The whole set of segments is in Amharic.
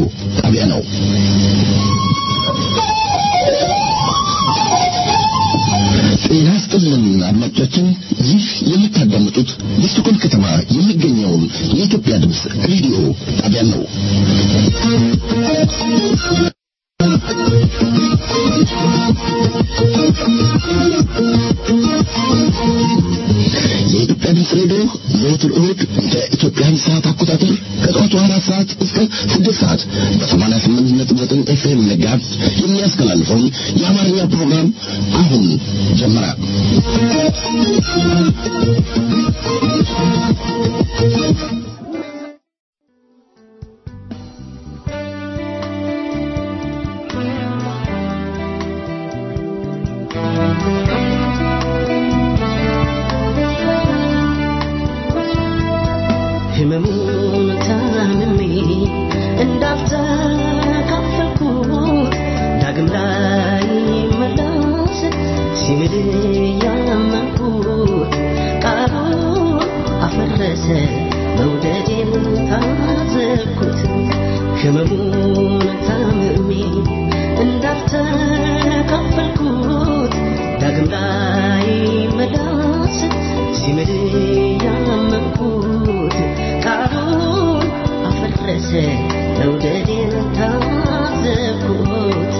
ጣቢያ ነው። ጤና ይስጥልን አድማጮቻችን፣ ይህ የምታዳምጡት በስቶኮልም ከተማ የሚገኘውን የኢትዮጵያ ድምፅ ሬዲዮ ጣቢያ ነው። የኢትዮጵያ ድምፅ ሬዲዮ ዘወትር እሁድ በኢትዮጵያን ሰዓት አቆጣጠር ከጠዋቱ አራት ሰዓት እስከ ስድስት ሰዓት በሰማንያ ስምንት ነጥብ ዘጠኝ ኤፍኤም መጋዝ የሚያስተላልፈውን የአማርኛ ፕሮግራም አሁን ጀመረ። ህመሙን ታምሜ እንዳልተካፈልኩት ዳግም ላይ መላስ ሲምል ያመንኩት ቃሉን አፈረሰ መውደዴን ታዘብኩት ህመሙን ታምሜ እንዳልተካፈልኩት ዳግም ላይ መላስ ሲምል ያመንኩት ቃሉን አፈረሰ መውደዴን ታዘብኩት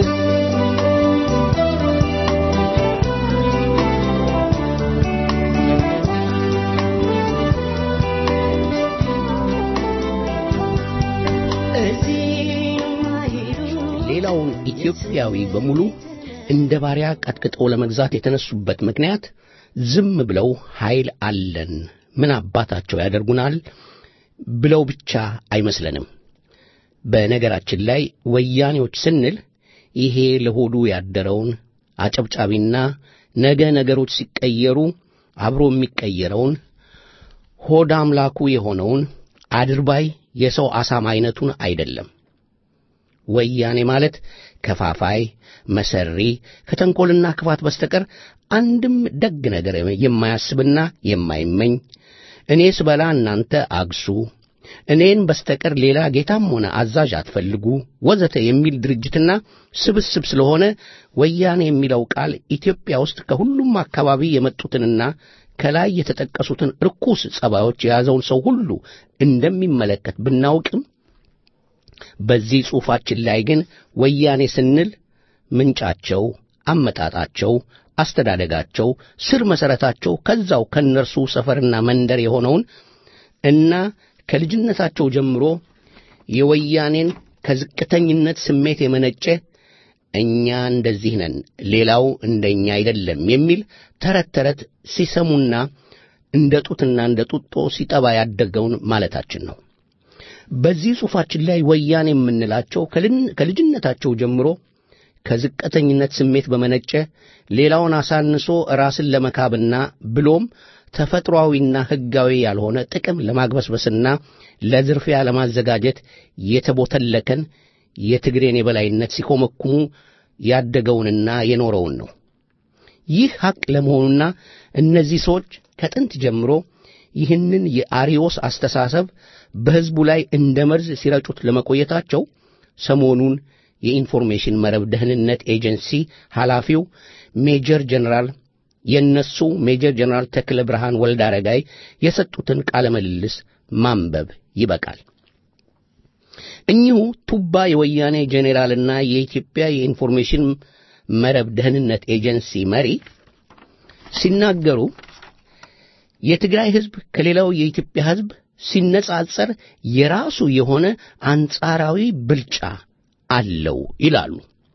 ሌላውን ኢትዮጵያዊ በሙሉ እንደ ባሪያ ቀጥቅጠው ለመግዛት የተነሱበት ምክንያት ዝም ብለው ኃይል አለን ምን አባታቸው ያደርጉናል ብለው ብቻ አይመስለንም። በነገራችን ላይ ወያኔዎች ስንል ይሄ ለሆዱ ያደረውን አጨብጫቢና ነገ ነገሮች ሲቀየሩ አብሮ የሚቀየረውን ሆድ አምላኩ የሆነውን አድርባይ የሰው አሳማ አይነቱን አይደለም። ወያኔ ማለት ከፋፋይ፣ መሰሪ፣ ከተንኰልና ክፋት በስተቀር አንድም ደግ ነገር የማያስብና የማይመኝ እኔ ስበላ እናንተ አግሱ፣ እኔን በስተቀር ሌላ ጌታም ሆነ አዛዥ አትፈልጉ ወዘተ የሚል ድርጅትና ስብስብ ስለሆነ ወያኔ የሚለው ቃል ኢትዮጵያ ውስጥ ከሁሉም አካባቢ የመጡትንና ከላይ የተጠቀሱትን ርኩስ ጸባዮች የያዘውን ሰው ሁሉ እንደሚመለከት ብናውቅም በዚህ ጽሑፋችን ላይ ግን ወያኔ ስንል ምንጫቸው፣ አመጣጣቸው፣ አስተዳደጋቸው፣ ስር መሠረታቸው ከዛው ከእነርሱ ሰፈርና መንደር የሆነውን እና ከልጅነታቸው ጀምሮ የወያኔን ከዝቅተኝነት ስሜት የመነጨ እኛ እንደዚህ ነን፣ ሌላው እንደኛ አይደለም የሚል ተረት ተረት ሲሰሙና እንደ ጡትና እንደ ጡጦ ሲጠባ ያደገውን ማለታችን ነው። በዚህ ጽሑፋችን ላይ ወያኔ የምንላቸው ከልጅነታቸው ጀምሮ ከዝቅተኝነት ስሜት በመነጨ ሌላውን አሳንሶ ራስን ለመካብና ብሎም ተፈጥሮአዊና ሕጋዊ ያልሆነ ጥቅም ለማግበስበስና ለዝርፊያ ለማዘጋጀት የተቦተለከን የትግሬን የበላይነት ሲኮመኩሙ ያደገውንና የኖረውን ነው። ይህ ሐቅ ለመሆኑና እነዚህ ሰዎች ከጥንት ጀምሮ ይህንን የአሪዮስ አስተሳሰብ በሕዝቡ ላይ እንደ መርዝ ሲረጩት ለመቆየታቸው ሰሞኑን የኢንፎርሜሽን መረብ ደህንነት ኤጀንሲ ኃላፊው ሜጀር ጀነራል የእነሱ ሜጀር ጀነራል ተክለ ብርሃን ወልደ አረጋይ የሰጡትን ቃለ ምልልስ ማንበብ ይበቃል። እኚሁ ቱባ የወያኔ ጄኔራልና የኢትዮጵያ የኢንፎርሜሽን መረብ ደህንነት ኤጀንሲ መሪ ሲናገሩ የትግራይ ሕዝብ ከሌላው የኢትዮጵያ ሕዝብ ሲነጻጸር የራሱ የሆነ አንጻራዊ ብልጫ አለው ይላሉ።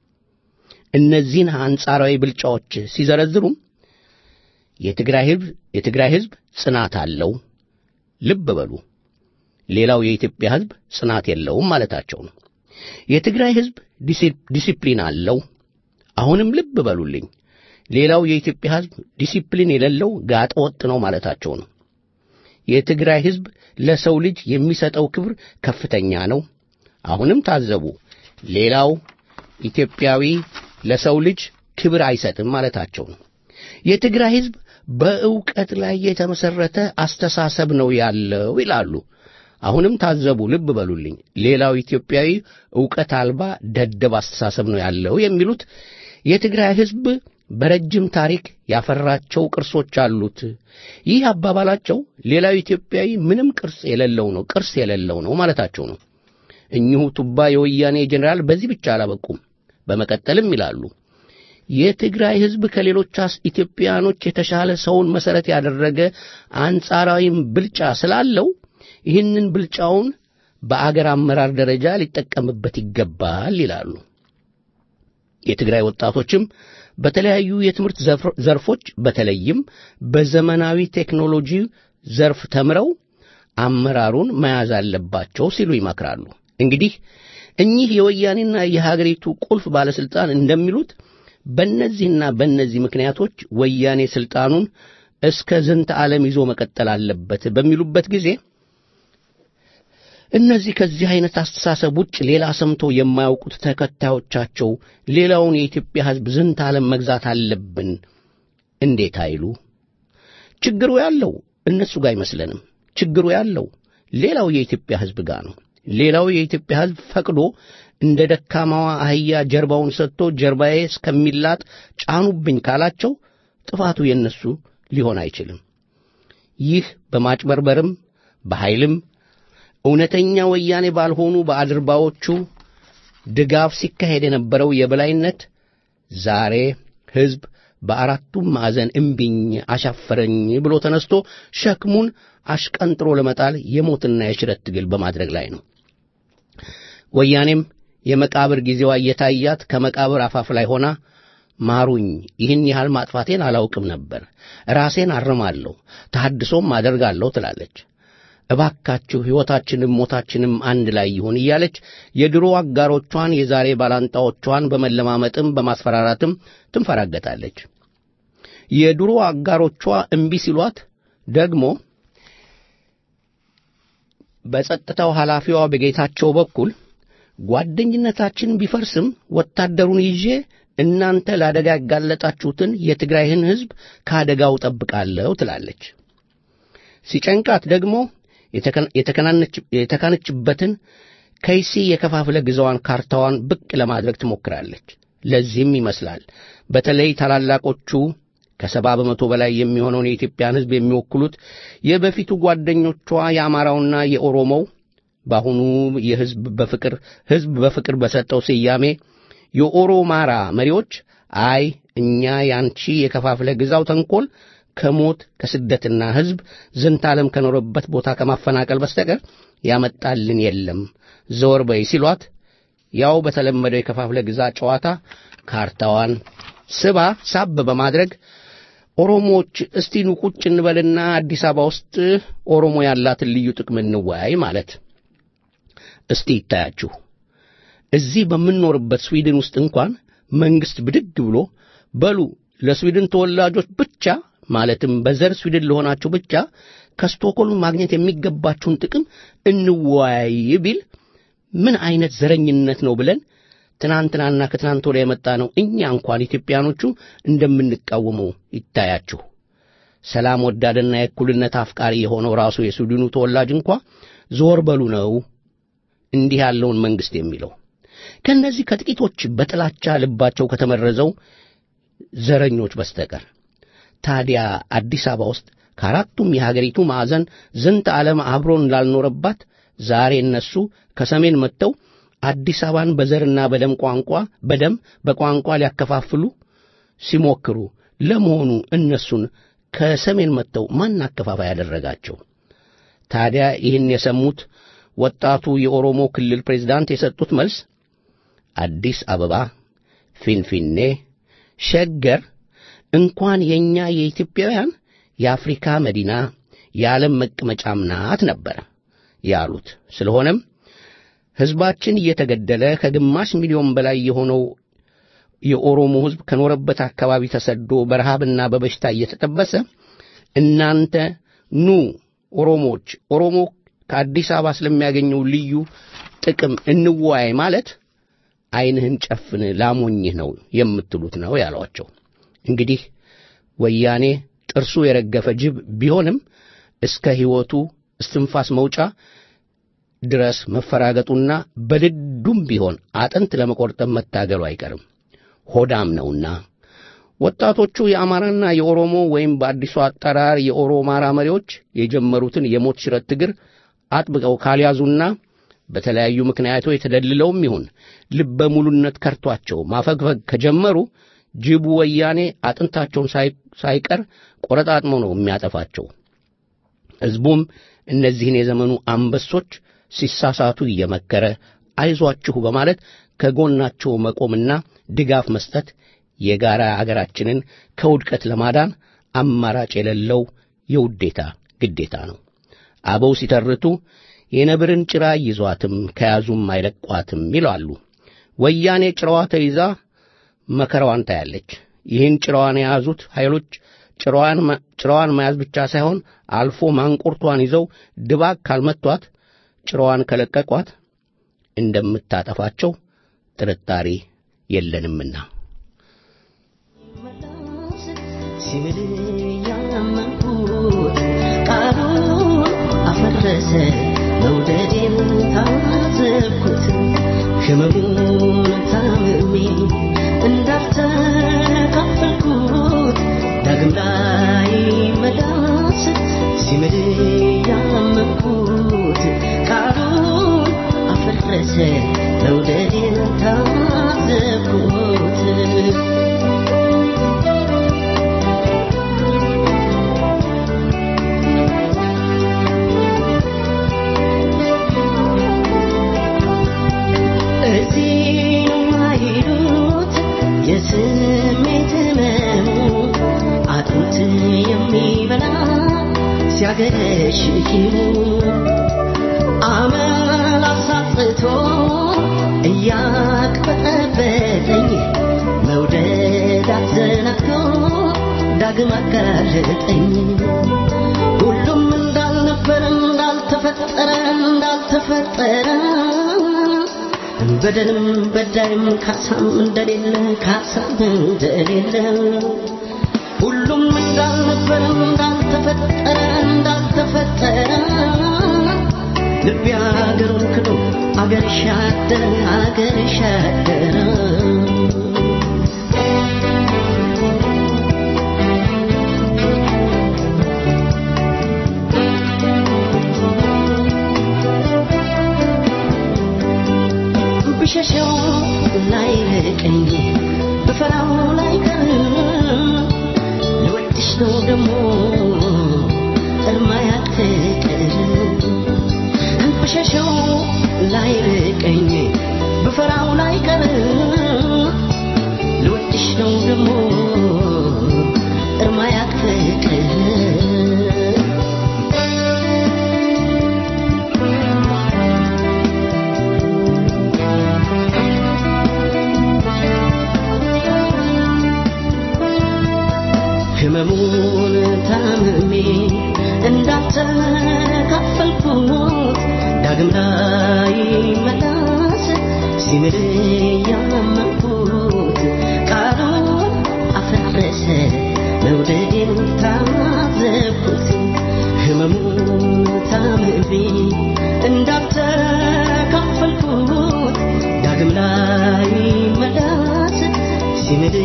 እነዚህን አንጻራዊ ብልጫዎች ሲዘረዝሩም የትግራይ ሕዝብ የትግራይ ሕዝብ ጽናት አለው። ልብ በሉ፣ ሌላው የኢትዮጵያ ሕዝብ ጽናት የለውም ማለታቸው ነው። የትግራይ ሕዝብ ዲሲፕሊን አለው። አሁንም ልብ በሉልኝ፣ ሌላው የኢትዮጵያ ሕዝብ ዲሲፕሊን የሌለው ጋጠ ወጥ ነው ማለታቸው ነው። የትግራይ ሕዝብ ለሰው ልጅ የሚሰጠው ክብር ከፍተኛ ነው። አሁንም ታዘቡ፣ ሌላው ኢትዮጵያዊ ለሰው ልጅ ክብር አይሰጥም ማለታቸው ነው። የትግራይ ሕዝብ በእውቀት ላይ የተመሰረተ አስተሳሰብ ነው ያለው ይላሉ አሁንም ታዘቡ፣ ልብ በሉልኝ። ሌላው ኢትዮጵያዊ ዕውቀት አልባ ደደብ አስተሳሰብ ነው ያለው የሚሉት የትግራይ ሕዝብ በረጅም ታሪክ ያፈራቸው ቅርሶች አሉት። ይህ አባባላቸው ሌላው ኢትዮጵያዊ ምንም ቅርስ የሌለው ነው ቅርስ የሌለው ነው ማለታቸው ነው። እኚሁ ቱባ የወያኔ ጄኔራል በዚህ ብቻ አላበቁም። በመቀጠልም ይላሉ የትግራይ ሕዝብ ከሌሎች ኢትዮጵያኖች የተሻለ ሰውን መሠረት ያደረገ አንጻራዊም ብልጫ ስላለው ይህንን ብልጫውን በአገር አመራር ደረጃ ሊጠቀምበት ይገባል ይላሉ። የትግራይ ወጣቶችም በተለያዩ የትምህርት ዘርፎች በተለይም በዘመናዊ ቴክኖሎጂ ዘርፍ ተምረው አመራሩን መያዝ አለባቸው ሲሉ ይመክራሉ። እንግዲህ እኚህ የወያኔና የሀገሪቱ ቁልፍ ባለሥልጣን እንደሚሉት በእነዚህና በእነዚህ ምክንያቶች ወያኔ ሥልጣኑን እስከ ዝንተ ዓለም ይዞ መቀጠል አለበት በሚሉበት ጊዜ እነዚህ ከዚህ አይነት አስተሳሰብ ውጭ ሌላ ሰምቶ የማያውቁት ተከታዮቻቸው ሌላውን የኢትዮጵያ ሕዝብ ዝንተ ዓለም መግዛት አለብን እንዴት አይሉ? ችግሩ ያለው እነሱ ጋር አይመስለንም። ችግሩ ያለው ሌላው የኢትዮጵያ ሕዝብ ጋር ነው። ሌላው የኢትዮጵያ ሕዝብ ፈቅዶ እንደ ደካማዋ አህያ ጀርባውን ሰጥቶ ጀርባዬ እስከሚላጥ ጫኑብኝ ካላቸው ጥፋቱ የነሱ ሊሆን አይችልም። ይህ በማጭበርበርም በኃይልም እውነተኛ ወያኔ ባልሆኑ በአድርባዎቹ ድጋፍ ሲካሄድ የነበረው የበላይነት ዛሬ ሕዝብ በአራቱም ማዕዘን እምቢኝ አሻፈረኝ ብሎ ተነስቶ ሸክሙን አሽቀንጥሮ ለመጣል የሞትና የሽረት ትግል በማድረግ ላይ ነው። ወያኔም የመቃብር ጊዜዋ እየታያት ከመቃብር አፋፍ ላይ ሆና ማሩኝ፣ ይህን ያህል ማጥፋቴን አላውቅም ነበር፣ ራሴን አርማለሁ፣ ተሐድሶም አደርጋለሁ ትላለች። እባካችሁ ሕይወታችንም ሞታችንም አንድ ላይ ይሁን እያለች የድሮ አጋሮቿን የዛሬ ባላንጣዎቿን በመለማመጥም በማስፈራራትም ትንፈራገጣለች። የድሮ አጋሮቿ እምቢ ሲሏት ደግሞ በጸጥታው ኃላፊዋ በጌታቸው በኩል ጓደኝነታችን ቢፈርስም ወታደሩን ይዤ እናንተ ለአደጋ ያጋለጣችሁትን የትግራይን ሕዝብ ከአደጋው ጠብቃለሁ ትላለች። ሲጨንቃት ደግሞ የተካነችበትን ከይሲ የከፋፍለ ግዛዋን ካርታዋን ብቅ ለማድረግ ትሞክራለች። ለዚህም ይመስላል በተለይ ታላላቆቹ ከሰባ በመቶ በላይ የሚሆነውን የኢትዮጵያን ሕዝብ የሚወክሉት የበፊቱ ጓደኞቿ የአማራውና የኦሮሞው በአሁኑ የሕዝብ በፍቅር ሕዝብ በፍቅር በሰጠው ስያሜ የኦሮማራ መሪዎች አይ እኛ ያንቺ የከፋፍለ ግዛው ተንኮል ከሞት ከስደትና ሕዝብ ዝንታለም ከኖረበት ቦታ ከማፈናቀል በስተቀር ያመጣልን የለም ዘወር በይ ሲሏት ያው በተለመደው የከፋፍለ ግዛ ጨዋታ ካርታዋን ስባ ሳብ በማድረግ ኦሮሞዎች እስቲ ኑ ቁጭ እንበልና አዲስ አበባ ውስጥ ኦሮሞ ያላትን ልዩ ጥቅም እንወያይ ማለት። እስቲ ይታያችሁ። እዚህ በምንኖርበት ስዊድን ውስጥ እንኳን መንግሥት ብድግ ብሎ በሉ ለስዊድን ተወላጆች ብቻ ማለትም በዘር ስዊድን ለሆናችሁ ብቻ ከስቶኮልም ማግኘት የሚገባችሁን ጥቅም እንወያይ ቢል ምን አይነት ዘረኝነት ነው ብለን ትናንትናና ከትናንት ወዲያ የመጣ ነው እኛ እንኳን ኢትዮጵያኖቹ እንደምንቃወመው ይታያችሁ። ሰላም ወዳድና የእኩልነት አፍቃሪ የሆነው ራሱ የስዊድኑ ተወላጅ እንኳ ዞር በሉ ነው እንዲህ ያለውን መንግሥት የሚለው። ከእነዚህ ከጥቂቶች በጥላቻ ልባቸው ከተመረዘው ዘረኞች በስተቀር ታዲያ አዲስ አበባ ውስጥ ከአራቱም የሀገሪቱ ማዕዘን ዝንተ ዓለም አብሮን ላልኖረባት ዛሬ እነሱ ከሰሜን መጥተው አዲስ አበባን በዘርና በደም ቋንቋ በደም በቋንቋ ሊያከፋፍሉ ሲሞክሩ ለመሆኑ እነሱን ከሰሜን መጥተው ማን አከፋፋይ ያደረጋቸው? ታዲያ ይህን የሰሙት ወጣቱ የኦሮሞ ክልል ፕሬዝዳንት የሰጡት መልስ አዲስ አበባ፣ ፊንፊኔ፣ ሸገር እንኳን የእኛ የኢትዮጵያውያን የአፍሪካ መዲና የዓለም መቀመጫም ናት ነበር ያሉት። ስለሆነም ሕዝባችን እየተገደለ ከግማሽ ሚሊዮን በላይ የሆነው የኦሮሞ ሕዝብ ከኖረበት አካባቢ ተሰዶ በረሃብና በበሽታ እየተጠበሰ እናንተ ኑ ኦሮሞዎች ኦሮሞ ከአዲስ አበባ ስለሚያገኘው ልዩ ጥቅም እንወያይ ማለት ዓይንህን ጨፍን ላሞኝህ ነው የምትሉት ነው ያሏቸው። እንግዲህ ወያኔ ጥርሱ የረገፈ ጅብ ቢሆንም እስከ ሕይወቱ እስትንፋስ መውጫ ድረስ መፈራገጡና በድዱም ቢሆን አጥንት ለመቆርጠም መታገሉ አይቀርም። ሆዳም ነውና ወጣቶቹ የአማራና የኦሮሞ ወይም በአዲሱ አጠራር የኦሮማራ መሪዎች የጀመሩትን የሞት ሽረት ትግር አጥብቀው ካልያዙና በተለያዩ ምክንያቶች የተደልለውም ይሁን ልበ ሙሉነት ከርቷቸው ማፈግፈግ ከጀመሩ ጅቡ ወያኔ አጥንታቸውን ሳይቀር ቆረጣጥሞ ነው የሚያጠፋቸው። ሕዝቡም እነዚህን የዘመኑ አንበሶች ሲሳሳቱ እየመከረ አይዟችሁ በማለት ከጎናቸው መቆምና ድጋፍ መስጠት የጋራ አገራችንን ከውድቀት ለማዳን አማራጭ የሌለው የውዴታ ግዴታ ነው። አበው ሲተርቱ የነብርን ጭራ ይዟትም ከያዙም አይለቋትም ይላሉ። ወያኔ ጭራዋ ተይዛ መከራዋን ታያለች። ይህን ጭራዋን የያዙት ኃይሎች ጭራዋን መያዝ ብቻ ሳይሆን አልፎ ማንቁርቷን ይዘው ድባቅ ካልመቷት ጭራዋን ከለቀቋት እንደምታጠፋቸው ጥርጣሬ የለንምና። ሲምል ያመንኩት ቃሉን አፈረሰ መውደዴን ታዘብኩት ህመሙን ታምሜ እንዳልተካፈልኩት ዳግም ላይ መላስ ሲምል ያመንኩት ቃሉን አፈረሰ መውደዴን ታዘብኩት እዚህ ማይሉት የስሜት ህመሙ አጥንት የሚበላ ሲያገረሽ ኪሙ አመል አሳጥቶ እያቅበጠበጠኝ መውደድ አዘናግቶ ዳግም አጋለጠኝ ሁሉም እንዳልነበረ እንዳልተፈጠረ እንዳልተፈጠረ በደልም በዳይም ካሳም እንደሌለ ካሳም እንደሌለ ሁሉም እንዳልነበረ እንዳልተፈጠረ እንዳልተፈጠረ ልቤ አገሩን ክዶ አገር ሻደረ አገር ሻደረ ብሸሸው ላይ ርቀኝ ብፈራው ላይ ቀር ልወድሽ ነው ደሞ እርማ ያትቀር ብሸሸው ላይ ርቀኝ ብፈራው ላይ ቀር ልወድሽ ነው ደሞ እርማ ያትቀር ህመሙን ታምሜ እንዳልተካፈልኩት ዳግም ላይ መላስ ሲምል ያመንኩት ቃሉን አፈረሰ መውደዴን ታዘብኩት ህመሙን ታምሜ እንዳልተካፈልኩት ዳግም ላይ መላስ ሲምል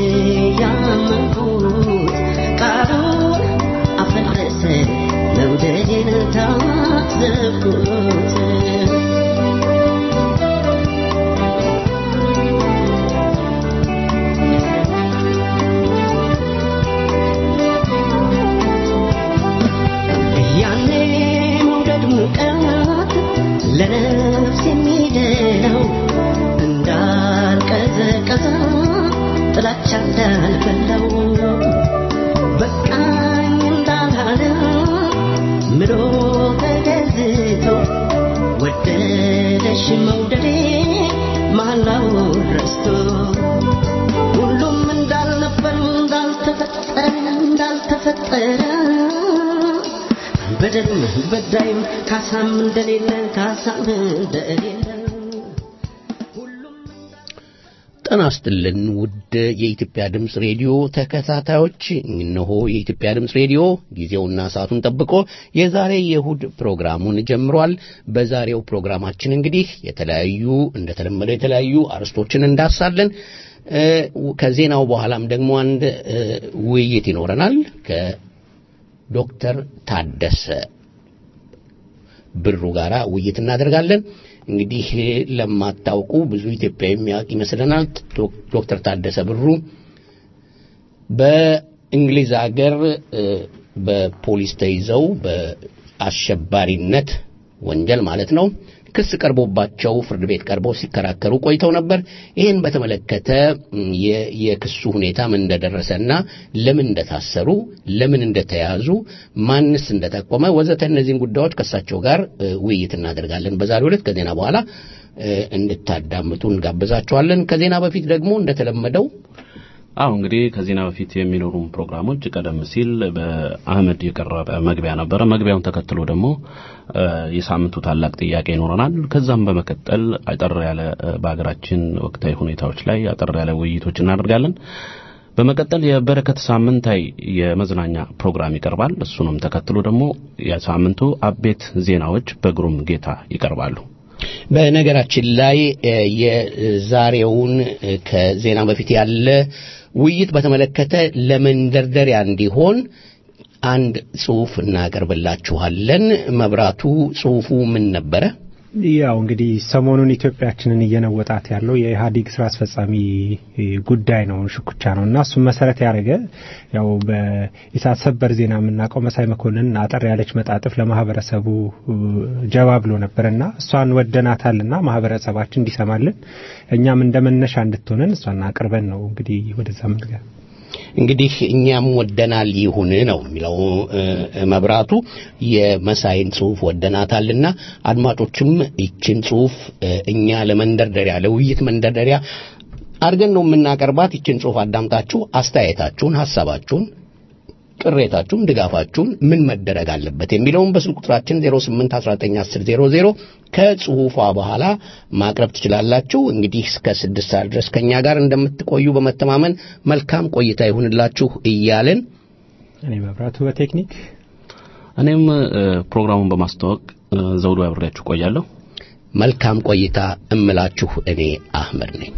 ያመንኩት ቃሉን አፈረሰ መውደዴን ታዘብኩት ያኔ መውደድ ሙቀት ለነፍስ የሚደለው እንዳልቀዘቀዘ ጥላቻ እንዳልበላው በቃኝ እንዳላለ ምሎ ተገዝቶ ወደደሽ መውደዴ መሃላው ረስቶ ሁሉም እንዳልነበር እንዳልተፈጠረ እንዳልተፈጠረ በደልም በዳይም ካሳም እንደሌለ ካሳም እንደሌለ ሁሉም ጤና ይስጥልን ውድ የኢትዮጵያ ድምፅ ሬዲዮ ተከታታዮች፣ እነሆ የኢትዮጵያ ድምፅ ሬዲዮ ጊዜውና ሰዓቱን ጠብቆ የዛሬ የእሁድ ፕሮግራሙን ጀምሯል። በዛሬው ፕሮግራማችን እንግዲህ የተለያዩ እንደተለመደው የተለያዩ አርዕስቶችን እንዳሳለን። ከዜናው በኋላም ደግሞ አንድ ውይይት ይኖረናል ከዶክተር ታደሰ ብሩ ጋር ውይይት እናደርጋለን። እንግዲህ ለማታውቁ ብዙ ኢትዮጵያ የሚያውቅ ይመስለናል። ዶክተር ታደሰ ብሩ በእንግሊዝ ሀገር በፖሊስ ተይዘው በአሸባሪነት ወንጀል ማለት ነው ክስ ቀርቦባቸው ፍርድ ቤት ቀርበው ሲከራከሩ ቆይተው ነበር። ይህን በተመለከተ የክሱ ሁኔታ ምን እንደደረሰና ለምን እንደታሰሩ፣ ለምን እንደተያዙ፣ ማንስ እንደጠቆመ ወዘተ እነዚህን ጉዳዮች ከእሳቸው ጋር ውይይት እናደርጋለን በዛሬው ዕለት ከዜና በኋላ እንድታዳምጡ እንጋብዛችኋለን። ከዜና በፊት ደግሞ እንደተለመደው አሁ እንግዲህ ከዜና በፊት የሚኖሩን ፕሮግራሞች ቀደም ሲል በአህመድ የቀረበ መግቢያ ነበረ። መግቢያውን ተከትሎ ደግሞ የሳምንቱ ታላቅ ጥያቄ ይኖረናል። ከዛም በመቀጠል አጠር ያለ በሀገራችን ወቅታዊ ሁኔታዎች ላይ አጠር ያለ ውይይቶች እናደርጋለን። በመቀጠል የበረከት ሳምንታዊ የመዝናኛ ፕሮግራም ይቀርባል። እሱንም ተከትሎ ደግሞ የሳምንቱ አቤት ዜናዎች በግሩም ጌታ ይቀርባሉ። በነገራችን ላይ የዛሬውን ከዜና በፊት ያለ ውይይት በተመለከተ ለመንደርደሪያ እንዲሆን አንድ ጽሑፍ እናቀርብላችኋለን። መብራቱ፣ ጽሑፉ ምን ነበረ? ያው እንግዲህ ሰሞኑን ኢትዮጵያችንን እየነወጣት ያለው የኢህአዴግ ስራ አስፈጻሚ ጉዳይ ነው፣ ሽኩቻ ነው እና እሱም መሰረት ያደረገ ያው በኢሳት ሰበር ዜና የምናውቀው መሳይ መኮንን አጠር ያለች መጣጥፍ ለማህበረሰቡ ጀባ ብሎ ነበር እና እሷን ወደናታልና ማህበረሰባችን እንዲሰማልን እኛም እንደ መነሻ እንድትሆነን እሷን አቅርበን ነው እንግዲህ ወደዛ ምንገ እንግዲህ እኛም ወደናል ይሁን ነው የሚለው መብራቱ። የመሳይን ጽሑፍ ወደናታልና አድማጮችም ይችን ጽሑፍ እኛ ለመንደርደሪያ ለውይይት መንደርደሪያ አድርገን ነው የምናቀርባት። ይችን ጽሑፍ አዳምጣችሁ አስተያየታችሁን፣ ሐሳባችሁን፣ ቅሬታችሁን፣ ድጋፋችሁን ምን መደረግ አለበት የሚለውን በስልክ ቁጥራችን 08191000 ከጽሑፏ በኋላ ማቅረብ ትችላላችሁ። እንግዲህ እስከ ስድስት ሰዓት ድረስ ከእኛ ጋር እንደምትቆዩ በመተማመን መልካም ቆይታ ይሁንላችሁ እያልን እኔ መብራቱ በቴክኒክ እኔም ፕሮግራሙን በማስተዋወቅ ዘውዶ አብሬያችሁ ቆያለሁ። መልካም ቆይታ እምላችሁ እኔ አህመድ ነኝ።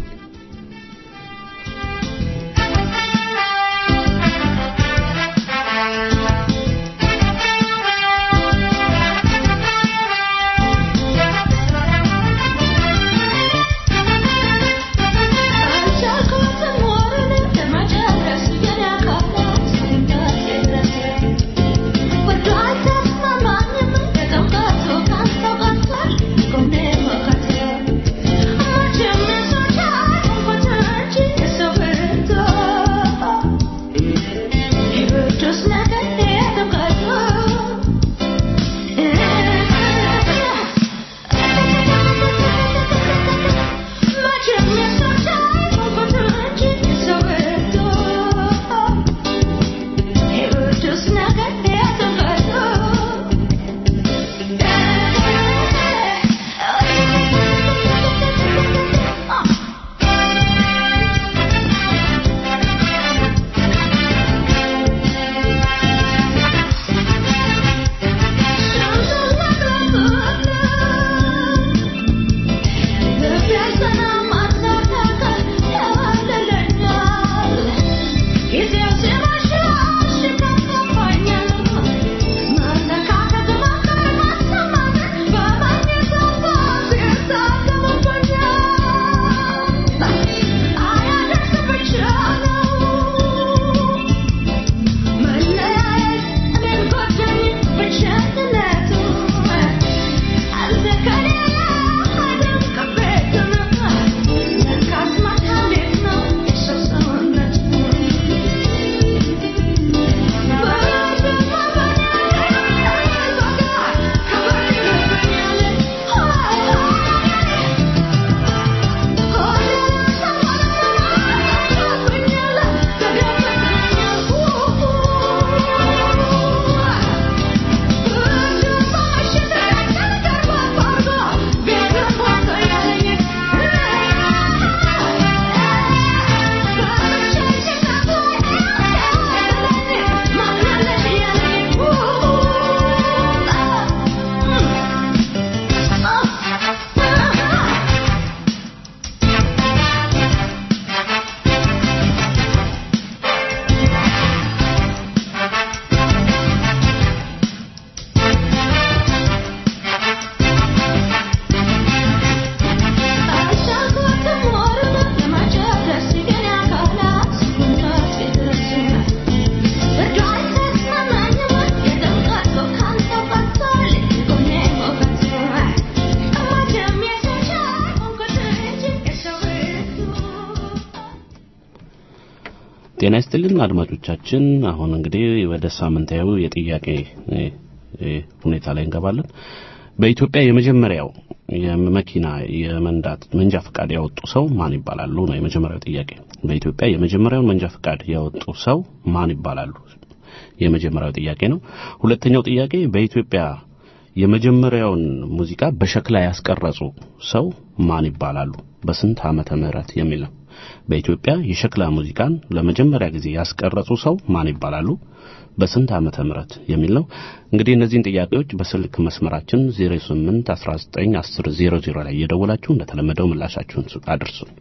ጤና ይስጥልን አድማጮቻችን። አሁን እንግዲህ ወደ ሳምንታዊ የጥያቄ እ፣ እ፣ ሁኔታ ላይ እንገባለን። በኢትዮጵያ የመጀመሪያው የመኪና የመንዳት መንጃ ፈቃድ ያወጡ ሰው ማን ይባላሉ ነው የመጀመሪያው ጥያቄ። በኢትዮጵያ የመጀመሪያውን መንጃ ፈቃድ ያወጡ ሰው ማን ይባላሉ? የመጀመሪያው ጥያቄ ነው። ሁለተኛው ጥያቄ በኢትዮጵያ የመጀመሪያውን ሙዚቃ በሸክላ ያስቀረጹ ሰው ማን ይባላሉ? በስንት ዓመተ ምህረት የሚል ነው። በኢትዮጵያ የሸክላ ሙዚቃን ለመጀመሪያ ጊዜ ያስቀረጹ ሰው ማን ይባላሉ? በስንት ዓመተ ምህረት የሚል ነው። እንግዲህ እነዚህን ጥያቄዎች በስልክ መስመራችን 08 19 10 00 ላይ እየደወላችሁ እንደተለመደው ምላሻችሁን አድርሱን።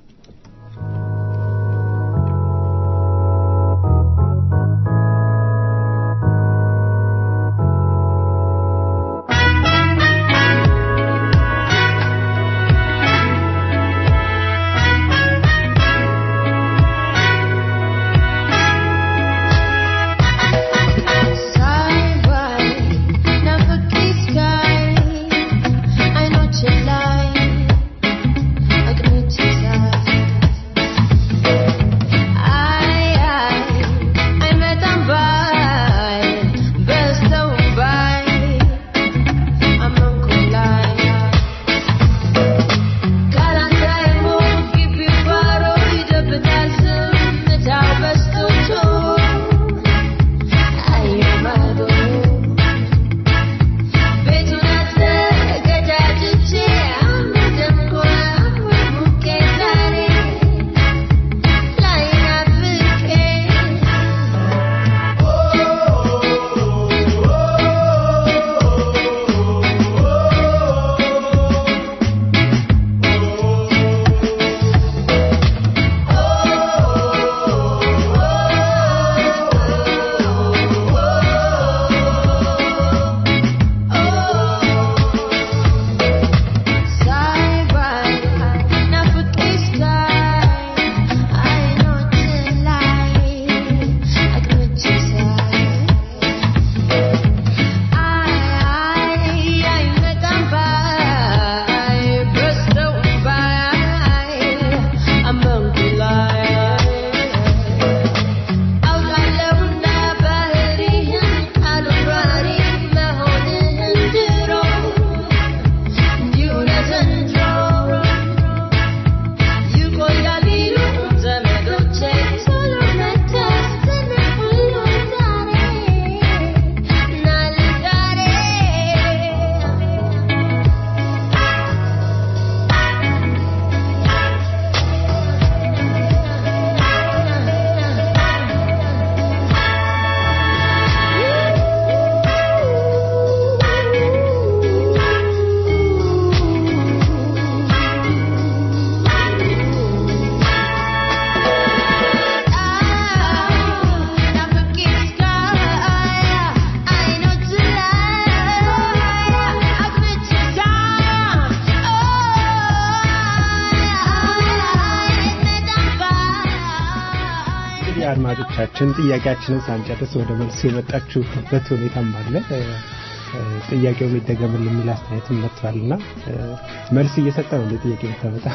አድማጮቻችን ጥያቄያችንን ሳንጨርስ ወደ መልሱ የመጣችሁበት ሁኔታም አለ። ጥያቄው የሚደገምል የሚል አስተያየትም መጥቷልና መልስ እየሰጠ ነው እንደ ጥያቄ የምታመጣ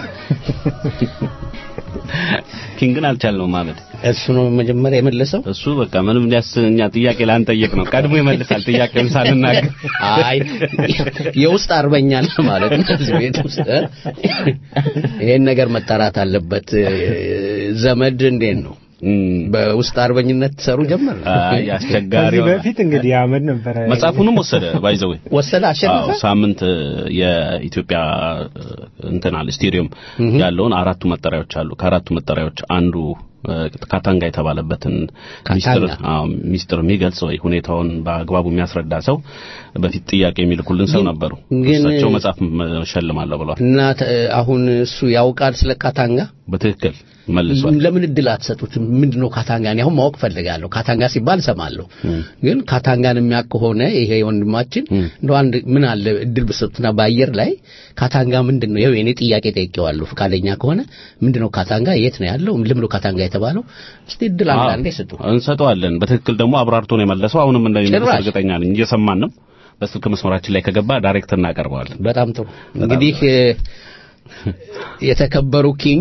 ኪንግን አልቻልነውም ማመድ እሱ ነው መጀመሪያ የመለሰው። እሱ በቃ ምንም ሊያስ እኛ ጥያቄ ላንጠየቅ ነው ቀድሞ ይመልሳል ጥያቄውን ሳንናገር አይ የውስጥ አርበኛ ነህ ማለት ነው እዚህ ቤት ውስጥ ይሄን ነገር መጣራት አለበት። ዘመድ እንዴት ነው? በውስጥ አርበኝነት ትሰሩ ጀመር። አይ አስቸጋሪ ከዚህ በፊት እንግዲህ አመድ ነበረ መጽሐፉንም ወሰደ ባይዘው ወሰደ አሸነፈ። ሳምንት የኢትዮጵያ እንትን አለ ስቴዲየም ያለውን አራቱ መጠሪያዎች አሉ። ከአራቱ መጠሪያዎች አንዱ ካታንጋ የተባለበትን ሚስጥር አዎ ሚስጥር የሚገልጽ ወይ ሁኔታውን በአግባቡ የሚያስረዳ ሰው በፊት ጥያቄ የሚልኩልን ሰው ነበሩ። እሳቸው መጽሐፍ ሸልማለሁ ብለዋል። እና አሁን እሱ ያውቃል ስለ ካታንጋ በትክክል መልሷል። ለምን እድል አትሰጡትም? ምንድነው ካታንጋ? እኔ አሁን ማወቅ ፈልጋለሁ። ካታንጋ ሲባል እሰማለሁ፣ ግን ካታንጋን የሚያውቅ ከሆነ ይሄ ወንድማችን እንደው አንድ ምን አለ እድል ብሰጡትና በአየር ላይ ካታንጋ ምንድን ነው? ይኸው የኔ ጥያቄ ጠይቄዋለሁ። ፈቃደኛ ከሆነ ምንድነው ካታንጋ? የት ነው ያለው? ለምን ነው ካታንጋ የተባለው? እስቲ እድል አንዳንዴ ስጡ። እንሰጠዋለን። በትክክል ደግሞ አብራርቶ ነው የመለሰው። አሁንም እንደሚመለስ እርግጠኛ ነኝ። እየሰማን ነው። በስልክ መስመራችን ላይ ከገባ ዳይሬክት እናቀርበዋለን። በጣም ጥሩ እንግዲህ የተከበሩ ኪንግ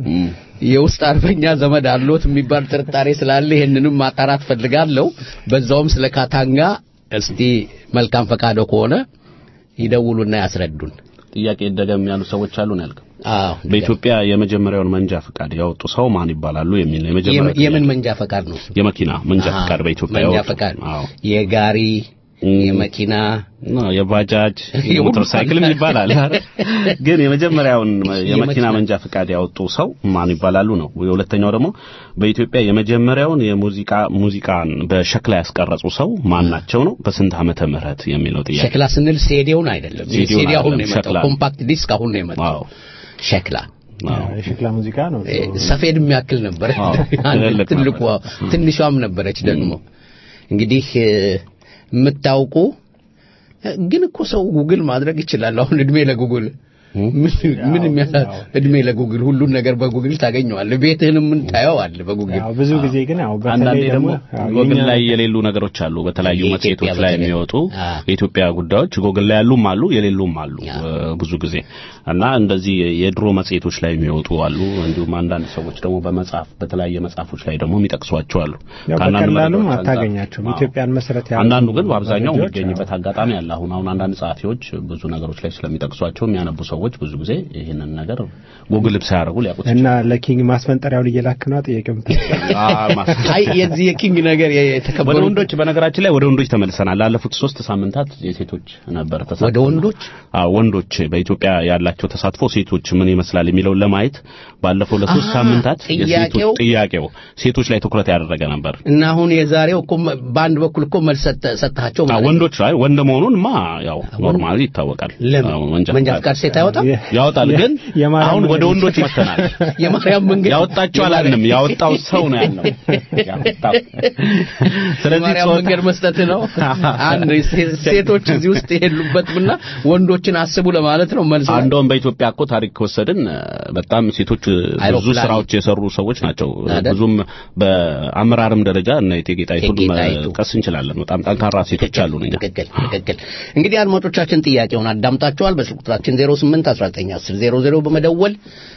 የውስጥ አርበኛ ዘመድ አሎት የሚባል ጥርጣሬ ስላለ ይህንንም ማጣራት ፈልጋለሁ። በዛውም ስለ ካታንጋ እስቲ መልካም ፈቃዶ ከሆነ ይደውሉና ያስረዱን። ጥያቄ ደገም ያሉ ሰዎች አሉ ነው ያልከው። አዎ በኢትዮጵያ የመጀመሪያውን መንጃ ፈቃድ ያወጡ ሰው ማን ይባላሉ የሚል ነው የመጀመሪያው የምን- የምን ጥያቄ። መንጃ ፈቃድ ነው? እሱ? የመኪና መንጃ አዎ፣ ፈቃድ በኢትዮጵያ መንጃ ያወጡ። ፈቃድ አዎ የጋሪ እም። የመኪና ና የባጃጅ የሁሉ የሞተር ሳይክልም ይባላል። ግን የመጀመሪያውን የመኪና የመኪና መንጃ ፈቃድ ያወጡ ሰው ማን ይባላሉ ነው። የሁለተኛው ደግሞ በኢትዮጵያ የመጀመሪያውን የሙዚቃ ሙዚቃን በሸክላ ያስቀረጹ ሰው ማን ናቸው ነው። በስንት ዓመተ ምህረት የሚለው ጥያቄ ሸክላ ስንል ሴዲውን አይደለም። ሴዲውን ሴዲ አሁን ነው አይደለም፣ የመጣው። ሸክላ ነው። ኮምፓክት ዲስክ አሁን ነው የመጣው። አዎ ሸክላ አዎ። የሸክላ ሙዚቃ ነው። እ፣ ሰፌድ የሚያክል ነበር። አዎ፣ አንድ ትልቅ ትልቁ ነበር። ትንሿም ነበረች ደግሞ እንግዲህ እ፣ የምታውቁ እ፣ ግን እኮ ሰው ጉግል ማድረግ ይችላል። አሁን እድሜ ለጉግል ምን ምን የሚያ እድሜ ለጉግል ሁሉን ነገር በጉግል ታገኘዋለህ። ቤትህንም ምን ታየዋለህ በጉግል ያው ብዙ ጊዜ ግን ያው አንዳንዴ በተለይ ደግሞ ያው ጎግል የኛ- ላይ የሌሉ ነገሮች አሉ። በተለያዩ የኢትዮጵያ መጽሔቶች ላይ በተለይ። የሚወጡ አ። የኢትዮጵያ ጉዳዮች ጎግል ላይ ያሉም አሉ፣ የሌሉም አሉ አ። እ፣ ብዙ ጊዜ እና እንደዚህ የድሮ መጽሔቶች ላይ የሚወጡ አሉ። እንዲሁም አንዳንድ ሰዎች ደግሞ በመጽሐፍ በተለያየ መጽሐፎች ላይ ደግሞ የሚጠቅሷቸው አሉ። ያው ከአንዳንድ በቀላሉም መረጃዎች አንጻር- አታገኛቸውም። አዎ። ኢትዮጵያን መሰረት ያደረጉ አንዳንዱ ግን በአብዛኛው መረጃዎች የሚገኝበት አጋጣሚ አለ። አሁን አሁን አንዳንድ ጸሐፊዎች ብዙ ነገሮች ላይ ስለሚጠቅሷቸው የሚያነቡ ሰዎች ብዙ ጊዜ ይህንን ነገር ጉግል ሳያደርጉ ሊያውቁት እና ለኪንግ ማስፈንጠሪያውን እየላክ ነው ጥያቄው የምትጠይቀው? ይችላሉ። አይ የዚህ የኪንግ ነገር ወደ የተከበሩ ወንዶች በነገራችን ላይ ወደ ወንዶች ተመልሰናል። ላለፉት ሶስት ሳምንታት የሴቶች ነበር ተሳትፎ። ወደ ወንዶች? አዎ ወንዶች በኢትዮጵያ ያላቸው ተሳትፎ ሴቶች ምን ይመስላል የሚለውን ለማየት ባለፈው ለሶስት አሃ፣ ሳምንታት ጥያቄው- የሴቶች ጥያቄው ሴቶች ላይ ትኩረት ያደረገ ነበር። እና አሁን የዛሬው እኮ መ- በአንድ በኩል እኮ መልስ ሰጠ- ሰጥሃቸው አዎ ማለት ነው። ወንዶች ላይ ወንድ መሆኑንማ ያው ኖርማሊ ይታወቃል። ለምን አዎ፣ መንጃ ፈቃድ ሴት አይወጣም? ያወጣል ግን የማርያም አሁን ወደ መንገድ ወንዶች መጥተናል። የማርያም መንገድ ያወጣቸው አላልንም፣ ያወጣው ሰው ነው ያልነው። ያወጣው። ስለዚህ የማርያም ጾታ- መንገድ መስጠት ነው። አንድ ሴ- ሴቶች እዚህ ውስጥ የሉበትምና ወንዶችን አስቡ ለማለት ነው መልስ ነው። አንዶም በኢትዮጵያ እኮ ታሪክ ከወሰድን እ፣ በጣም ሴቶች እ፣ ብዙ አይሮፕላን ስራዎች የሰሩ ሰዎች ናቸው። አይደል? ብዙም በአመራርም ደረጃ እነ እቴጌ ጣይቱን እቴጌ ጣይቱ። መጥቀስ እንችላለን። በጣም ጠንካራ ሴቶች አሉ። እኛ ትክክል ትክክል። እንግዲህ አድማጮቻችን ጥያቄውን አዳምጣቸዋል። በስልክ ቁጥራችን 08 19 10 00 በመደወል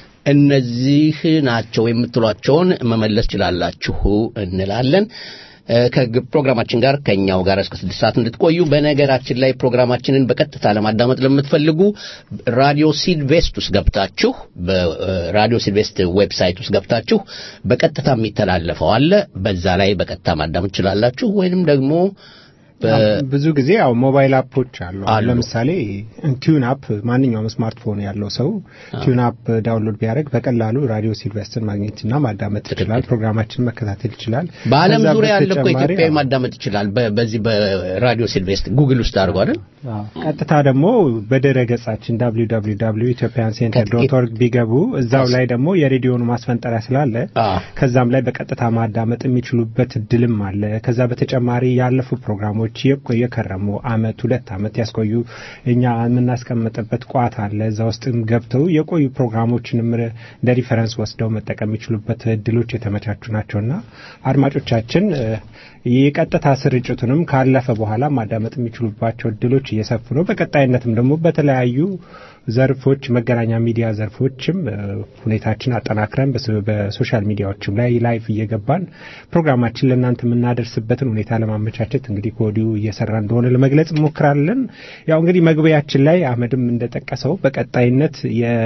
እነዚህ ናቸው የምትሏቸውን መመለስ ችላላችሁ እንላለን። እ፣ ከፕሮግራማችን ጋር ከኛው ጋር እስከ ስድስት ሰዓት እንድትቆዩ። በነገራችን ላይ ፕሮግራማችንን በቀጥታ ለማዳመጥ ለምትፈልጉ ራዲዮ ሲድቬስት ውስጥ ገብታችሁ በራዲዮ ሲድቬስት ዌብሳይት ውስጥ ገብታችሁ በቀጥታ የሚተላለፈው አለ። በዛ ላይ በቀጥታ ማዳመጥ ትችላላችሁ። ወይንም ደግሞ በ- ብዙ ጊዜ ያው ሞባይል አፖች አሉ። አሁን አሉ። ለምሳሌ ቲዩን አፕ ማንኛውም ስማርትፎን ያለው ሰው ቲዩን አፕ ዳውንሎድ ቢያደርግ በቀላሉ ራዲዮ ሲልቨስተርን ማግኘትና ማዳመጥ ይችላል። ፕሮግራማችንን መከታተል ይችላል። በዓለም ከዛ ዙሪያ ያለ እኮ በተጨማሪ ኢትዮጵያዊ ያው ማዳመጥ ይችላል። በ- በዚህ በራዲዮ ሲልቬስት ጉግል ውስጥ አድርጎ አይደል? አዎ፣ ቀጥታ ደግሞ በድረ ገጻችን www ኢትዮጵያን ሴንተር ዶት ኦርግ ቢገቡ እዛው ላይ ደግሞ የሬዲዮኑ ማስፈንጠሪያ ስላለ አዎ። ከዛም ላይ በቀጥታ ማዳመጥ የሚችሉበት እድልም አለ። ከዛ በተጨማሪ ያለፉ ፕሮግራሞች የቆየ የከረሙ አመት ሁለት አመት ያስቆዩ እኛ የምናስቀምጥበት ቋት አለ። እዛ ውስጥም ገብተው የቆዩ ፕሮግራሞችንም እንደ ሪፈረንስ ወስደው መጠቀም የሚችሉበት እድሎች የተመቻቹ ናቸውና አድማጮቻችን እ፣ የቀጥታ ስርጭቱንም ካለፈ በኋላ ማዳመጥ የሚችሉባቸው እድሎች እየሰፉ ነው። በቀጣይነትም ደግሞ በተለያዩ ዘርፎች መገናኛ ሚዲያ ዘርፎችም እ፣ ሁኔታችን አጠናክረን በሶ- በሶሻል ሚዲያዎችም ላይ ላይቭ እየገባን ፕሮግራማችን ለእናንተ የምናደርስበትን ሁኔታ ለማመቻቸት እንግዲህ ከወዲሁ እየሰራ እንደሆነ ለመግለጽ እንሞክራለን። ያው እንግዲህ መግቢያችን ላይ አህመድም እንደጠቀሰው በቀጣይነት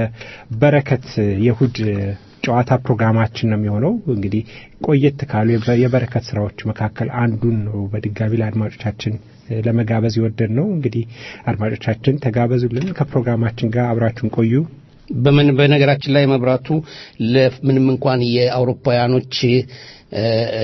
የበረከት የእሁድ ጨዋታ ፕሮግራማችን ነው የሚሆነው። እንግዲህ ቆየት ካሉ የበ- የበረከት ስራዎች መካከል አንዱን ነው በድጋሚ ለአድማጮቻችን እ፣ ለመጋበዝ የወደድ ነው። እንግዲህ አድማጮቻችን ተጋበዙልን፣ ከፕሮግራማችን ጋር አብራችሁን ቆዩ። በምን በነገራችን ላይ መብራቱ ለምንም እንኳን የአውሮፓውያኖች እ፣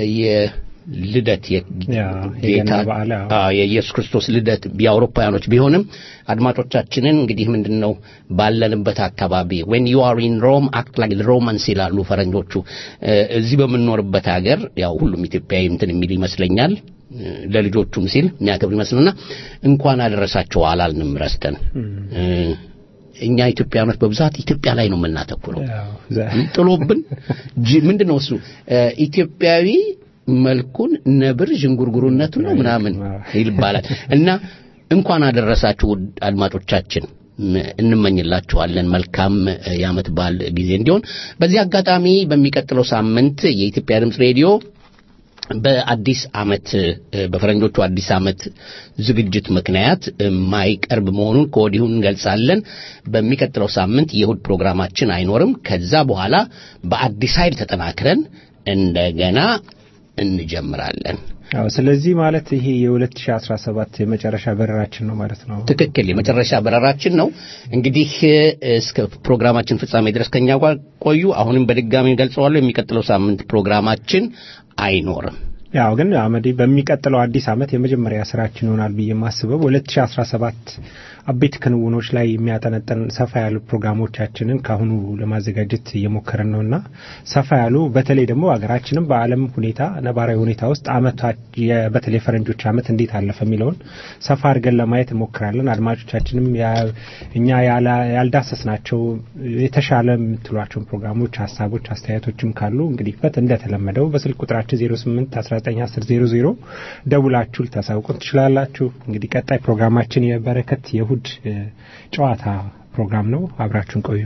የልደት ያ፣ የጌታ የገና በዓል፣ አዎ። አዎ፣ የኢየሱስ ክርስቶስ ልደት የአውሮፓውያኖች ቢሆንም አድማጮቻችንን እንግዲህ ምንድን ነው ባለንበት አካባቢ when you are in Rome act like the Romans ይላሉ ፈረንጆቹ። እ፣ እዚህ በምንኖርበት ሀገር ያው ሁሉም ኢትዮጵያዊ እንትን የሚል ይመስለኛል እ፣ ለልጆቹም ሲል የሚያከብር ይመስልና እንኳን አደረሳቸው አላልንም ረስተን እ፣ እኛ ኢትዮጵያኖች በብዛት ኢትዮጵያ ላይ ነው የምናተኩረው። ያው ዘ- ጥሎብን ጂ- ምንድን ነው እሱ እ፣ ኢትዮጵያዊ መልኩን ነብር ዥንጉርጉርነቱን ነው ምናምን ይባላል እና እንኳን አደረሳችሁ ውድ አድማጮቻችን እንመኝላችኋለን መልካም የዓመት በዓል ጊዜ እንዲሆን። በዚህ አጋጣሚ በሚቀጥለው ሳምንት የኢትዮጵያ ድምፅ ሬዲዮ በአዲስ ዓመት በፈረንጆቹ አዲስ ዓመት ዝግጅት ምክንያት የማይቀርብ መሆኑን ከወዲሁ እንገልጻለን። በሚቀጥለው ሳምንት የእሁድ ፕሮግራማችን አይኖርም። ከዛ በኋላ በአዲስ ኃይል ተጠናክረን እንደገና እንጀምራለን። አዎ ስለዚህ ማለት ይሄ የ2017 የመጨረሻ በረራችን ነው ማለት ነው። ትክክል፣ የመጨረሻ በረራችን ነው። እንግዲህ እስከ ፕሮግራማችን ፍጻሜ ድረስ ከኛ ጋር ቆዩ። አሁንም በድጋሚ ገልጸዋለሁ፣ የሚቀጥለው ሳምንት ፕሮግራማችን አይኖርም። ያው ግን አመዴ በሚቀጥለው አዲስ ዓመት የመጀመሪያ ስራችን ይሆናል ብዬ የማስበው 2017 አቤት ክንውኖች ላይ የሚያጠነጥን ሰፋ ያሉ ፕሮግራሞቻችንን ካሁኑ ለማዘጋጀት እየሞከርን ነውና ሰፋ ያሉ በተለይ ደግሞ ሀገራችንም በዓለም ሁኔታ ነባራዊ ሁኔታ ውስጥ አመቷ በተለይ ፈረንጆች አመት እንዴት አለፈ የሚለውን ሰፋ አድርገን ለማየት እንሞክራለን። አድማጮቻችንም እኛ ያልዳሰስናቸው የተሻለ የምትሏቸውን ፕሮግራሞች፣ ሀሳቦች፣ አስተያየቶችም ካሉ እንግዲህ በት እንደተለመደው በስልክ ቁጥራችን 08 1910 ደውላችሁ ልታሳውቁን ትችላላችሁ። እንግዲህ ቀጣይ ፕሮግራማችን የበረከት የእሁድ ጨዋታ ፕሮግራም ነው። አብራችሁን ቆዩ።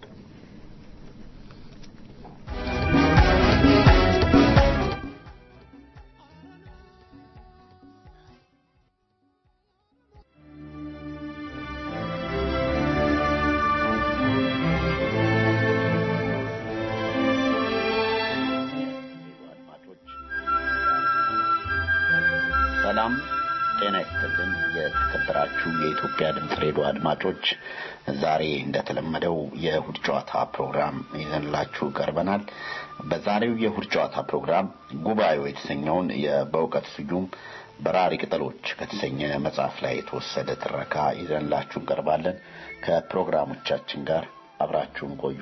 ሰላም ጤና ይስጥልን። የተከበራችሁ የኢትዮጵያ ድምፅ ሬዲዮ አድማጮች፣ ዛሬ እንደተለመደው የእሁድ ጨዋታ ፕሮግራም ይዘንላችሁ ቀርበናል። በዛሬው የእሁድ ጨዋታ ፕሮግራም ጉባኤው የተሰኘውን በእውቀት ስዩም በራሪ ቅጠሎች ከተሰኘ መጽሐፍ ላይ የተወሰደ ትረካ ይዘንላችሁ እንቀርባለን። ከፕሮግራሞቻችን ጋር አብራችሁን ቆዩ።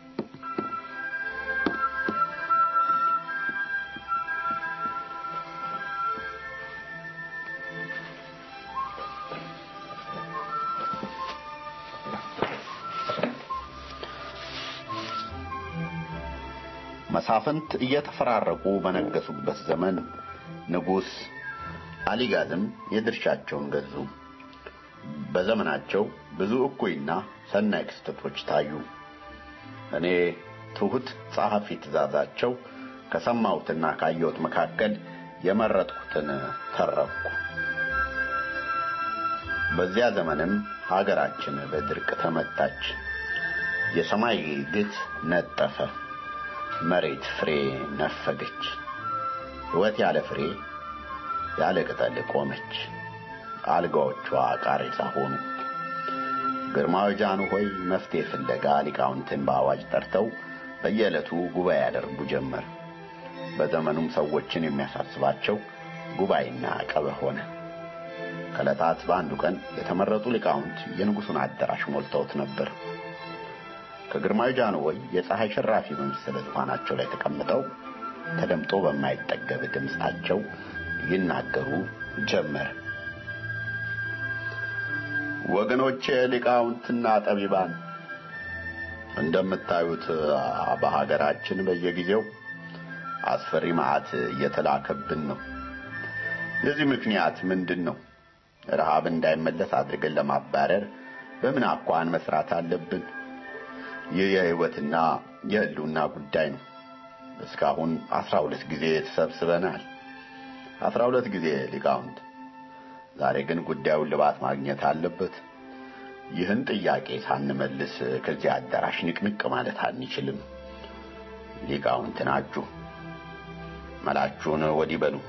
መሳፍንት እየተፈራረቁ በነገሱበት ዘመን ንጉሥ አሊጋዝም የድርሻቸውን ገዙ። በዘመናቸው ብዙ እኩይና ሰናይ ክስተቶች ታዩ። እኔ ትሑት ጸሐፊ ትእዛዛቸው ከሰማሁትና ካየሁት መካከል የመረጥኩትን ተረኩ። በዚያ ዘመንም ሀገራችን በድርቅ ተመታች። የሰማይ ግት ነጠፈ። መሬት ፍሬ ነፈገች። ሕይወት ያለ ፍሬ ያለ ቅጠል ቆመች። አልጋዎቿ ቃሬዛ ሆኑ። ግርማዊ ጃንሆይ መፍትሔ ፍለጋ ሊቃውንትን በአዋጅ ጠርተው በየዕለቱ ጉባኤ ያደርጉ ጀመር። በዘመኑም ሰዎችን የሚያሳስባቸው ጉባኤና ቀበህ ሆነ። ከዕለታት በአንዱ ቀን የተመረጡ ሊቃውንት የንጉሡን አዳራሽ ሞልተውት ነበር። ከግርማዊ ጃንሆይ የፀሐይ ሽራፊ በመሰለ ዙፋናቸው ላይ ተቀምጠው ተደምጦ በማይጠገብ ድምፃቸው ይናገሩ ጀመር። ወገኖቼ ሊቃውንትና ጠቢባን፣ እንደምታዩት በሀገራችን በየጊዜው አስፈሪ መዓት እየተላከብን ነው። የዚህ ምክንያት ምንድን ነው? ረሃብ እንዳይመለስ አድርገን ለማባረር በምን አኳን መስራት አለብን? ይህ የሕይወትና የሕልውና ጉዳይ ነው። እስካሁን አስራ ሁለት ጊዜ ተሰብስበናል። አስራ ሁለት ጊዜ ሊቃውንት። ዛሬ ግን ጉዳዩን ልባት ማግኘት አለበት። ይህን ጥያቄ ሳንመልስ ከዚህ አዳራሽ ንቅንቅ ማለት አንችልም። ሊቃውንት ናችሁ፣ መላችሁን ወዲህ በሉ።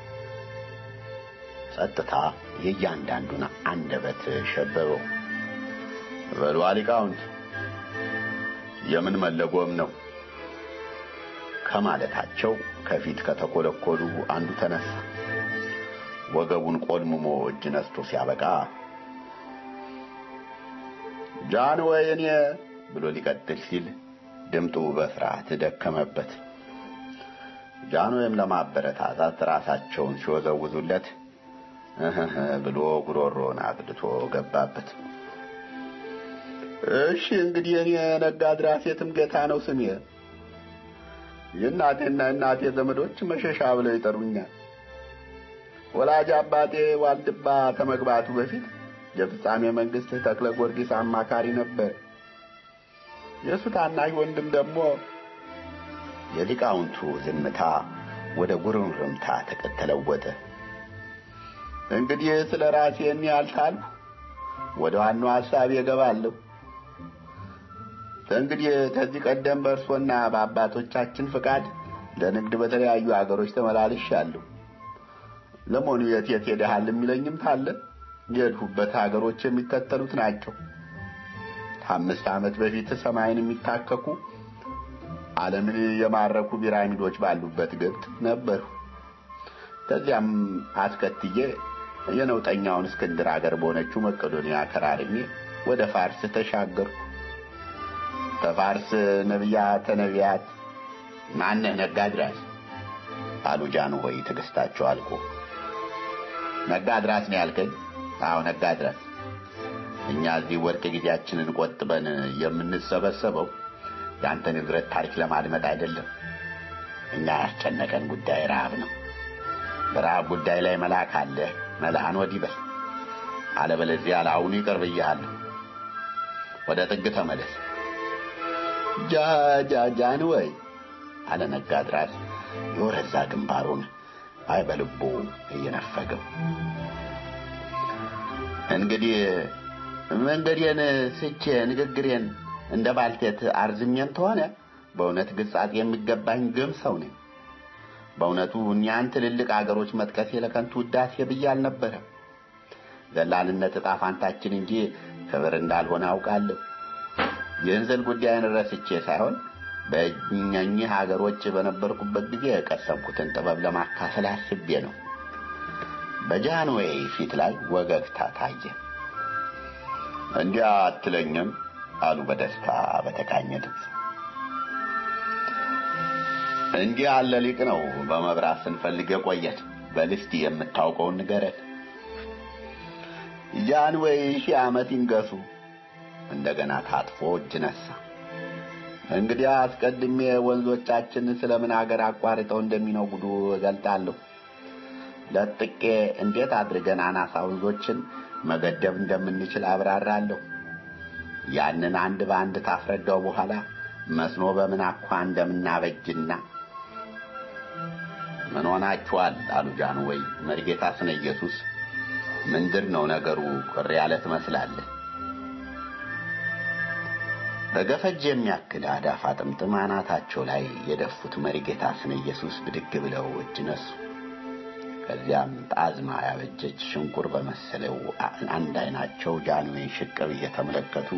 ጸጥታ የእያንዳንዱን አንደበት ሸበበው። በሉ ሊቃውንት የምን መለጎም ነው ከማለታቸው ከፊት ከተኮለኮሉ አንዱ ተነሳ። ወገቡን ቆልምሞ እጅ ነስቶ ሲያበቃ ጃን ወይ እኔ ብሎ ሊቀጥል ሲል ድምጡ በፍርሃት ደከመበት። ጃንሆይም ለማበረታታት ራሳቸውን ሲወዘውዙለት እህህ ብሎ ጉሮሮን አግድቶ ገባበት። እሺ እንግዲህ እኔ ነጋድራስ የትምገታ ነው ስሜ። የእናቴና እናቴ ዘመዶች መሸሻ ብለው ይጠሩኛል። ወላጅ አባቴ ዋልድባ ከመግባቱ በፊት የፍጻሜ መንግስት ተክለ ጊዮርጊስ አማካሪ ነበር። የእሱ ታናሽ ወንድም ደግሞ የሊቃውንቱ ዝምታ ወደ ጉርምርምታ ተለወጠ። እንግዲህ ስለ ራሴ ያልታልኩ ወደ ዋናው ሐሳብ እገባለሁ። እንግዲህ ከዚህ ቀደም በእርሶና በአባቶቻችን ፍቃድ ለንግድ በተለያዩ አገሮች ተመላልሻለሁ። ለመሆኑ የት የት ሄደሃል የሚለኝም ካለ የሄድሁበት ሀገሮች የሚከተሉት ናቸው። ከአምስት ዓመት በፊት ሰማይን የሚታከኩ ዓለምን የማረኩ ፒራሚዶች ባሉበት ግብፅ ነበሩ። ከዚያም አስከትዬ የነውጠኛውን እስክንድር አገር በሆነችው መቄዶንያ ከራርሜ ወደ ፋርስ ተሻገርኩ። ከፋርስ ነቢያተ ነቢያት ማነህ ነጋድራስ አሉ ጃንሆይ ትዕግስታቸው አልቆ። ነጋድራስ ነው ያልከኝ? አዎ ነጋድራስ። እኛ እዚህ ወርቅ ጊዜያችንን ቆጥበን የምንሰበሰበው የአንተን ንግረት ታሪክ ለማድመጥ አይደለም። እኛ ያስጨነቀን ጉዳይ ረሃብ ነው። በረሃብ ጉዳይ ላይ መልአክ አለ፣ መልአን ወዲህ በል። አለበለዚያ ለአሁኑ ይቅር ብዬሃለሁ። ወደ ጥግ ተመለስ። ጃ ጃ ጃንሆይ አለ ነጋድራስ የወረዛ ግንባሩን አይ በልቡ እየነፈገው። እንግዲህ መንገዴን ስቼ ንግግሬን እንደ ባልቴት አርዝሜን ተሆነ በእውነት ግጻት የሚገባኝ ግም ሰው ነኝ። በእውነቱ እኛን ትልልቅ አገሮች መጥቀሴ ለከንቱ ውዳሴ ብዬ አልነበረም። ዘላንነት ዕጣ ፋንታችን እንጂ ክብር እንዳልሆነ አውቃለሁ። ይህን ስል ጉዳይን ረስቼ ሳይሆን በእኚህ ሀገሮች በነበርኩበት ጊዜ የቀሰምኩትን ጥበብ ለማካፈል አስቤ ነው። በጃንሆይ ፊት ላይ ወገግታ ታየ። እንዲያ አትለኝም አሉ በደስታ በተቃኘ ድምፅ። እንዲህ ያለ ሊቅ ነው በመብራት ስንፈልግ የቆየን። በልስቲ የምታውቀውን ንገረን። ጃንሆይ ሺህ ዓመት ይንገሱ። እንደገና ታጥፎ እጅ ነሳ። እንግዲህ አስቀድሜ ወንዞቻችን ስለምን አገር አቋርጠው እንደሚነጉዱ እገልጣለሁ። ለጥቄ እንዴት አድርገን አናሳ ወንዞችን መገደብ እንደምንችል አብራራለሁ። ያንን አንድ በአንድ ታስረዳው በኋላ መስኖ በምን አኳ እንደምናበጅና ምን ሆናችኋል አሉ ጃንሆይ። መርጌታ ስነ ኢየሱስ ምንድር ነው ነገሩ? ቅር ያለ ትመስላለህ። በገፈጅ የሚያክል አዳፋ ጥምጥም አናታቸው ላይ የደፉት መሪጌታ ስነ ኢየሱስ ብድግ ብለው እጅ ነሱ። ከዚያም ጣዝማ ያበጀች ሽንቁር በመሰለው አንድ አይናቸው ጃንሆይን ሽቅብ እየተመለከቱ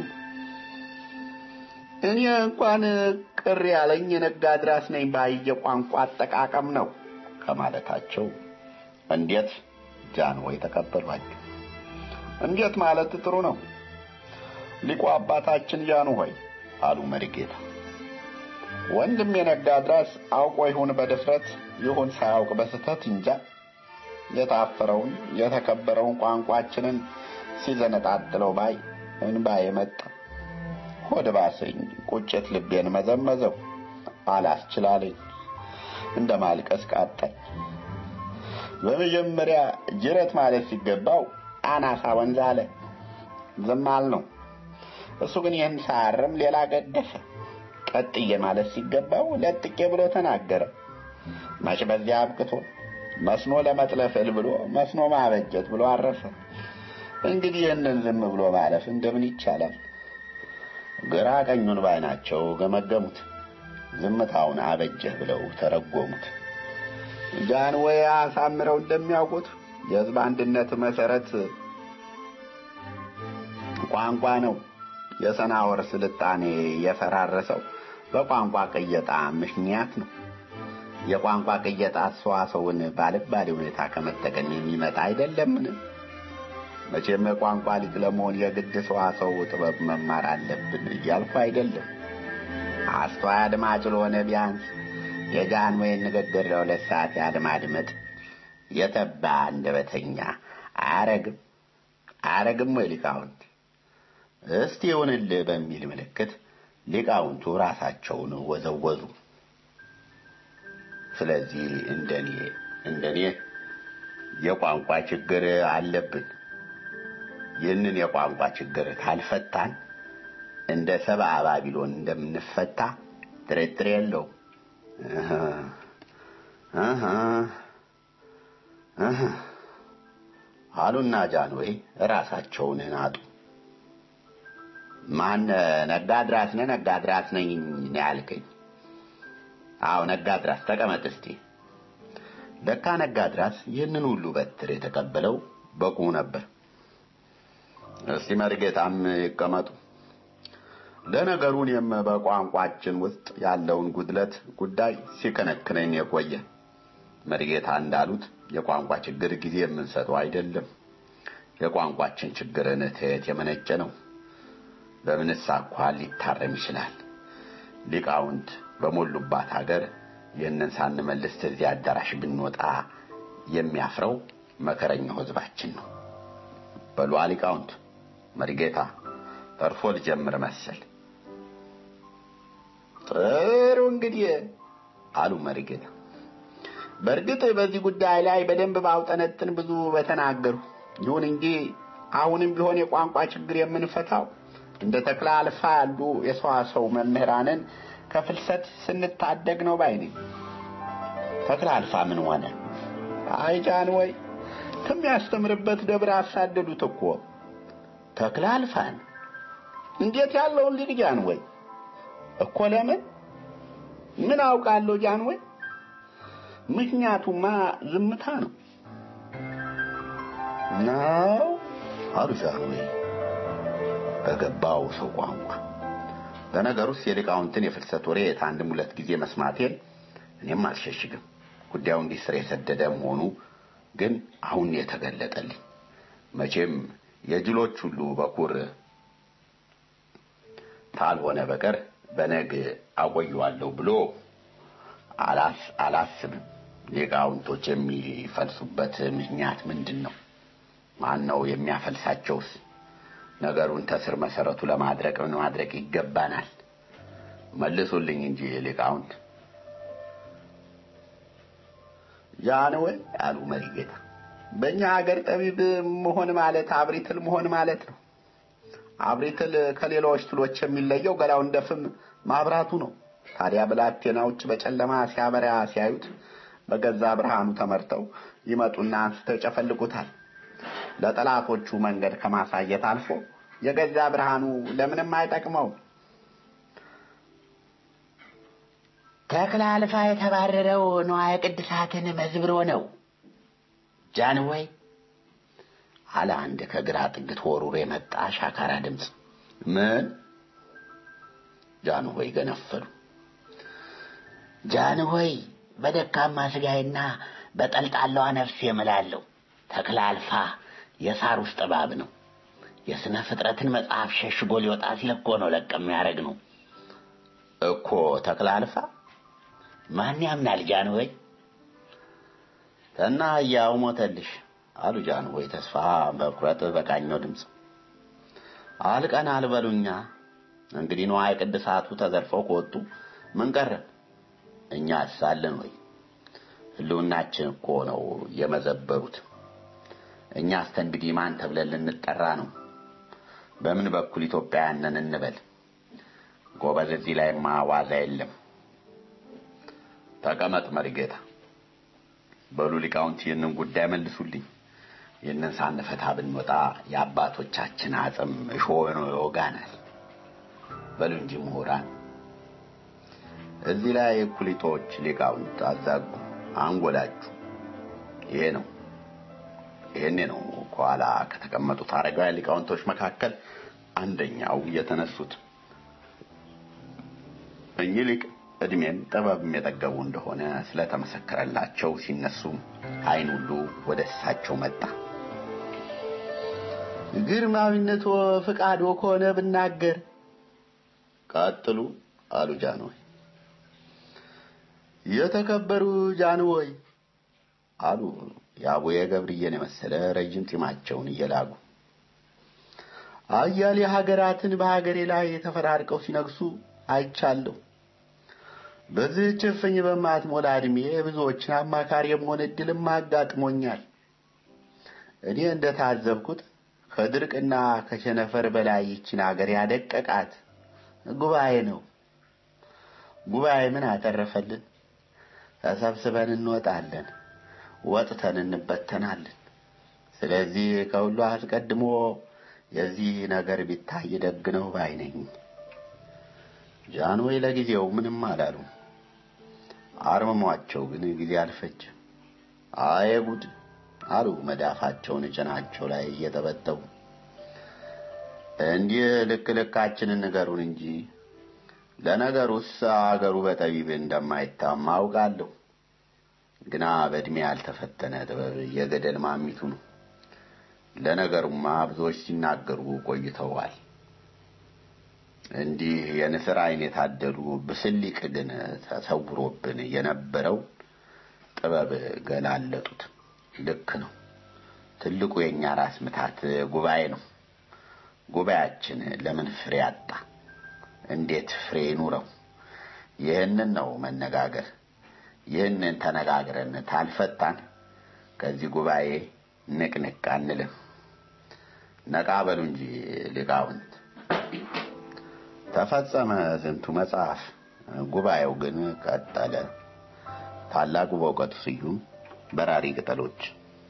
እኔ እንኳን ቅር ያለኝ የነጋድራስ ነኝ ባየ ቋንቋ አጠቃቀም ነው ከማለታቸው እንዴት ጃንሆይ ተቀበሏቸው። እንዴት ማለት ጥሩ ነው ሊቁ አባታችን ጃንሆይ አሉ መሪጌታ። ወንድም የነጋድራስ አውቆ ይሁን በድፍረት ይሁን ሳያውቅ በስተት እንጃ የታፈረውን የተከበረውን ቋንቋችንን ሲዘነጣጥለው ባይ እንባዬ መጣ። ሆድ ባሰኝ፣ ቁጭት ልቤን መዘመዘው፣ አላስችላለኝ፣ እንደ ማልቀስ ቃጣኝ። በመጀመሪያ ጅረት ማለት ሲገባው አናሳ ወንዝ አለ። ዝም አልነው። እሱ ግን ይህን ሳያርም ሌላ ገደፈ። ቀጥዬ ማለት ሲገባው ለጥቄ ብሎ ተናገረ። መች በዚያ አብቅቶ መስኖ ለመጥለፍል ብሎ መስኖ ማበጀት ብሎ አረፈ። እንግዲህ ይህንን ዝም ብሎ ማለፍ እንደምን ይቻላል? ግራ ቀኙን ባይናቸው ገመገሙት። ዝምታውን አበጀህ ብለው ተረጎሙት። ጃንሆይ አሳምረው እንደሚያውቁት የሕዝብ አንድነት መሰረት ቋንቋ ነው። የሰናወር ስልጣኔ የፈራረሰው በቋንቋ ቅየጣ ምክንያት ነው። የቋንቋ ቅየጣ ሰዋሰውን ባልባሌ ሁኔታ ከመጠቀም የሚመጣ አይደለምን? መቼም የቋንቋ ሊቅ ለመሆን የግድ ሰዋሰው ጥበብ መማር አለብን እያልኩ አይደለም። አስተዋይ አድማጭ ለሆነ ቢያንስ የጃንሆይን ንግግር ለሁለት ሰዓት ያለማድመጥ የተባ አንደበተኛ አያረግም አያረግም ወይ ሊቃውንት? እስቲ ይሁንልህ በሚል ምልክት ሊቃውንቱ ራሳቸውን ወዘወዙ። ስለዚህ እንደኔ እንደኔ የቋንቋ ችግር አለብን። ይህንን የቋንቋ ችግር ካልፈታን እንደ ሰብአ ባቢሎን እንደምንፈታ ጥርጥር የለው። እህ እህ እህ አሉና ጃንሆይ ራሳቸውን ናጡ። ማን ነጋድራስ ነህ? ነጋድራስ ነኝ ነው ያልከኝ? አዎ ነጋድራስ፣ ተቀመጥ እስቲ። ለካ ነጋድራስ ይህንን ሁሉ በትር የተቀበለው በቁሙ ነበር። እስቲ መርጌታም ይቀመጡ። ለነገሩ እኔም በቋንቋችን ውስጥ ያለውን ጉድለት ጉዳይ ሲከነክነኝ የቆየ መርጌታ እንዳሉት የቋንቋ ችግር ጊዜ የምንሰጠው አይደለም። የቋንቋችን ችግር ንትት የመነጨ ነው። በምንስ አኳኋን ሊታረም ይችላል? ሊቃውንት በሞሉባት ሀገር ይህንን ሳንመልስ እዚህ አዳራሽ ብንወጣ የሚያፍረው መከረኛው ሕዝባችን ነው። በሉ ሊቃውንት፣ መሪጌታ ተርፎ ልጀምር መሰል። ጥሩ እንግዲህ አሉ መሪጌታ። በእርግጥ በዚህ ጉዳይ ላይ በደንብ ባውጠነጥን ብዙ በተናገሩ። ይሁን እንጂ አሁንም ቢሆን የቋንቋ ችግር የምንፈታው እንደ ተክለ አልፋ ያሉ የሰዋሰው መምህራንን ከፍልሰት ስንታደግ ነው ባይ ነኝ። ተክለ አልፋ ምን ሆነ? አይ ጃንሆይ ከሚያስተምርበት ደብር አሳደዱት እኮ ተክለ አልፋን። እንዴት ያለውን ልጅ ጃንሆይ እኮ ለምን ምን አውቃለሁ ጃንሆይ። ምክንያቱማ ዝምታ ነው ነው አሉ ጃንሆይ በገባው ሰው ቋንቋ። ለነገሩስ የሊቃውንትን የፍልሰት ወሬ አንድም ሁለት ጊዜ መስማቴን እኔም አልሸሽግም። ጉዳዩ እንዲህ ስር የሰደደ መሆኑ ግን አሁን የተገለጠልኝ። መቼም የጅሎች ሁሉ በኩር ካልሆነ በቀር በነግ አቆየዋለሁ ብሎ አላስብም። ሊቃውንቶች የሚፈልሱበት ምክንያት ምንድን ነው? ማን ነው የሚያፈልሳቸውስ? ነገሩን ተስር መሰረቱ ለማድረቅ ምን ማድረግ ይገባናል? መልሱልኝ እንጂ ሊቃውንት። ጃንሆይ አሉ መሪጌታ፣ በእኛ ሀገር ጠቢብ መሆን ማለት አብሪትል መሆን ማለት ነው። አብሪትል ከሌሎች ትሎች የሚለየው ገላው እንደ ፍም ማብራቱ ነው። ታዲያ ብላቴናዎች በጨለማ ሲያበራ ሲያዩት በገዛ ብርሃኑ ተመርተው ይመጡና አንስተው ይጨፈልቁታል። ለጠላቶቹ መንገድ ከማሳየት አልፎ የገዛ ብርሃኑ ለምንም አይጠቅመው። ተክለ አልፋ የተባረረው ንዋየ ቅድሳትን መዝብሮ ነው ጃንሆይ አለ አንድ ከግራ ጥግ ተወርውሮ የመጣ ሻካራ ድምፅ። ምን? ጃንሆይ ገነፈሉ። ጃንሆይ በደካማ ስጋዬና በጠልጣላዋ ነፍስ የምላለሁ ተክለ አልፋ የሳር ውስጥ እባብ ነው። የስነ ፍጥረትን መጽሐፍ ሸሽጎ ሊወጣ ሲል እኮ ነው ለቅ የሚያደርግ ነው እኮ ተክለ አልፋ። ማን ያምናል ጃንሆይ? እና ያው ሞተልሽ አሉ ጃንሆይ ተስፋ በኩረት በቃኘው ድምፅ። አልቀን አልበሉኛ እንግዲህ ንዋየ ቅድሳቱ ተዘርፈው ከወጡ ምን ቀረን? እኛ አሳለን ወይ? ህልውናችን እኮ ነው የመዘበሩት። እኛ እስከ እንግዲህ ማን ተብለን ልንጠራ ነው? በምን በኩል ኢትዮጵያውያንን እንበል? ጎበዝ፣ እዚህ ላይማ ዋዛ የለም። ተቀመጥ መሪጌታ። በሉ ሊቃውንት ይህንን ጉዳይ መልሱልኝ። ይህንን ሳንፈታ ብንወጣ የአባቶቻችን አጽም እሾህ ነው ይወጋናል። በሉ እንጂ ምሁራን። እዚህ ላይ ኩሊቶች ሊቃውንት አዛጉ፣ አንጎላችሁ። ይሄ ነው ይሄኔ ነው ከኋላ ከተቀመጡት አረጋውያን ሊቃውንቶች መካከል አንደኛው የተነሱት። እኚህ ሊቅ እድሜም ጥበብም የጠገቡ እንደሆነ ስለተመሰከረላቸው ሲነሱ ዓይን ሁሉ ወደ እሳቸው መጣ። ግርማዊነቶ ፍቃዶ ከሆነ ብናገር ቀጥሉ አሉ ጃንሆይ። የተከበሩ ጃንሆይ አሉ የአቡየ ገብርዬን የመሰለ ረጅም ጢማቸውን እየላጉ አያሌ ሀገራትን በሀገሬ ላይ ተፈራርቀው ሲነግሱ አይቻለሁ። በዚህች እፍኝ በማትሞላ ዕድሜ ብዙዎችን አማካሪ የመሆን ዕድልም አጋጥሞኛል። እኔ እንደታዘብኩት ከድርቅና ከቸነፈር በላይ ይችን አገር ያደቀቃት ጉባኤ ነው። ጉባኤ ምን አተረፈልን? ተሰብስበን እንወጣለን፣ ወጥተን እንበተናለን። ስለዚህ ከሁሉ አስቀድሞ የዚህ ነገር ቢታይ ደግ ነው ባይ ነኝ። ጃንሆይ ለጊዜው ምንም አላሉ። አርምሟቸው ግን ጊዜ አልፈጀም። አየ ጉድ አሉ መዳፋቸውን ጭናቸው ላይ እየጠበጠቡ። እንዲህ ልክ ልካችንን ንገሩን እንጂ ለነገሩስ አገሩ በጠቢብ እንደማይታማ አውቃለሁ። ግና በዕድሜ ያልተፈተነ ጥበብ የገደል ማሚቱ ነው። ለነገሩማ ብዙዎች ሲናገሩ ቆይተዋል። እንዲህ የንስር ዓይን የታደሉ ብስሊቅ ግን ተሰውሮብን የነበረው ጥበብ ገላለጡት። ልክ ነው። ትልቁ የእኛ ራስ ምታት ጉባኤ ነው። ጉባኤያችን ለምን ፍሬ አጣ? እንዴት ፍሬ ኑረው? ይህንን ነው መነጋገር። ይህንን ተነጋግረን ታልፈታን ከዚህ ጉባኤ ንቅንቅ አንልም። ነቃ በሉ እንጂ ሊቃውንት። ተፈጸመ ዝንቱ መጽሐፍ። ጉባኤው ግን ቀጠለ። ታላቁ በእውቀቱ ስዩም በራሪ ቅጠሎች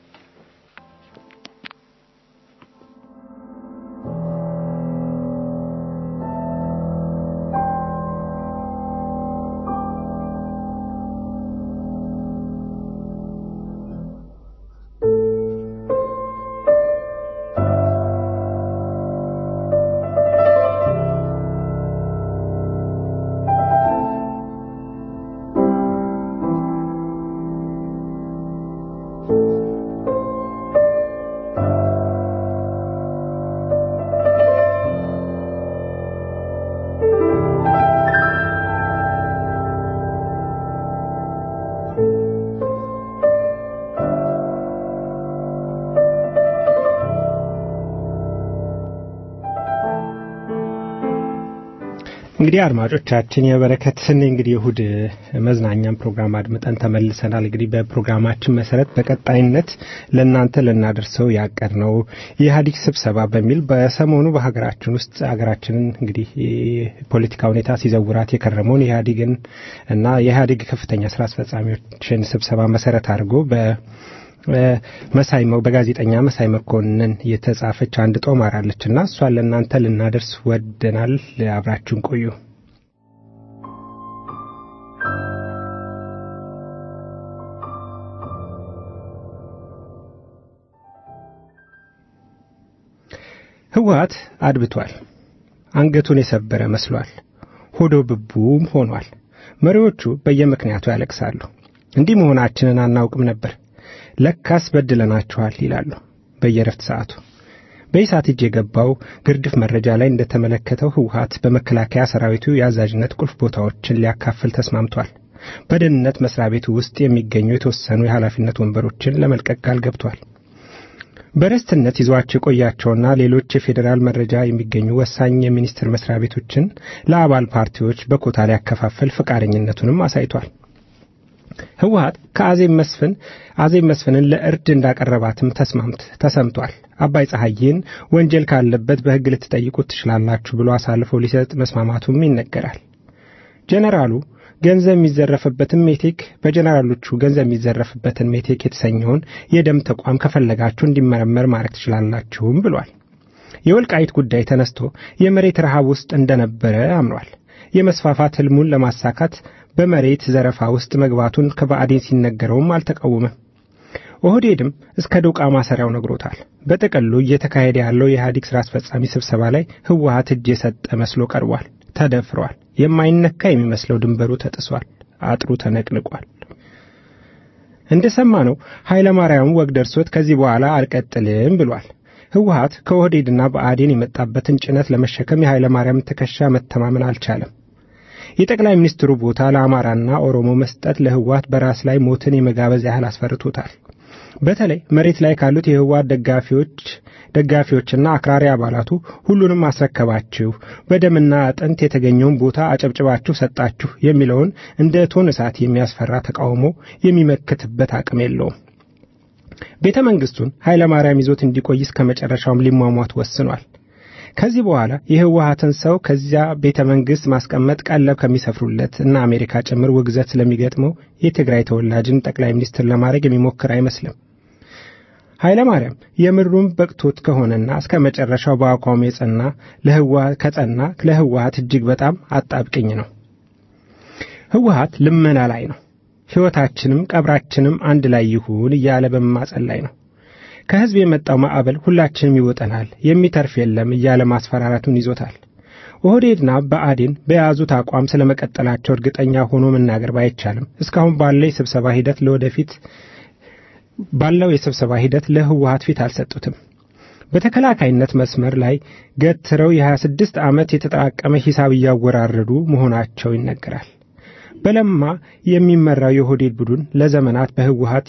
እንግዲህ አድማጮቻችን የበረከትን እንግዲህ እሁድ መዝናኛም ፕሮግራም አድምጠን ተመልሰናል። እንግዲህ በፕሮግራማችን መሰረት በቀጣይነት ለእናንተ ልናደርሰው ያቀድ ነው የኢህአዴግ ስብሰባ በሚል በሰሞኑ በሀገራችን ውስጥ ሀገራችንን እንግዲህ ፖለቲካ ሁኔታ ሲዘውራት የከረመውን የኢህአዴግን እና የኢህአዴግ ከፍተኛ ስራ አስፈጻሚዎችን ስብሰባ መሰረት አድርጎ በ መሳይ በጋዜጠኛ መሳይ መኮንን የተጻፈች አንድ ጦማር አለች እና እሷን ለእናንተ ልናደርስ ወደናል። አብራችሁን ቆዩ። ህወሓት አድብቷል። አንገቱን የሰበረ መስሏል። ሆዶ ብቡም ሆኗል። መሪዎቹ በየምክንያቱ ያለቅሳሉ። እንዲህ መሆናችንን አናውቅም ነበር ለካስ በድለናችኋል ይላሉ በየረፍት ሰዓቱ። በኢሳት እጅ የገባው ግርድፍ መረጃ ላይ እንደተመለከተው ህወሓት በመከላከያ ሰራዊቱ የአዛዥነት ቁልፍ ቦታዎችን ሊያካፍል ተስማምቷል። በደህንነት መስሪያ ቤቱ ውስጥ የሚገኙ የተወሰኑ የኃላፊነት ወንበሮችን ለመልቀቅ ቃል ገብቷል። በረስትነት ይዟቸው የቆያቸውና ሌሎች የፌዴራል መረጃ የሚገኙ ወሳኝ የሚኒስቴር መስሪያ ቤቶችን ለአባል ፓርቲዎች በኮታ ሊያከፋፍል ፈቃደኝነቱንም አሳይቷል። ህወሓት ከአዜብ መስፍን አዜብ መስፍንን ለእርድ እንዳቀረባትም ተስማምት ተሰምቷል። አባይ ፀሐይን ወንጀል ካለበት በሕግ ልትጠይቁት ትችላላችሁ ብሎ አሳልፎ ሊሰጥ መስማማቱም ይነገራል። ጀነራሉ ገንዘብ የሚዘረፍበትን ሜቴክ በጀነራሎቹ ገንዘብ የሚዘረፍበትን ሜቴክ የተሰኘውን የደም ተቋም ከፈለጋችሁ እንዲመረመር ማድረግ ትችላላችሁም ብሏል። የወልቃይት ጉዳይ ተነስቶ የመሬት ረሃብ ውስጥ እንደነበረ አምኗል። የመስፋፋት ህልሙን ለማሳካት በመሬት ዘረፋ ውስጥ መግባቱን ከባዕዴን ሲነገረውም አልተቃወመም። ኦህዴድም እስከ ዶቃ ማሰሪያው ነግሮታል። በጥቅሉ እየተካሄደ ያለው የኢህአዴግ ሥራ አስፈጻሚ ስብሰባ ላይ ህወሓት እጅ የሰጠ መስሎ ቀርቧል። ተደፍሯል። የማይነካ የሚመስለው ድንበሩ ተጥሷል። አጥሩ ተነቅንቋል። እንደሰማነው ኃይለ ማርያም ወግ ደርሶት ከዚህ በኋላ አልቀጥልም ብሏል። ህወሓት ከኦህዴድና ብአዴን የመጣበትን ጭነት ለመሸከም የኃይለ ማርያም ትከሻ መተማመን አልቻለም። የጠቅላይ ሚኒስትሩ ቦታ ለአማራና ኦሮሞ መስጠት ለህወሓት በራስ ላይ ሞትን የመጋበዝ ያህል አስፈርቶታል። በተለይ መሬት ላይ ካሉት የህወሓት ደጋፊዎች ደጋፊዎችና አክራሪ አባላቱ ሁሉንም አስረከባችሁ፣ በደምና አጥንት የተገኘውን ቦታ አጨብጭባችሁ ሰጣችሁ የሚለውን እንደ እቶን እሳት የሚያስፈራ ተቃውሞ የሚመክትበት አቅም የለውም። ቤተ መንግስቱን ኃይለ ማርያም ይዞት እንዲቆይ እስከ መጨረሻውም ሊሟሟት ወስኗል። ከዚህ በኋላ የህወሀትን ሰው ከዚያ ቤተ መንግስት ማስቀመጥ ቀለብ ከሚሰፍሩለት እና አሜሪካ ጭምር ውግዘት ስለሚገጥመው የትግራይ ተወላጅን ጠቅላይ ሚኒስትር ለማድረግ የሚሞክር አይመስልም። ኃይለ ማርያም የምሩም በቅቶት ከሆነና እስከ መጨረሻው በአቋሙ የጸና ለህወሀት ከጸና ለህወሀት እጅግ በጣም አጣብቅኝ ነው። ህወሀት ልመና ላይ ነው። ሕይወታችንም ቀብራችንም አንድ ላይ ይሁን እያለ በመማጸን ላይ ነው። ከህዝብ የመጣው ማዕበል ሁላችንም ይውጠናል፣ የሚተርፍ የለም እያለ ማስፈራራቱን ይዞታል። ኦህዴድና ብአዴን በያዙት አቋም ስለ መቀጠላቸው እርግጠኛ ሆኖ መናገር ባይቻልም እስካሁን ባለው የስብሰባ ሂደት ለወደፊት ባለው የስብሰባ ሂደት ለህወሀት ፊት አልሰጡትም። በተከላካይነት መስመር ላይ ገትረው የ26 ዓመት የተጠራቀመ ሂሳብ እያወራረዱ መሆናቸው ይነገራል። በለማ የሚመራው የኦህዴድ ቡድን ለዘመናት በህወሀት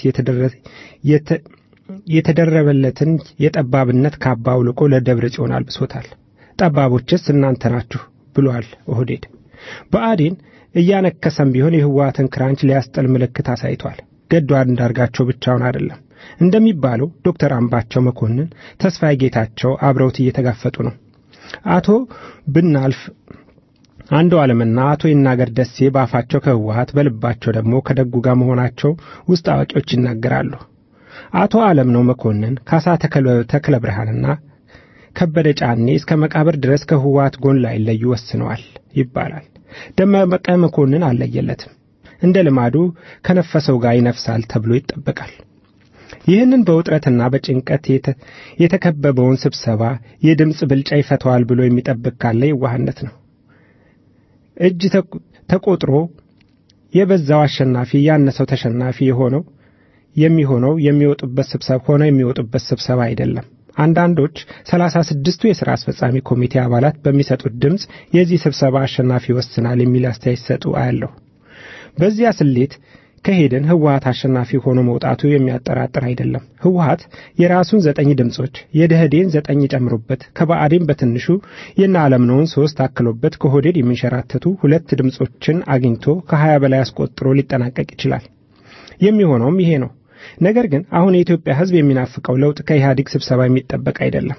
የተደረበለትን የጠባብነት ካባ አውልቆ ለደብረ ጽዮን አልብሶታል። ጠባቦችስ እናንተ ናችሁ ብሏል ኦህዴድ። ብአዴን እያነከሰም ቢሆን የህወሀትን ክራንች ሊያስጠል ምልክት አሳይቷል። ገዱ አንዳርጋቸው ብቻውን አይደለም። እንደሚባለው ዶክተር አምባቸው መኮንን፣ ተስፋዬ ጌታቸው አብረውት እየተጋፈጡ ነው። አቶ ብናልፍ አንዱ ዓለምና አቶ ይናገር ደሴ በአፋቸው ከህወሀት በልባቸው ደግሞ ከደጉ ጋር መሆናቸው ውስጥ አዋቂዎች ይናገራሉ። አቶ ዓለም ነው መኮንን፣ ካሳ ተክለ ብርሃንና ከበደ ጫኔ እስከ መቃብር ድረስ ከህወሀት ጎን ላይለዩ ወስነዋል ይባላል። ደመቀ መኮንን አልለየለትም። እንደ ልማዱ ከነፈሰው ጋር ይነፍሳል ተብሎ ይጠበቃል። ይህንን በውጥረትና በጭንቀት የተከበበውን ስብሰባ የድምፅ ብልጫ ይፈተዋል ብሎ የሚጠብቅ ካለ የዋህነት ነው። እጅ ተቆጥሮ የበዛው አሸናፊ ያነሰው ተሸናፊ የሆነው የሚሆነው የሚወጡበት ስብሰባ ሆነው የሚወጡበት ስብሰባ አይደለም። አንዳንዶች ሰላሳ ስድስቱ የሥራ አስፈጻሚ ኮሚቴ አባላት በሚሰጡት ድምፅ የዚህ ስብሰባ አሸናፊ ይወስናል የሚል አስተያየት ሲሰጡ አያለሁ። በዚያ ስሌት ከሄድን ህወሀት አሸናፊ ሆኖ መውጣቱ የሚያጠራጥር አይደለም። ህወሀት የራሱን ዘጠኝ ድምፆች የደህዴን ዘጠኝ ጨምሮበት ከባዕዴን በትንሹ የነ አለምነውን ሶስት አክሎበት ከሆዴድ የሚንሸራተቱ ሁለት ድምፆችን አግኝቶ ከሀያ በላይ አስቆጥሮ ሊጠናቀቅ ይችላል። የሚሆነውም ይሄ ነው። ነገር ግን አሁን የኢትዮጵያ ህዝብ የሚናፍቀው ለውጥ ከኢህአዴግ ስብሰባ የሚጠበቅ አይደለም።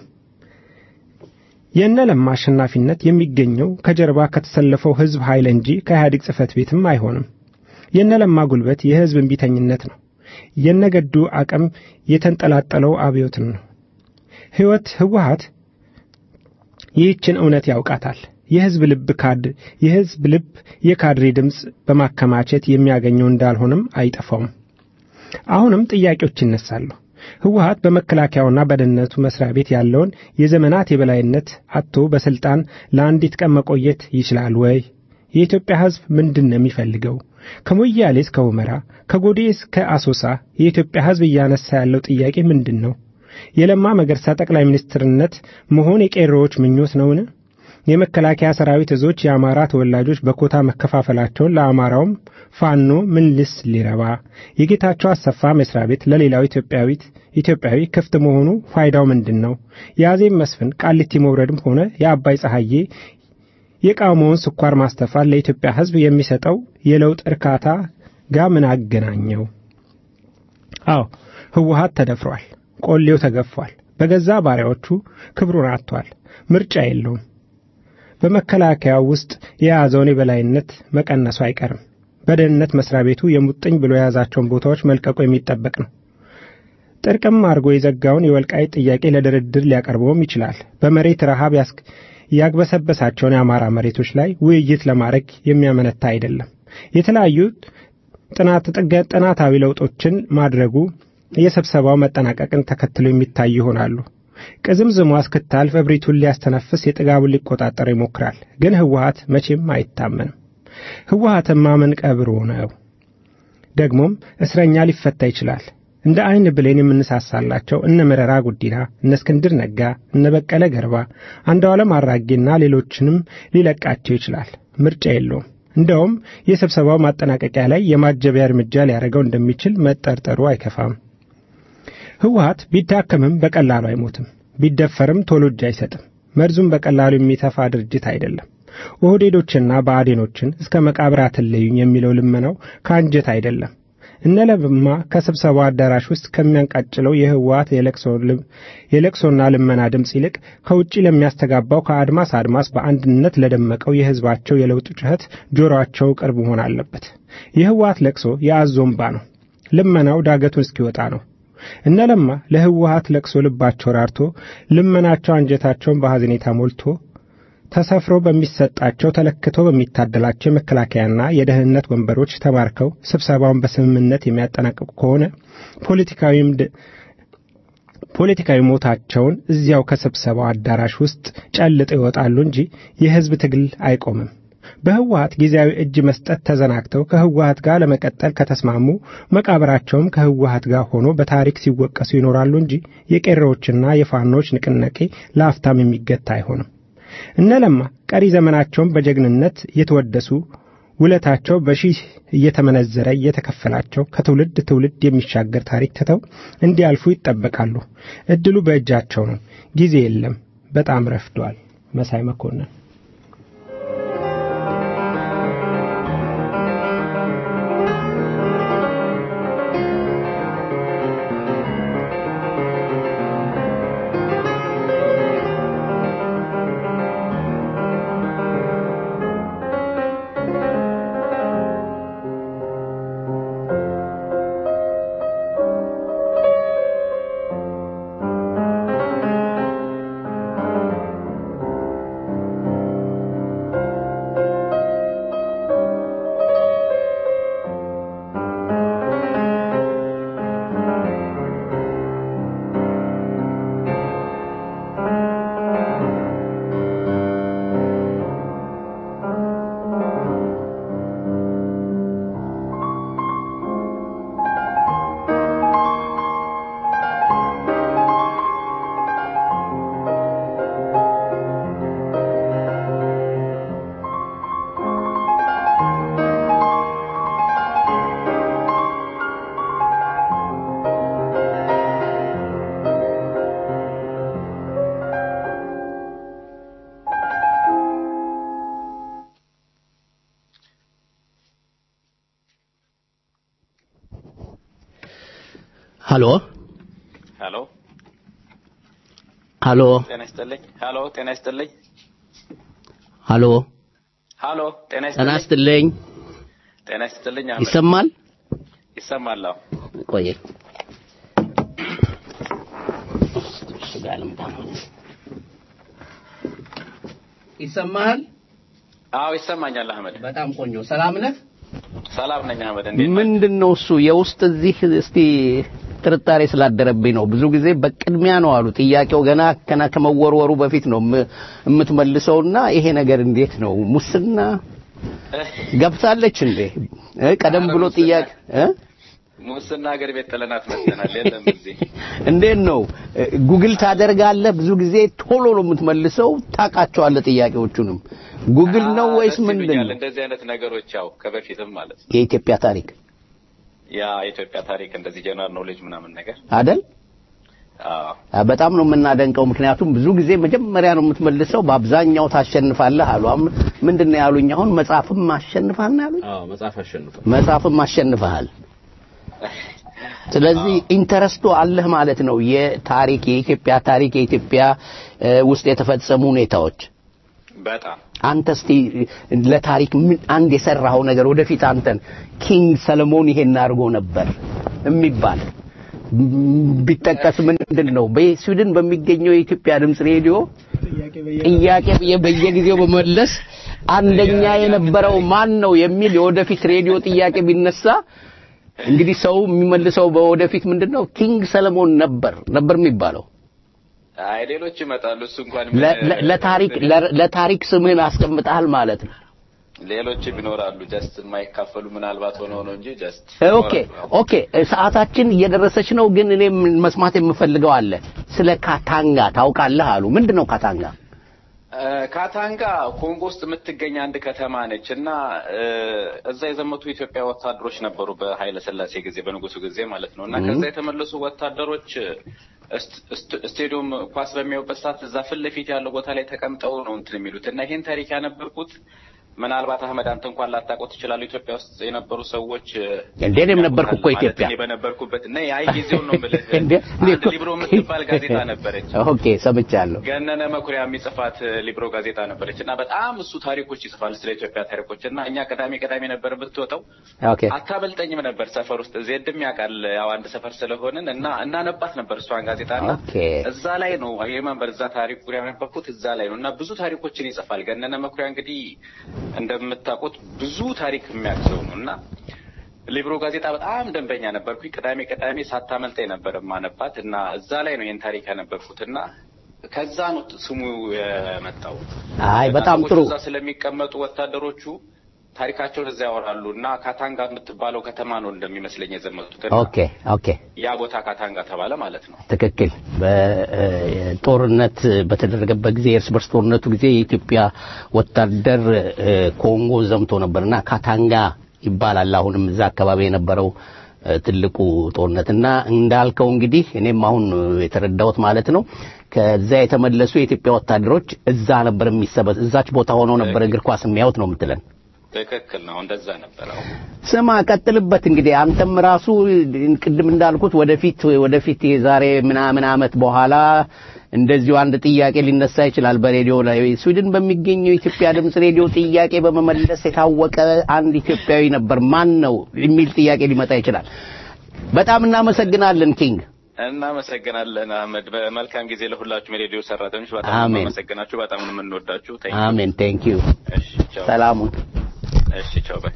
የእነ ለማ አሸናፊነት የሚገኘው ከጀርባ ከተሰለፈው ህዝብ ኃይል እንጂ ከኢህአዴግ ጽህፈት ቤትም አይሆንም። የነ ለማ ጉልበት የህዝብ እምቢተኝነት ነው። የነገዱ አቅም የተንጠላጠለው አብዮትን ነው። ህይወት ህወሀት ይህችን እውነት ያውቃታል። የህዝብ ልብ ካድ የህዝብ ልብ የካድሬ ድምፅ በማከማቸት የሚያገኘው እንዳልሆነም አይጠፋውም። አሁንም ጥያቄዎች ይነሳሉ። ህወሀት በመከላከያውና በደህንነቱ መስሪያ ቤት ያለውን የዘመናት የበላይነት አጥቶ በስልጣን ለአንዲት ቀን መቆየት ይችላል ወይ? የኢትዮጵያ ህዝብ ምንድን ነው የሚፈልገው? ከሞያሌ እስከ ሁመራ ከጎዴ እስከ አሶሳ የኢትዮጵያ ህዝብ እያነሳ ያለው ጥያቄ ምንድን ነው? የለማ መገርሳ ጠቅላይ ሚኒስትርነት መሆን የቄሮዎች ምኞት ነውን? የመከላከያ ሰራዊት እዞች የአማራ ተወላጆች በኮታ መከፋፈላቸውን ለአማራውም ፋኖ ምን ልስ ሊረባ የጌታቸው አሰፋ መስሪያ ቤት ለሌላው ኢትዮጵያዊት ኢትዮጵያዊ ክፍት መሆኑ ፋይዳው ምንድን ነው? የአዜብ መስፍን ቃሊቲ መውረድም ሆነ የአባይ ፀሐዬ የቃውሞውን ስኳር ማስተፋት ለኢትዮጵያ ህዝብ የሚሰጠው የለውጥ እርካታ ጋር ምን አገናኘው? አዎ ህወሀት ተደፍሯል። ቆሌው ተገፏል። በገዛ ባሪያዎቹ ክብሩን አጥቷል። ምርጫ የለውም። በመከላከያው ውስጥ የያዘውን የበላይነት መቀነሱ አይቀርም። በደህንነት መስሪያ ቤቱ የሙጥኝ ብሎ የያዛቸውን ቦታዎች መልቀቁ የሚጠበቅ ነው። ጥርቅም አድርጎ የዘጋውን የወልቃይት ጥያቄ ለድርድር ሊያቀርበውም ይችላል። በመሬት ረሃብ ያግበሰበሳቸውን የአማራ መሬቶች ላይ ውይይት ለማድረግ የሚያመነታ አይደለም። የተለያዩ ጥናታዊ ለውጦችን ማድረጉ የስብሰባው መጠናቀቅን ተከትሎ የሚታዩ ይሆናሉ። ቅዝምዝሟ እስክታልፍ እብሪቱን ሊያስተነፍስ የጥጋቡን ሊቆጣጠር ይሞክራል። ግን ህወሀት መቼም አይታመንም። ህወሀትን ማመን ቀብሮ ነው። ደግሞም እስረኛ ሊፈታ ይችላል። እንደ አይን ብሌን የምንሳሳላቸው እነ መረራ ጉዲና፣ እነ እስክንድር ነጋ፣ እነ በቀለ ገርባ፣ አንዱዓለም አራጌና ሌሎችንም ሊለቃቸው ይችላል። ምርጫ የለውም። እንደውም የስብሰባው ማጠናቀቂያ ላይ የማጀቢያ እርምጃ ሊያደርገው እንደሚችል መጠርጠሩ አይከፋም። ህወሀት ቢዳከምም በቀላሉ አይሞትም። ቢደፈርም ቶሎ እጅ አይሰጥም። መርዙም በቀላሉ የሚተፋ ድርጅት አይደለም። ኦህዴዶችና ብአዴኖችን እስከ መቃብር አትለዩኝ የሚለው ልመናው ከአንጀት አይደለም። እነ ለማ ከስብሰባው አዳራሽ ውስጥ ከሚያንቃጭለው የህወሓት የለቅሶና ልመና ድምፅ ይልቅ ከውጭ ለሚያስተጋባው ከአድማስ አድማስ በአንድነት ለደመቀው የህዝባቸው የለውጥ ጩኸት ጆሮአቸው ቅርብ መሆን አለበት። የህወሓት ለቅሶ የአዞ እምባ ነው። ልመናው ዳገቱን እስኪወጣ ነው። እነ ለማ ለህወሓት ለቅሶ ልባቸው ራርቶ ልመናቸው አንጀታቸውን በሐዘኔታ ሞልቶ ተሰፍሮ በሚሰጣቸው ተለክቶ በሚታደላቸው የመከላከያና የደህንነት ወንበሮች ተማርከው ስብሰባውን በስምምነት የሚያጠናቅቁ ከሆነ ፖለቲካዊም ፖለቲካዊ ሞታቸውን እዚያው ከስብሰባው አዳራሽ ውስጥ ጨልጠው ይወጣሉ እንጂ የህዝብ ትግል አይቆምም። በህወሓት ጊዜያዊ እጅ መስጠት ተዘናግተው ከህወሓት ጋር ለመቀጠል ከተስማሙ መቃብራቸውም ከህወሓት ጋር ሆኖ በታሪክ ሲወቀሱ ይኖራሉ እንጂ የቄሮዎችና የፋኖች ንቅናቄ ለአፍታም የሚገታ አይሆንም። እነ ለማ ቀሪ ዘመናቸውን በጀግንነት እየተወደሱ ውለታቸው በሺህ እየተመነዘረ እየተከፈላቸው ከትውልድ ትውልድ የሚሻገር ታሪክ ትተው እንዲያልፉ ይጠበቃሉ። እድሉ በእጃቸው ነው። ጊዜ የለም። በጣም ረፍዷል። መሳይ መኮንን ሀሎ ሄሎ ሀሎ ጤና ይስጥልኝ። ሄሎ ጤና ይስጥልኝ። ሀሎ ሄሎ ጤና ጤና ይስጥልኝ። ይስጥልኝ። ጤና ይስጥልኝ። አህመድ ይሰማል? ይሰማል። አዎ። ቆየ ይሰማሃል? አዎ ይሰማኛል። አህመድ በጣም ቆንጆ። ሰላም ነህ? ሰላም ነኝ። አህመድ እንዴት ነህ? ምንድን ነው እሱ የውስጥ እዚህ እስቲ ጥርጣሬ ስላደረብኝ ነው። ብዙ ጊዜ በቅድሚያ ነው አሉ ጥያቄው ገና ከና ከመወርወሩ በፊት ነው የም- የምትመልሰውና ይሄ ነገር እንዴት ነው ሙስና ገብታለች እንዴ? እ? ቀደም ብሎ ጥያቄ እ? ሙስና ሀገር ቤት ጥለናት መጥተናል። የለም እዚህ እንዴት ነው እ፣ ጉግል ታደርጋለህ? ብዙ ጊዜ ቶሎ ነው የምትመልሰው። ታውቃቸዋለህ ጥያቄዎቹንም። ጉግል ነው አዎ፣ ወይስ ደስ ምንድን ይሉኛል ነው? እንደዚህ አይነት ነገሮች ያው ከበፊትም ማለት ነው የኢትዮጵያ ታሪክ ያ የኢትዮጵያ ታሪክ እንደዚህ ጀነራል ኖሌጅ ምናምን ነገር አይደል? አዎ አ፣ በጣም ነው የምናደንቀው። ምክንያቱም ብዙ ጊዜ መጀመሪያ ነው የምትመልሰው፣ በአብዛኛው ታሸንፋለህ አሉ። አሁን ምንድን ነው ያሉኝ? አሁን መጽሐፍም አሸንፋል ነው ያሉኝ። አዎ መጽሐፍ አሸንፏል። መጽሐፍም አሸንፈሃል። ስለዚህ ኢንተረስቱ አለህ ማለት ነው። የታሪክ የኢትዮጵያ ታሪክ የኢትዮጵያ እ፣ ውስጥ የተፈጸሙ ሁኔታዎች በጣም አንተ እስቲ ለታሪክ ምን አንድ የሰራኸው ነገር ወደፊት አንተን ኪንግ ሰለሞን ይሄን አድርጎ ነበር የሚባል ቢጠቀስ ምንድን ነው? በስዊድን በሚገኘው የኢትዮጵያ ድምፅ ሬዲዮ ጥያቄ በየ- በየጊዜው በመለስ አንደኛ የነበረው ማን ነው የሚል የወደፊት ሬዲዮ ጥያቄ ቢነሳ እንግዲህ ሰው የሚመልሰው በወደፊት ምንድን ነው ኪንግ ሰለሞን ነበር ነበር የሚባለው። አይ ሌሎች ይመጣሉ። እሱ እንኳን ለ- ለ- ለታሪክ ለ- ለታሪክ ስምህን አስቀምጠሃል ማለት ነው። ሌሎችም ይኖራሉ። ጀስት የማይካፈሉ ምናልባት ሆነው ነው እንጂ ጀስት ኦኬ ኦኬ፣ ሰዓታችን እየደረሰች ነው፣ ግን እኔ መስማት የምፈልገው አለ። ስለ ካታንጋ ታውቃለህ አሉ። ምንድን ነው ካታንጋ? እ፣ ካታንጋ ኮንጎ ውስጥ የምትገኝ አንድ ከተማ ነች እና እ፣ እዛ የዘመቱ ኢትዮጵያ ወታደሮች ነበሩ በኃይለ ሥላሴ ጊዜ በንጉሱ ጊዜ ማለት ነው እና እህ። ከዛ የተመለሱ ወታደሮች ስት- ስት- ስቴዲየም ኳስ በሚያዩበት ሰዓት እዛ ፊት ለፊት ያለው ቦታ ላይ ተቀምጠው ነው እንትን የሚሉት እና ይሄን ታሪክ ያነበብኩት ምናልባት አህመድ አንተ እንኳን ላታውቀው ትችላለህ። ኢትዮጵያ ውስጥ የነበሩ ሰዎች እንዴ እኔም ነበርኩ እኮ ማለት ኢትዮጵያ። እኔ በነበርኩበት እና አይ ጊዜውን ነው የምልህ። እንዴ እኔ አንድ እኮ- ሊብሮ የምትባል ጋዜጣ ነበረች። ኦኬ ሰምቻለሁ። ገነነ መኩሪያ የሚጽፋት ሊብሮ ጋዜጣ ነበረች እና በጣም እሱ ታሪኮች ይጽፋል ስለ ኢትዮጵያ ታሪኮች እና እኛ ቅዳሜ ቅዳሜ ነበር የምትወጣው ኦኬ አታበልጠኝም ነበር ሰፈር ውስጥ ዜድም ያውቃል ያው አንድ ሰፈር ስለሆንን እና እናነባት ነበር እሷን ጋዜጣ እና ኦኬ እዛ ላይ ነው የመንበር እዛ ታሪክ ጉዳይ ያነበብኩት እዛ ላይ ነው እና ብዙ ታሪኮችን ይጽፋል ገነነ መኩሪያ እንግዲህ እንደምታውቁት ብዙ ታሪክ የሚያግዘው ነው እና ሊብሮ ጋዜጣ በጣም ደንበኛ ነበርኩኝ ቅዳሜ ቅዳሜ ሳታመልጠኝ ነበር ማነባት እና እዛ ላይ ነው ይህን ታሪክ ያነበብኩት እና ከዛ ነው ስሙ የመጣው አይ በጣም ጥሩ እዛ ስለሚቀመጡ ወታደሮቹ ታሪካቸውን እዛ ያወራሉ እና ካታንጋ የምትባለው ከተማ ነው እንደሚመስለኝ የዘመቱት እና ኦኬ ኦኬ ያ ቦታ ካታንጋ ተባለ ማለት ነው። ትክክል። በጦርነት በተደረገበት ጊዜ የእርስ በርስ ጦርነቱ ጊዜ የኢትዮጵያ ወታደር እ፣ ኮንጎ ዘምቶ ነበርና ካታንጋ ይባላል። አሁንም እዛ አካባቢ የነበረው እ፣ ትልቁ ጦርነትና እንዳልከው እንግዲህ እኔም አሁን የተረዳሁት ማለት ነው ከዛ የተመለሱ የኢትዮጵያ ወታደሮች እዛ ነበር የሚሰበት እዛች ቦታ ሆነው ነበር እግር ኳስ የሚያዩት ነው የምትለን። ትክክል ነው። እንደዛ ነበር። አዎ ስማ ቀጥልበት እንግዲህ አንተም ራሱ ቅድም እንዳልኩት ወደፊት ወደፊት የዛሬ ምናምን ዓመት በኋላ እንደዚሁ አንድ ጥያቄ ሊነሳ ይችላል በሬዲዮ ላይ ስዊድን በሚገኘው የኢትዮጵያ ድምፅ ሬዲዮ ጥያቄ በመመለስ የታወቀ አንድ ኢትዮጵያዊ ነበር ማን ነው የሚል ጥያቄ ሊመጣ ይችላል በጣም እናመሰግናለን ኪንግ እናመሰግናለን አህመድ። በመልካም ጊዜ ለሁላችሁም የሬዲዮ ሰራተኞች በጣም አሜን። እናመሰግናችሁ። በጣም ነው የምንወዳችሁ። Thank you። አሜን ቴንክ ዩ እሺ ቻው። ሰላሙን እሺ ቻው ባይ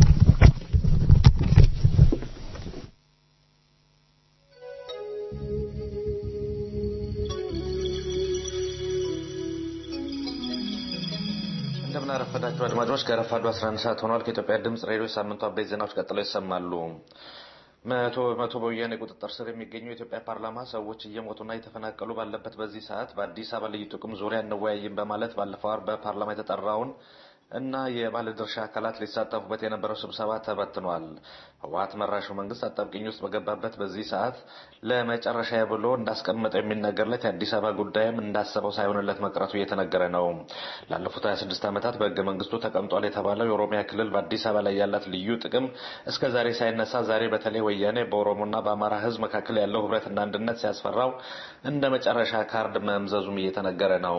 እንደምን አረፈዳችሁ አድማጮች። ከረፋዱ 11 ሰዓት ሆኗል። ከኢትዮጵያ ድምፅ ሬዲዮ ሳምንቱ አበይት ዜናዎች ቀጥለው ይሰማሉ። መቶ በመቶ በወያኔ ቁጥጥር ስር የሚገኘው የኢትዮጵያ ፓርላማ ሰዎች እየሞቱና እየተፈናቀሉ ባለበት በዚህ ሰዓት በአዲስ አበባ ልዩ ጥቅም ዙሪያ እንወያይም በማለት ባለፈው ዓርብ በፓርላማ የተጠራውን እና የባለድርሻ አካላት ሊሳተፉበት የነበረው ስብሰባ ተበትኗል። ህወሀት መራሹ መንግስት አጣብቂኝ ውስጥ በገባበት በዚህ ሰዓት ለመጨረሻ ብሎ እንዳስቀመጠው የሚነገርለት የአዲስ አበባ ጉዳይም እንዳሰበው ሳይሆንለት መቅረቱ እየተነገረ ነው። ላለፉት 26 ዓመታት በህገ መንግስቱ ተቀምጧል የተባለው የኦሮሚያ ክልል በአዲስ አበባ ላይ ያላት ልዩ ጥቅም እስከ ዛሬ ሳይነሳ ዛሬ በተለይ ወያኔ በኦሮሞና በአማራ ህዝብ መካከል ያለው ህብረትና አንድነት ሲያስፈራው እንደ መጨረሻ ካርድ መምዘዙም እየተነገረ ነው።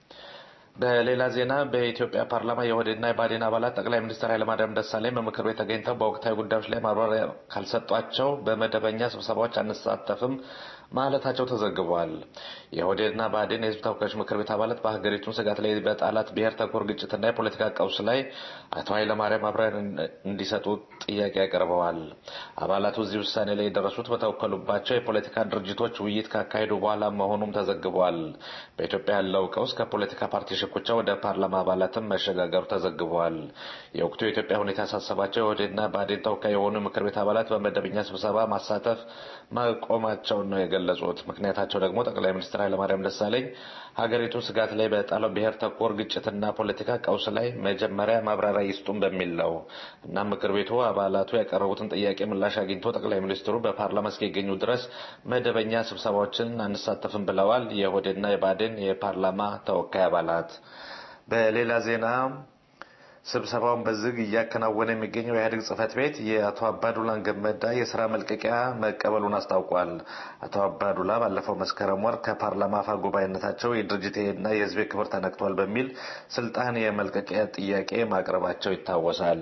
በሌላ ዜና በኢትዮጵያ ፓርላማ የኦህዴድና የብአዴን አባላት ጠቅላይ ሚኒስትር ኃይለማርያም ደሳለኝ በምክር ቤት ተገኝተው በወቅታዊ ጉዳዮች ላይ ማብራሪያ ካልሰጧቸው በመደበኛ ስብሰባዎች አንሳተፍም ማለታቸው ተዘግቧል። የኦህዴድና ብአዴን የህዝብ ተወካዮች ምክር ቤት አባላት በሀገሪቱን ስጋት ላይ በጣላት ብሔር ተኮር ግጭትና የፖለቲካ ቀውስ ላይ አቶ ኃይለማርያም ማብራሪያ እንዲሰጡ ጥያቄ አቅርበዋል። አባላቱ እዚህ ውሳኔ ላይ የደረሱት በተወከሉባቸው የፖለቲካ ድርጅቶች ውይይት ካካሄዱ በኋላ መሆኑም ተዘግቧል። በኢትዮጵያ ያለው ቀውስ ከፖለቲካ ፓርቲ ሽኩቻ ወደ ፓርላማ አባላትም መሸጋገሩ ተዘግቧል። የወቅቱ የኢትዮጵያ ሁኔታ ያሳሰባቸው የኦህዴድና ብአዴን ተወካይ የሆኑ ምክር ቤት አባላት በመደበኛ ስብሰባ ማሳተፍ ማቆማቸውን ነው የገለጹት። ምክንያታቸው ደግሞ ጠቅላይ ሚኒስትር ኃይለማርያም ደሳለኝ ሀገሪቱን ስጋት ላይ በጣለው ብሔር ተኮር ግጭትና ፖለቲካ ቀውስ ላይ መጀመሪያ ማብራሪያ ይስጡን በሚል ነው። እናም ምክር ቤቱ አባላቱ ያቀረቡትን ጥያቄ ምላሽ አግኝቶ ጠቅላይ ሚኒስትሩ በፓርላማ እስኪገኙ ድረስ መደበኛ ስብሰባዎችን አንሳተፍም ብለዋል። የኦህዴድና የብአዴን የፓርላማ ተወካይ አባላት በሌላ ዜና ስብሰባውን በዝግ እያከናወነ የሚገኘው የኢህአዴግ ጽህፈት ቤት የአቶ አባዱላን ገመዳ የስራ መልቀቂያ መቀበሉን አስታውቋል። አቶ አባዱላ ባለፈው መስከረም ወር ከፓርላማ አፈ ጉባኤነታቸው የድርጅቴና የህዝቤ ክብር ተነክቷል በሚል ስልጣን የመልቀቂያ ጥያቄ ማቅረባቸው ይታወሳል።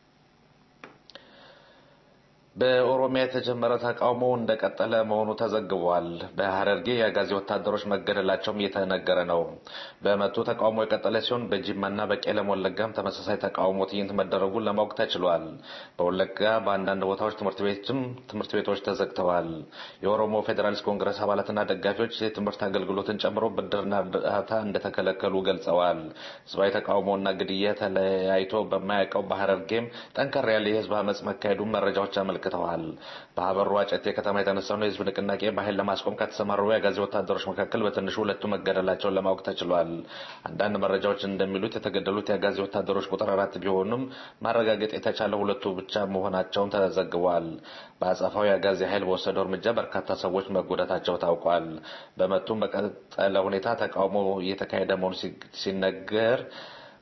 በኦሮሚያ የተጀመረ ተቃውሞ እንደቀጠለ መሆኑ ተዘግቧል። በሀረርጌ የአጋዚ ወታደሮች መገደላቸውም እየተነገረ ነው። በመቱ ተቃውሞ የቀጠለ ሲሆን በጂማና በቄለም ወለጋም ተመሳሳይ ተቃውሞ ትዕይንት መደረጉን ለማወቅ ተችሏል። በወለጋ በአንዳንድ ቦታዎች ትምህርት ቤትም ትምህርት ቤቶች ተዘግተዋል። የኦሮሞ ፌዴራሊስት ኮንግረስ አባላትና ደጋፊዎች የትምህርት አገልግሎትን ጨምሮ ብድርና እርዳታ እንደተከለከሉ ገልጸዋል። ህዝባዊ ተቃውሞና ግድያ ተለያይቶ በማያውቀው በሀረርጌም ጠንከር ያለ የህዝብ አመፅ መካሄዱን መረጃዎች አመልክተዋል አመልክተዋል። በሀበሩ አጨቴ ከተማ የተነሳውን የህዝብ ንቅናቄ በኃይል ለማስቆም ከተሰማሩ የአጋዚ ወታደሮች መካከል በትንሹ ሁለቱ መገደላቸውን ለማወቅ ተችሏል። አንዳንድ መረጃዎች እንደሚሉት የተገደሉት የአጋዚ ወታደሮች ቁጥር አራት ቢሆኑም ማረጋገጥ የተቻለው ሁለቱ ብቻ መሆናቸውን ተዘግቧል። በአጸፋው የአጋዚ ኃይል በወሰደው እርምጃ በርካታ ሰዎች መጎዳታቸው ታውቋል። በመቱም በቀጠለ ሁኔታ ተቃውሞ እየተካሄደ መሆኑ ሲነገር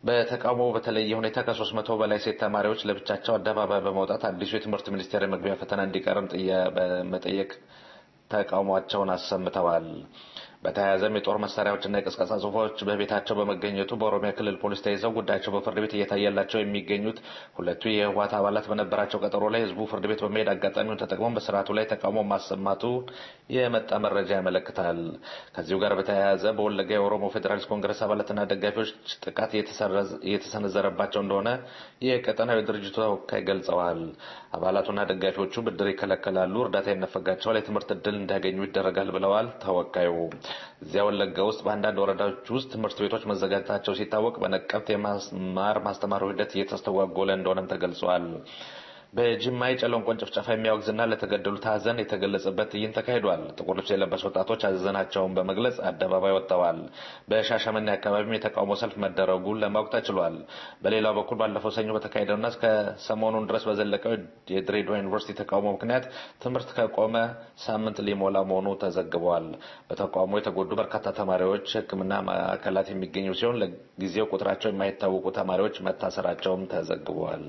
በተቃውሞ በተለየ ሁኔታ ከሶስት መቶ በላይ ሴት ተማሪዎች ለብቻቸው አደባባይ በመውጣት አዲሱ የትምህርት ሚኒስቴር የመግቢያ ፈተና እንዲቀርም በመጠየቅ ተቃውሟቸውን አሰምተዋል። በተያያዘም የጦር መሳሪያዎችና የቅስቀሳ ጽሁፎች በቤታቸው በመገኘቱ በኦሮሚያ ክልል ፖሊስ ተይዘው ጉዳያቸው በፍርድ ቤት እየታየላቸው የሚገኙት ሁለቱ የህወሓት አባላት በነበራቸው ቀጠሮ ላይ ህዝቡ ፍርድ ቤት በመሄድ አጋጣሚውን ተጠቅመው በስርዓቱ ላይ ተቃውሞ ማሰማቱ የመጣ መረጃ ያመለክታል። ከዚሁ ጋር በተያያዘ በወለጋ የኦሮሞ ፌዴራሊስት ኮንግረስ አባላትና ደጋፊዎች ጥቃት እየተሰነዘረባቸው እንደሆነ የቀጠናዊ ድርጅቱ ተወካይ ገልጸዋል። አባላቱና ደጋፊዎቹ ብድር ይከለከላሉ፣ እርዳታ ይነፈጋቸዋል፣ የትምህርት እድል እንዲያገኙ ይደረጋል ብለዋል ተወካዩ። እዚያ ወለጋ ውስጥ በአንዳንድ ወረዳዎች ውስጥ ትምህርት ቤቶች መዘጋጀታቸው ሲታወቅ በነቀብት የማስማር ማስተማሩ ሂደት እየተስተጓጎለ እንደሆነም ተገልጿል። በጅማ የጨለንቆን ጭፍጨፋ የሚያወግዝና ለተገደሉት ሀዘን የተገለጸበት ትዕይንት ተካሂዷል። ጥቁር ልብስ የለበሱ ወጣቶች ሀዘናቸውን በመግለጽ አደባባይ ወጥተዋል። በሻሸመኔ አካባቢም የተቃውሞ ሰልፍ መደረጉን ለማወቅ ተችሏል። በሌላው በኩል ባለፈው ሰኞ በተካሄደውና እስከ ሰሞኑን ድረስ በዘለቀው የድሬዳዋ ዩኒቨርሲቲ ተቃውሞ ምክንያት ትምህርት ከቆመ ሳምንት ሊሞላ መሆኑ ተዘግቧል። በተቃውሞ የተጎዱ በርካታ ተማሪዎች ሕክምና ማዕከላት የሚገኙ ሲሆን ለጊዜው ቁጥራቸው የማይታወቁ ተማሪዎች መታሰራቸውም ተዘግቧል።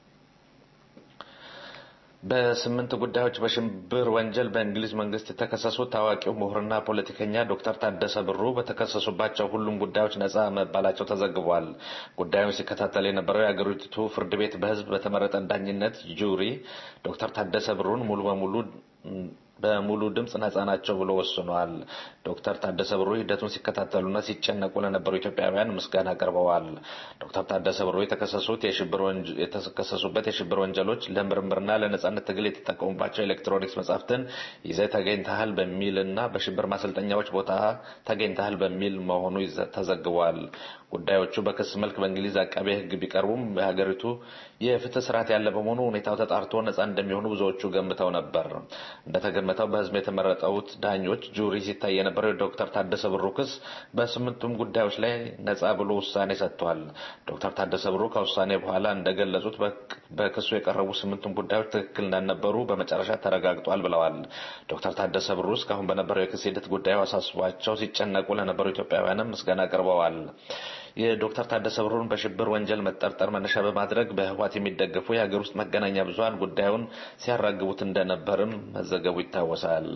በስምንት ጉዳዮች በሽብር ወንጀል በእንግሊዝ መንግስት የተከሰሱት ታዋቂው ምሁርና ፖለቲከኛ ዶክተር ታደሰ ብሩ በተከሰሱባቸው ሁሉም ጉዳዮች ነጻ መባላቸው ተዘግቧል። ጉዳዩን ሲከታተል የነበረው የአገሪቱ ፍርድ ቤት በህዝብ በተመረጠ ዳኝነት ጁሪ ዶክተር ታደሰ ብሩን ሙሉ በሙሉ በሙሉ ድምፅ ነጻ ናቸው ብሎ ወስኗል። ዶክተር ታደሰ ብሩ ሂደቱን ሲከታተሉና ሲጨነቁ ለነበሩ ኢትዮጵያውያን ምስጋና አቅርበዋል። ዶክተር ታደሰ ብሩ የተከሰሱት የተከሰሱበት የሽብር ወንጀሎች ለምርምርና ለነጻነት ትግል የተጠቀሙባቸው ኤሌክትሮኒክስ መጻሕፍትን ይዘህ ተገኝተሃል በሚልና በሽብር ማሰልጠኛዎች ቦታ ተገኝተሃል በሚል መሆኑ ተዘግቧል። ጉዳዮቹ በክስ መልክ በእንግሊዝ አቃቤ ሕግ ቢቀርቡም በሀገሪቱ የፍትህ ስርዓት ያለ በመሆኑ ሁኔታው ተጣርቶ ነጻ እንደሚሆኑ ብዙዎቹ ገምተው ነበር። እንደተገመተው በህዝብ የተመረጠውት ዳኞች ጁሪ ሲታይ የነበረው የዶክተር ታደሰ ብሩ ክስ በስምንቱም ጉዳዮች ላይ ነጻ ብሎ ውሳኔ ሰጥቷል። ዶክተር ታደሰ ብሩ ከውሳኔ በኋላ እንደገለጹት በክሱ የቀረቡ ስምንቱም ጉዳዮች ትክክል እንዳልነበሩ በመጨረሻ ተረጋግጧል ብለዋል። ዶክተር ታደሰ ብሩ እስካሁን በነበረው የክስ ሂደት ጉዳዩ አሳስቧቸው ሲጨነቁ ለነበሩ ኢትዮጵያውያንም ምስጋና አቅርበዋል። የዶክተር ታደሰ ብሩን በሽብር ወንጀል መጠርጠር መነሻ በማድረግ በህወሓት የሚደገፉ የሀገር ውስጥ መገናኛ ብዙኃን ጉዳዩን ሲያራግቡት እንደነበርም መዘገቡ ይታወሳል።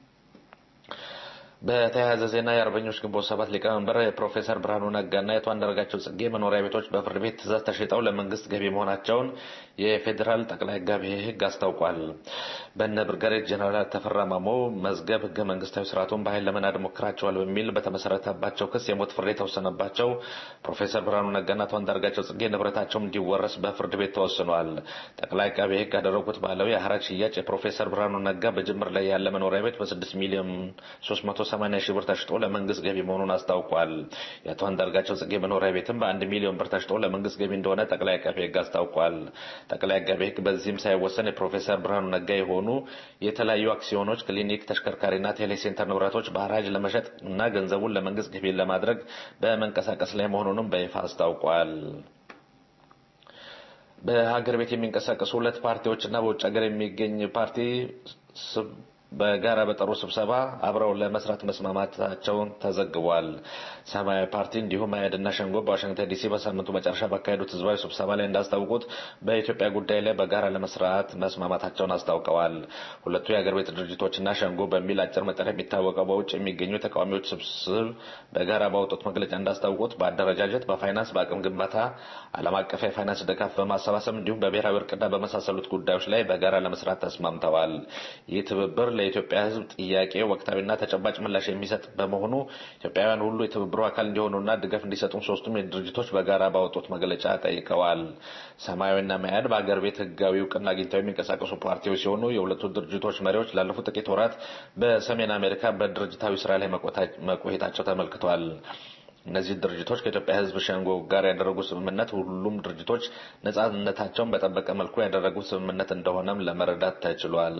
በተያያዘ ዜና የአርበኞች ግንቦት ሰባት ሊቀመንበር የፕሮፌሰር ብርሃኑ ነጋና የአቶ አንዳርጋቸው ጽጌ መኖሪያ ቤቶች በፍርድ ቤት ትዕዛዝ ተሽጠው ለመንግስት ገቢ መሆናቸውን የፌዴራል ጠቅላይ አቃቤ ሕግ አስታውቋል። በነ ብርጋዴር ጀነራል ተፈራ ማሞ መዝገብ ህገ መንግስታዊ ስርዓቱን በኃይል ለመናድ ሞክራቸዋል በሚል በተመሰረተባቸው ክስ የሞት ፍርድ የተወሰነባቸው ፕሮፌሰር ብርሃኑ ነጋና አቶ አንዳርጋቸው ጽጌ ንብረታቸው እንዲወረስ በፍርድ ቤት ተወስኗል። ጠቅላይ አቃቤ ሕግ ያደረጉት ባለው የሐራጅ ሽያጭ የፕሮፌሰር ብርሃኑ ነጋ በጅምር ላይ ያለ መኖሪያ ቤት በ6 ሚሊዮን 300 ሰማንያ ሺህ ብር ተሽጦ ለመንግስት ገቢ መሆኑን አስታውቋል። የአቶ አንዳርጋቸው ጽጌ መኖሪያ ቤትም በአንድ ሚሊዮን ብር ተሽጦ ለመንግስት ገቢ እንደሆነ ጠቅላይ አቃቤ ሕግ አስታውቋል። ጠቅላይ አቃቤ ሕግ በዚህም ሳይወሰን የፕሮፌሰር ብርሃኑ ነጋ የሆኑ የተለያዩ አክሲዮኖች፣ ክሊኒክ፣ ተሽከርካሪና ቴሌሴንተር ንብረቶች በሐራጅ ለመሸጥ እና ገንዘቡን ለመንግስት ገቢ ለማድረግ በመንቀሳቀስ ላይ መሆኑንም በይፋ አስታውቋል። በሀገር ቤት የሚንቀሳቀሱ ሁለት ፓርቲዎችና በውጭ ሀገር የሚገኝ ፓርቲ በጋራ በጠሩ ስብሰባ አብረው ለመስራት መስማማታቸውን ተዘግቧል። ሰማያዊ ፓርቲ እንዲሁም አያድና ሸንጎ በዋሽንግተን ዲሲ በሳምንቱ መጨረሻ ባካሄዱት ህዝባዊ ስብሰባ ላይ እንዳስታወቁት በኢትዮጵያ ጉዳይ ላይ በጋራ ለመስራት መስማማታቸውን አስታውቀዋል። ሁለቱ የአገር ቤት ድርጅቶችና ሸንጎ በሚል አጭር መጠሪያ የሚታወቀው በውጭ የሚገኙ ተቃዋሚዎች ስብስብ በጋራ ባወጡት መግለጫ እንዳስታወቁት በአደረጃጀት፣ በፋይናንስ፣ በአቅም ግንባታ፣ ዓለም አቀፍ የፋይናንስ ድጋፍ በማሰባሰብ እንዲሁም በብሔራዊ እርቅና በመሳሰሉት ጉዳዮች ላይ በጋራ ለመስራት ተስማምተዋል። ይህ ትብብር ለኢትዮጵያ ሕዝብ ጥያቄ ወቅታዊና ተጨባጭ ምላሽ የሚሰጥ በመሆኑ ኢትዮጵያውያን ሁሉ የትብብሩ አካል እንዲሆኑና ድጋፍ እንዲሰጡም ሶስቱም ድርጅቶች በጋራ ባወጡት መግለጫ ጠይቀዋል። ሰማያዊና መያድ በአገር ቤት ህጋዊ እውቅና አግኝተው የሚንቀሳቀሱ ፓርቲዎች ሲሆኑ የሁለቱ ድርጅቶች መሪዎች ላለፉት ጥቂት ወራት በሰሜን አሜሪካ በድርጅታዊ ስራ ላይ መቆየታቸው ተመልክቷል። እነዚህ ድርጅቶች ከኢትዮጵያ ህዝብ ሸንጎ ጋር ያደረጉት ስምምነት ሁሉም ድርጅቶች ነጻነታቸውን በጠበቀ መልኩ ያደረጉት ስምምነት እንደሆነም ለመረዳት ተችሏል።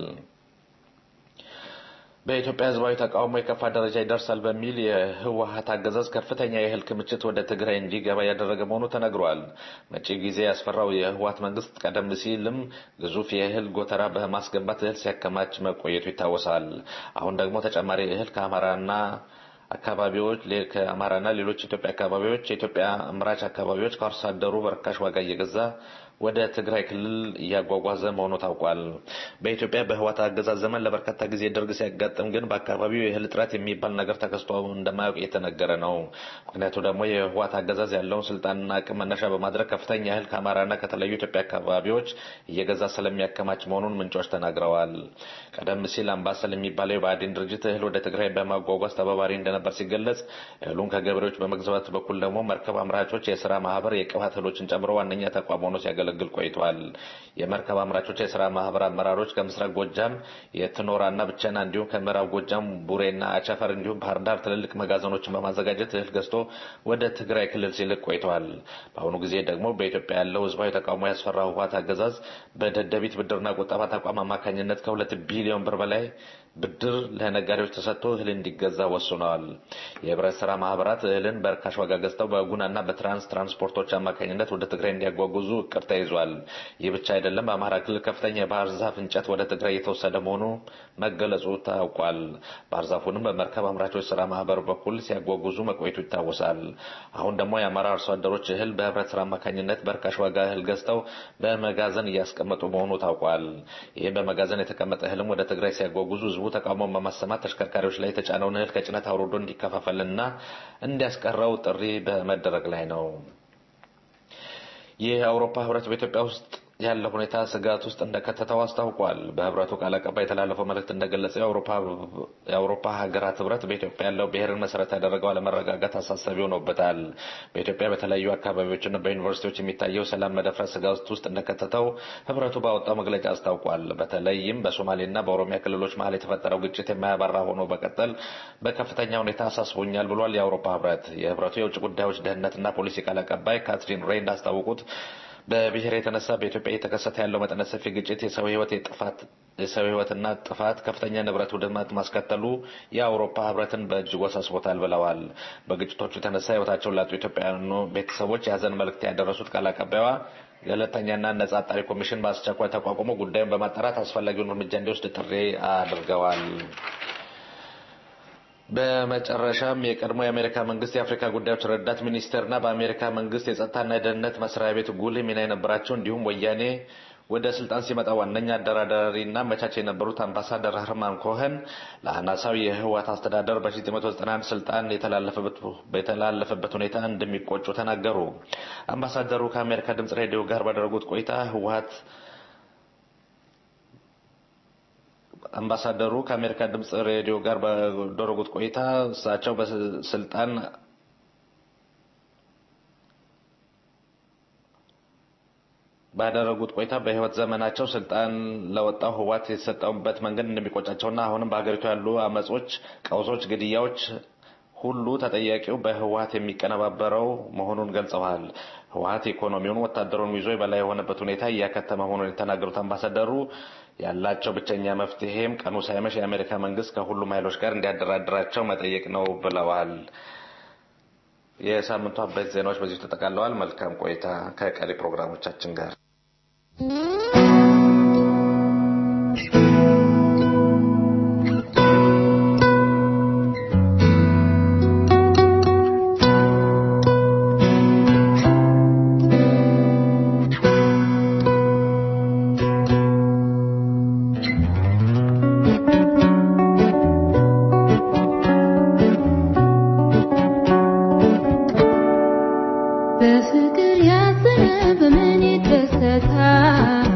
በኢትዮጵያ ህዝባዊ ተቃውሞ የከፋ ደረጃ ይደርሳል በሚል የህወሀት አገዛዝ ከፍተኛ የእህል ክምችት ወደ ትግራይ እንዲገባ ያደረገ መሆኑ ተነግሯል። መጪ ጊዜ ያስፈራው የህወሀት መንግስት ቀደም ሲልም ግዙፍ የእህል ጎተራ በማስገባት እህል ሲያከማች መቆየቱ ይታወሳል። አሁን ደግሞ ተጨማሪ እህል ከአማራና አካባቢዎች ከአማራና ሌሎች ኢትዮጵያ አካባቢዎች የኢትዮጵያ አምራች አካባቢዎች ከአርሶ አደሩ በርካሽ ዋጋ እየገዛ ወደ ትግራይ ክልል እያጓጓዘ መሆኑ ታውቋል። በኢትዮጵያ በህዋት አገዛዝ ዘመን ለበርካታ ጊዜ ድርቅ ሲያጋጥም ግን በአካባቢው የእህል እጥረት የሚባል ነገር ተከስቶ እንደማያውቅ እየተነገረ ነው። ምክንያቱ ደግሞ የህዋት አገዛዝ ያለውን ስልጣንና አቅም መነሻ በማድረግ ከፍተኛ እህል ከአማራና ከተለያዩ ኢትዮጵያ አካባቢዎች እየገዛ ስለሚያከማች መሆኑን ምንጮች ተናግረዋል። ቀደም ሲል አምባሰል የሚባለው የብአዴን ድርጅት እህል ወደ ትግራይ በማጓጓዝ ተባባሪ እንደነበር ሲገለጽ፣ እህሉን ከገበሬዎች በመግዛት በኩል ደግሞ መርከብ አምራቾች የስራ ማህበር የቅባት እህሎችን ጨምሮ ዋነኛ ተቋም ሆኖ ሲያገለግል ቆይቷል። የመርከብ አምራቾች የስራ ማህበር አመራሮች ከምስራቅ ጎጃም የትኖራና ብቸና እንዲሁም ከምዕራብ ጎጃም ቡሬና አቸፈር እንዲሁም ባህር ዳር ትልልቅ መጋዘኖችን በማዘጋጀት እህል ገዝቶ ወደ ትግራይ ክልል ሲልክ ቆይተዋል። በአሁኑ ጊዜ ደግሞ በኢትዮጵያ ያለው ህዝባዊ ተቃውሞ ያስፈራው ህወሓት አገዛዝ በደደቢት ብድርና ቁጠባ ተቋም አማካኝነት ከሁለት ቢሊዮን ብር በላይ ብድር ለነጋዴዎች ተሰጥቶ እህል እንዲገዛ ወስነዋል። የህብረት ስራ ማህበራት እህልን በርካሽ ዋጋ ገዝተው በጉናና በትራንስ ትራንስፖርቶች አማካኝነት ወደ ትግራይ እንዲያጓጉዙ እቅድ ተይዟል። ይህ ብቻ አይደለም። በአማራ ክልል ከፍተኛ የባህር ዛፍ እንጨት ወደ ትግራይ እየተወሰደ መሆኑ መገለጹ ታውቋል። ባህር ዛፉንም በመርከብ አምራቾች ስራ ማህበር በኩል ሲያጓጉዙ መቆየቱ ይታወሳል። አሁን ደግሞ የአማራ አርሶ አደሮች እህል በህብረት ስራ አማካኝነት በርካሽ ዋጋ እህል ገዝተው በመጋዘን እያስቀመጡ መሆኑ ታውቋል። ይህም በመጋዘን የተቀመጠ እህልም ወደ ትግራይ ሲያጓጉዙ ህዝቡ ተቃውሞን በማሰማት ተሽከርካሪዎች ላይ የተጫነውን እህል ከጭነት አውርዶ እንዲከፋፈልና እንዲያስቀረው ጥሪ በመደረግ ላይ ነው። ይህ የአውሮፓ ህብረት በኢትዮጵያ ውስጥ ያለው ሁኔታ ስጋት ውስጥ እንደከተተው አስታውቋል። በህብረቱ ቃል አቀባይ የተላለፈው መልእክት እንደገለጸው የአውሮፓ ሀገራት ህብረት በኢትዮጵያ ያለው ብሔርን መሰረት ያደረገው አለመረጋጋት አሳሳቢ ሆኖበታል። በኢትዮጵያ በተለያዩ አካባቢዎችና በዩኒቨርሲቲዎች የሚታየው ሰላም መደፍረስ ስጋት ውስጥ እንደከተተው ህብረቱ ባወጣው መግለጫ አስታውቋል። በተለይም በሶማሌና በኦሮሚያ ክልሎች መሀል የተፈጠረው ግጭት የማያባራ ሆኖ በቀጠል በከፍተኛ ሁኔታ አሳስቦኛል ብሏል። የአውሮፓ ህብረት የህብረቱ የውጭ ጉዳዮች ደህንነትና ፖሊሲ ቃል አቀባይ ካትሪን ሬይ እንዳስታወቁት በብሔር የተነሳ በኢትዮጵያ እየተከሰተ ያለው መጠነ ሰፊ ግጭት የሰው ህይወት የጥፋት የሰው ህይወትና ጥፋት ከፍተኛ ንብረት ውድመት ማስከተሉ የአውሮፓ ህብረትን በእጅጉ አሳስቦታል ብለዋል። በግጭቶቹ የተነሳ ህይወታቸውን ላጡ ኢትዮጵያውያኑ ቤተሰቦች የሀዘን መልእክት ያደረሱት ቃል አቀባይዋ ገለልተኛና ነጻ አጣሪ ኮሚሽን በአስቸኳይ ተቋቁሞ ጉዳዩን በማጣራት አስፈላጊውን እርምጃ እንዲወስድ ጥሪ አድርገዋል። በመጨረሻም የቀድሞ የአሜሪካ መንግስት የአፍሪካ ጉዳዮች ረዳት ሚኒስቴርና በአሜሪካ መንግስት የጸጥታና የደህንነት መስሪያ ቤት ጉልህ ሚና የነበራቸው እንዲሁም ወያኔ ወደ ስልጣን ሲመጣ ዋነኛ አደራዳሪና መቻች የነበሩት አምባሳደር ህርማን ኮኸን ለአናሳው የህወሓት አስተዳደር በ1991 ስልጣን የተላለፈበት ሁኔታ እንደሚቆጩ ተናገሩ። አምባሳደሩ ከአሜሪካ ድምጽ ሬዲዮ ጋር ባደረጉት ቆይታ ህወሓት አምባሳደሩ ከአሜሪካ ድምጽ ሬዲዮ ጋር ባደረጉት ቆይታ እሳቸው በስልጣን ባደረጉት ቆይታ በህይወት ዘመናቸው ስልጣን ለወጣው ህወሓት የተሰጠውበት መንገድ እንደሚቆጫቸውና አሁንም በሀገሪቱ ያሉ አመጾች፣ ቀውሶች፣ ግድያዎች ሁሉ ተጠያቂው በህወሓት የሚቀነባበረው መሆኑን ገልጸዋል። ህወሓት ኢኮኖሚውን፣ ወታደሩን ይዞ የበላይ የሆነበት ሁኔታ እያከተመ መሆኑን የተናገሩት አምባሳደሩ ያላቸው ብቸኛ መፍትሄም ቀኑ ሳይመሽ የአሜሪካ መንግስት ከሁሉም ኃይሎች ጋር እንዲያደራድራቸው መጠየቅ ነው ብለዋል። የሳምንቱ አበይት ዜናዎች በዚሁ ተጠቃለዋል። መልካም ቆይታ ከቀሪ ፕሮግራሞቻችን ጋር በፍቅር ያዘነ በምን ይደሰታል?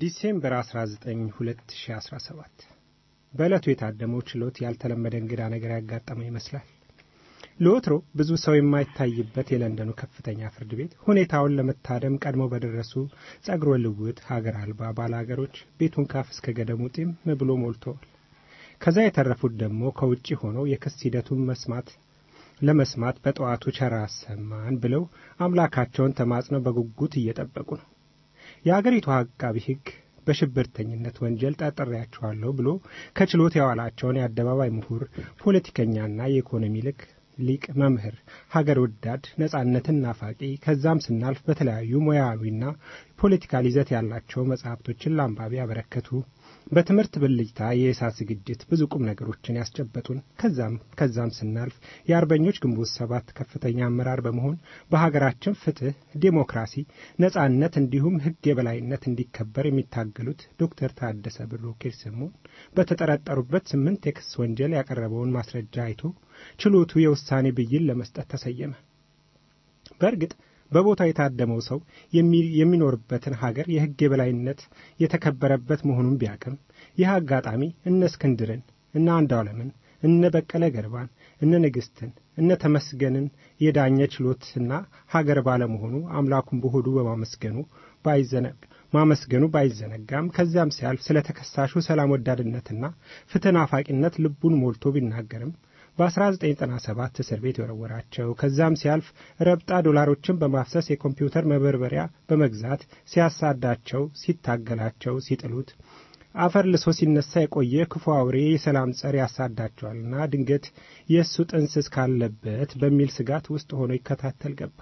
ዲሴምበር 19 2017 በዕለቱ የታደመው ችሎት ያልተለመደ እንግዳ ነገር ያጋጠመው ይመስላል። ለወትሮ ብዙ ሰው የማይታይበት የለንደኑ ከፍተኛ ፍርድ ቤት ሁኔታውን ለመታደም ቀድመው በደረሱ ጸጉረ ልውጥ ሀገር አልባ ባለሀገሮች ቤቱን ካፍ እስከ ገደሙ ጢም ብሎ ሞልተዋል። ከዛ የተረፉት ደግሞ ከውጭ ሆነው የክስ ሂደቱን መስማት ለመስማት በጠዋቱ ቸራ አሰማን ብለው አምላካቸውን ተማጽነው በጉጉት እየጠበቁ ነው። የአገሪቱ አቃቢ ሕግ በሽብርተኝነት ወንጀል ጠርጥሬያቸዋለሁ ብሎ ከችሎት ያዋላቸውን የአደባባይ ምሁር፣ ፖለቲከኛና የኢኮኖሚ ልክ ሊቅ መምህር፣ ሀገር ወዳድ፣ ነጻነትን ናፋቂ ከዛም ስናልፍ በተለያዩ ሙያዊና ፖለቲካል ይዘት ያላቸው መጽሐፍቶችን ለአንባቢ ያበረከቱ በትምህርት ብልጭታ የእሳት ዝግጅት ብዙ ቁም ነገሮችን ያስጨበጡን ከዛም ከዛም ስናልፍ የአርበኞች ግንቦት ሰባት ከፍተኛ አመራር በመሆን በሀገራችን ፍትህ፣ ዴሞክራሲ፣ ነጻነት እንዲሁም ሕግ የበላይነት እንዲከበር የሚታገሉት ዶክተር ታደሰ ብሩ ኬርሰሞን በተጠረጠሩበት ስምንት የክስ ወንጀል ያቀረበውን ማስረጃ አይቶ ችሎቱ የውሳኔ ብይን ለመስጠት ተሰየመ። በእርግጥ በቦታው የታደመው ሰው የሚኖርበትን ሀገር የሕግ የበላይነት የተከበረበት መሆኑን ቢያቅም ይህ አጋጣሚ እነ እስክንድርን፣ እነ አንዷለምን፣ እነ በቀለ ገርባን፣ እነ ንግሥትን፣ እነ ተመስገንን የዳኘ ችሎትና ሀገር ባለመሆኑ አምላኩን በሆዱ በማመስገኑ ባይዘነግ ማመስገኑ ባይዘነጋም ከዚያም ሲያልፍ ስለ ተከሳሹ ሰላም ወዳድነትና ፍትህ ናፋቂነት ልቡን ሞልቶ ቢናገርም በ1997 እስር ቤት የወረወራቸው ከዛም ሲያልፍ ረብጣ ዶላሮችን በማፍሰስ የኮምፒውተር መበርበሪያ በመግዛት ሲያሳዳቸው፣ ሲታገላቸው፣ ሲጥሉት አፈር ልሶ ሲነሳ የቆየ ክፉ አውሬ የሰላም ጸር ያሳዳቸዋልና ድንገት የእሱ ጥንስስ ካለበት በሚል ስጋት ውስጥ ሆኖ ይከታተል ገባ።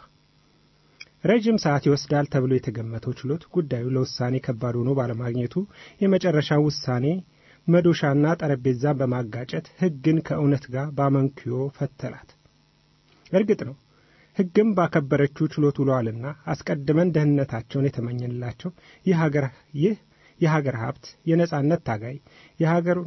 ረጅም ሰዓት ይወስዳል ተብሎ የተገመተው ችሎት ጉዳዩ ለውሳኔ ከባድ ሆኖ ባለማግኘቱ የመጨረሻው ውሳኔ መዶሻና ጠረጴዛን በማጋጨት ሕግን ከእውነት ጋር በአመንክዮ ፈተላት። እርግጥ ነው ሕግም ባከበረችው ችሎት ውለዋልና አስቀድመን ደህንነታቸውን የተመኘንላቸው ይህ የሀገር ሀብት የነጻነት ታጋይ የሀገሩን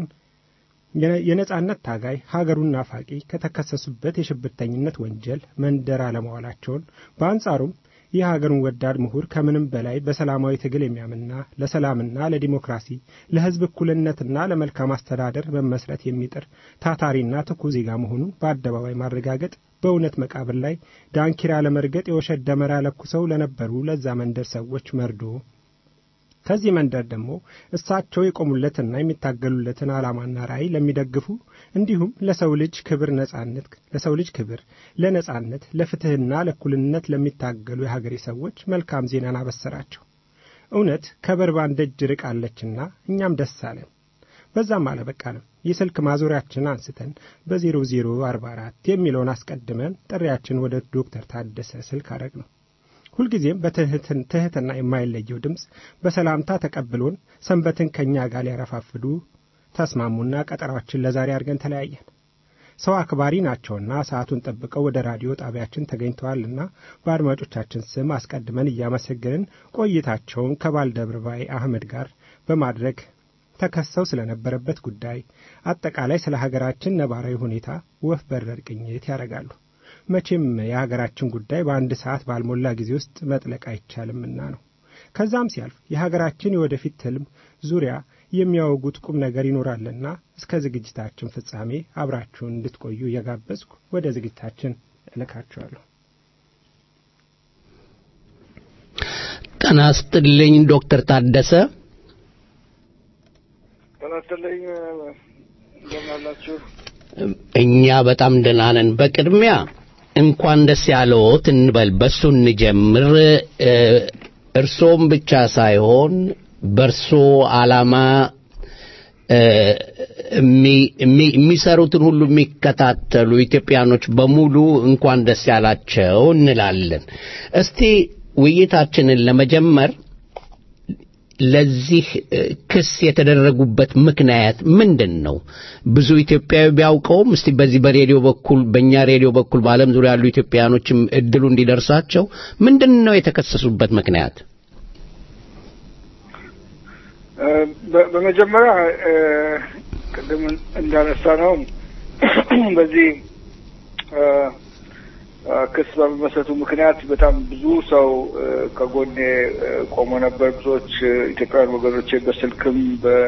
የነጻነት ታጋይ ሀገሩን ናፋቂ ከተከሰሱበት የሽብርተኝነት ወንጀል መንደር አለመዋላቸውን በአንጻሩም ይህ ሀገሩን ወዳድ ምሁር ከምንም በላይ በሰላማዊ ትግል የሚያምንና ለሰላምና ለዲሞክራሲ ለሕዝብ እኩልነትና ለመልካም አስተዳደር መመስረት የሚጥር ታታሪና ትኩ ዜጋ መሆኑን በአደባባይ ማረጋገጥ በእውነት መቃብር ላይ ዳንኪራ ለመርገጥ የውሸት ደመራ ለኩሰው ለነበሩ ለዛ መንደር ሰዎች መርዶ ከዚህ መንደር ደግሞ እሳቸው የቆሙለትና የሚታገሉለትን ዓላማና ራዕይ ለሚደግፉ እንዲሁም ለሰው ልጅ ክብር ነጻነት ለሰው ልጅ ክብር ለነጻነት ለፍትህና ለእኩልነት ለሚታገሉ የሀገሬ ሰዎች መልካም ዜናን አበሰራቸው። እውነት ከበርባን ደጅ ርቃለችና እኛም ደስ አለን። በዛም አለበቃንም የስልክ ማዞሪያችን አንስተን በዜሮ ዜሮ አርባ አራት የሚለውን አስቀድመን ጥሪያችን ወደ ዶክተር ታደሰ ስልክ አረግ ነው። ሁልጊዜም በትህትና የማይለየው ድምፅ በሰላምታ ተቀብሎን ሰንበትን ከእኛ ጋር ሊያረፋፍዱ ተስማሙና ቀጠሯችን ለዛሬ አድርገን ተለያየን። ሰው አክባሪ ናቸውና ሰዓቱን ጠብቀው ወደ ራዲዮ ጣቢያችን ተገኝተዋልና በአድማጮቻችን ስም አስቀድመን እያመሰገንን ቆይታቸውን ከባልደረባዬ አህመድ ጋር በማድረግ ተከሰው ስለነበረበት ጉዳይ፣ አጠቃላይ ስለ ሀገራችን ነባራዊ ሁኔታ ወፍ በረር ቅኝት ያደርጋሉ። መቼም የሀገራችን ጉዳይ በአንድ ሰዓት ባልሞላ ጊዜ ውስጥ መጥለቅ አይቻልምና ነው። ከዛም ሲያልፍ የሀገራችን የወደፊት ትልም ዙሪያ የሚያወጉት ቁም ነገር ይኖራልና እስከ ዝግጅታችን ፍጻሜ አብራችሁን እንድትቆዩ እየጋበዝኩ ወደ ዝግጅታችን እልካችኋለሁ። ጤና ይስጥልኝ ዶክተር ታደሰ። ጤና ይስጥልኝ። እንደምን አላችሁ? እኛ በጣም ደህና ነን። በቅድሚያ እንኳን ደስ ያለዎት እንበል፣ በሱ እንጀምር። እርሶም ብቻ ሳይሆን በእርሶ ዓላማ የሚሰሩትን ሁሉ የሚከታተሉ ኢትዮጵያኖች በሙሉ እንኳን ደስ ያላቸው እንላለን። እስቲ ውይይታችንን ለመጀመር ለዚህ ክስ የተደረጉበት ምክንያት ምንድን ነው? ብዙ ኢትዮጵያዊ ቢያውቀውም እስቲ በዚህ በሬዲዮ በኩል በእኛ ሬዲዮ በኩል በዓለም ዙሪያ ያሉ ኢትዮጵያኖችም እድሉ እንዲደርሳቸው ምንድን ነው የተከሰሱበት ምክንያት? በመጀመሪያ ቅድም እንዳነሳ ነው በዚህ ክስ በመመስረቱ ምክንያት በጣም ብዙ ሰው ከጎኔ ቆሞ ነበር። ብዙዎች ኢትዮጵያውያን ወገኖቼ በስልክም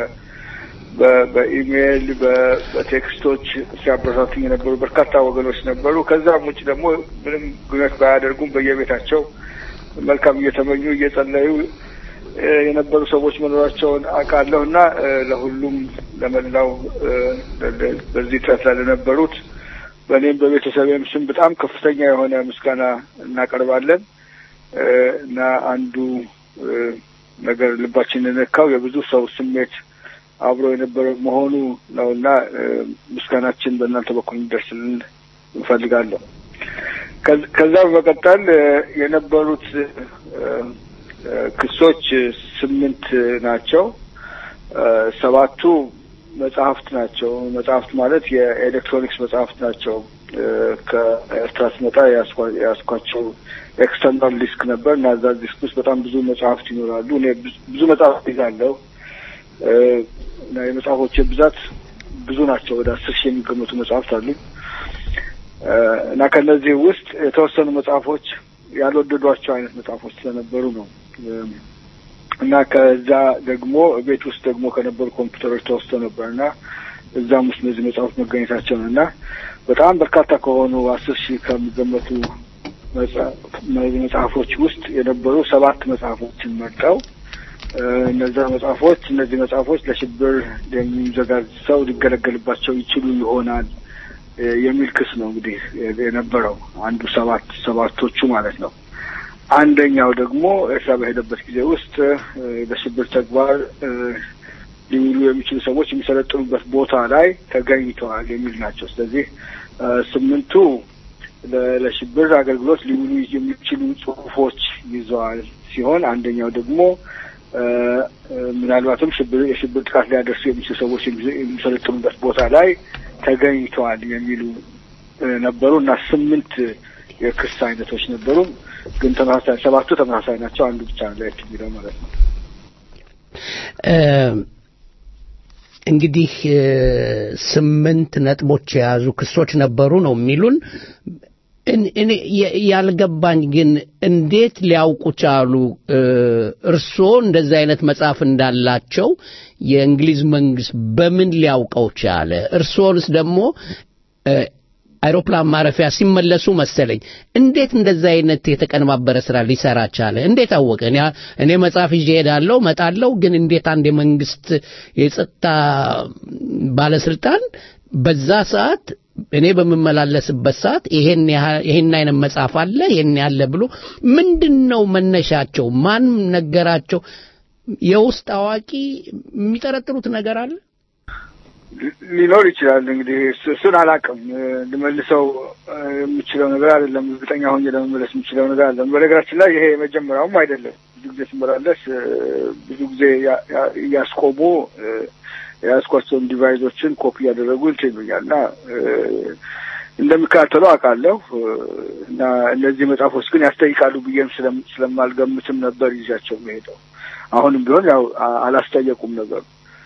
በኢሜይል በቴክስቶች ሲያበረታቱኝ የነበሩ በርካታ ወገኖች ነበሩ። ከዛም ውጭ ደግሞ ምንም ግንኙነት ባያደርጉም በየቤታቸው መልካም እየተመኙ እየጸለዩ የነበሩ ሰዎች መኖራቸውን አውቃለሁ እና ለሁሉም ለመላው በዚህ ጥረት ላይ ለነበሩት በእኔም በቤተሰቤም ስም በጣም ከፍተኛ የሆነ ምስጋና እናቀርባለን እና አንዱ ነገር ልባችን የነካው የብዙ ሰው ስሜት አብሮ የነበረ መሆኑ ነው እና ምስጋናችን በእናንተ በኩል እንዲደርስልን እንፈልጋለሁ። ከዛ በመቀጠል የነበሩት ክሶች ስምንት ናቸው። ሰባቱ መጽሐፍት ናቸው። መጽሐፍት ማለት የኤሌክትሮኒክስ መጽሐፍት ናቸው። ከኤርትራ ስመጣ የያዝኳቸው ኤክስተርናል ዲስክ ነበር እና እዛ ዲስክ ውስጥ በጣም ብዙ መጽሐፍት ይኖራሉ። እኔ ብዙ መጽሐፍት ይዛለሁ እና የመጽሐፎች ብዛት ብዙ ናቸው። ወደ አስር ሺህ የሚገመቱ መጽሐፍት አሉ እና ከእነዚህ ውስጥ የተወሰኑ መጽሐፎች ያልወደዷቸው አይነት መጽሐፎች ስለነበሩ ነው እና ከዛ ደግሞ ቤት ውስጥ ደግሞ ከነበሩ ኮምፒውተሮች ተወስቶ ነበር እና እዛም ውስጥ እነዚህ መጽሐፎች መገኘታቸው ነው እና በጣም በርካታ ከሆኑ አስር ሺህ ከሚገመቱ መጽሐፎች ውስጥ የነበሩ ሰባት መጽሐፎችን መርጠው እነዛ መጽሐፎች እነዚህ መጽሐፎች ለሽብር የሚዘጋጅ ሰው ሊገለገልባቸው ይችሉ ይሆናል የሚል ክስ ነው እንግዲህ የነበረው አንዱ ሰባት ሰባቶቹ ማለት ነው። አንደኛው ደግሞ ኤርትራ በሄደበት ጊዜ ውስጥ በሽብር ተግባር ሊውሉ የሚችሉ ሰዎች የሚሰለጥኑበት ቦታ ላይ ተገኝተዋል የሚል ናቸው። ስለዚህ ስምንቱ ለሽብር አገልግሎት ሊውሉ የሚችሉ ጽሁፎች ይዘዋል ሲሆን አንደኛው ደግሞ ምናልባትም ሽብር የሽብር ጥቃት ሊያደርሱ የሚችሉ ሰዎች የሚሰለጥኑበት ቦታ ላይ ተገኝተዋል የሚሉ ነበሩ እና ስምንት የክስ አይነቶች ነበሩ። ግን ተመሳሳይ ሰባቱ ተመሳሳይ ናቸው። አንዱ ብቻ ነው ለየት የሚለው ማለት ነው። እንግዲህ ስምንት ነጥቦች የያዙ ክሶች ነበሩ ነው የሚሉን። እኔ ያልገባኝ ግን እንዴት ሊያውቁ ቻሉ? እርስዎ እንደዚህ አይነት መጽሐፍ እንዳላቸው የእንግሊዝ መንግስት በምን ሊያውቀው ቻለ? እርስዎንስ ደግሞ አይሮፕላን ማረፊያ ሲመለሱ መሰለኝ እንዴት እንደዛ አይነት የተቀነባበረ ስራ ሊሰራ ቻለ? እንዴት አወቀ? እኔ መጽሐፍ ይዤ እሄዳለሁ እመጣለሁ፣ ግን እንዴት አንድ የመንግስት የጸጥታ ባለስልጣን በዛ ሰዓት እኔ በምመላለስበት ሰዓት ይሄን ይሄን አይነት መጽሐፍ አለ ይሄን ያለ ብሎ ምንድን ነው መነሻቸው? ማን ነገራቸው? የውስጥ አዋቂ የሚጠረጥሩት ነገር አለ ሊኖር ይችላል። እንግዲህ እሱን አላውቅም፣ ልመልሰው የምችለው ነገር አይደለም። እርግጠኛ ሆኜ ለመመለስ የምችለው ነገር አለ። በነገራችን ላይ ይሄ የመጀመሪያውም አይደለም። ብዙ ጊዜ ስመላለስ ብዙ ጊዜ እያስቆሙ የያዝኳቸውን ዲቫይሶችን ኮፒ እያደረጉ እንትን ይሉኛል እና እንደሚከታተሉ አውቃለሁ እና እነዚህ መጽሐፎች ግን ያስጠይቃሉ ብዬም ስለማልገምትም ነበር ይዣቸው መሄደው። አሁንም ቢሆን ያው አላስጠየቁም ነገሩ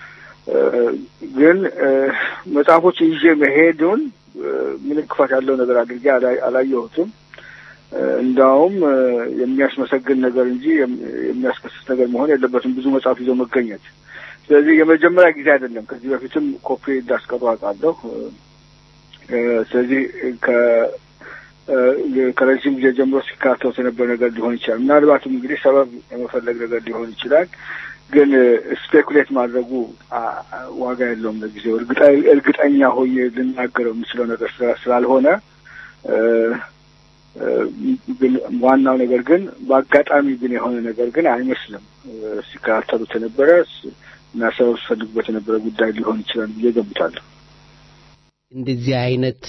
ግን መጽሐፎች ይዤ መሄዱን ምንም ክፋት ያለው ነገር አድርጌ አላየሁትም። እንዳውም የሚያስመሰግን ነገር እንጂ የሚያስከስስ ነገር መሆን የለበትም ብዙ መጽሐፍ ይዞ መገኘት። ስለዚህ የመጀመሪያ ጊዜ አይደለም። ከዚህ በፊትም ኮፒ እንዳስቀሩ አውቃለሁ። ስለዚህ ከረዥም ጊዜ ጀምሮ ሲካተት የነበረ ነገር ሊሆን ይችላል። ምናልባትም እንግዲህ ሰበብ የመፈለግ ነገር ሊሆን ይችላል። ግን ስፔኩሌት ማድረጉ ዋጋ የለውም። ለጊዜው እርግጠኛ ሆኜ ልናገረው የምችለው ነገር ስላልሆነ ግን ዋናው ነገር ግን በአጋጣሚ ግን የሆነ ነገር ግን አይመስልም። ሲከታተሉት የነበረ እና ሰበብ ሲፈልጉበት የነበረ ጉዳይ ሊሆን ይችላል ብዬ ገምታለሁ። እንደዚህ አይነት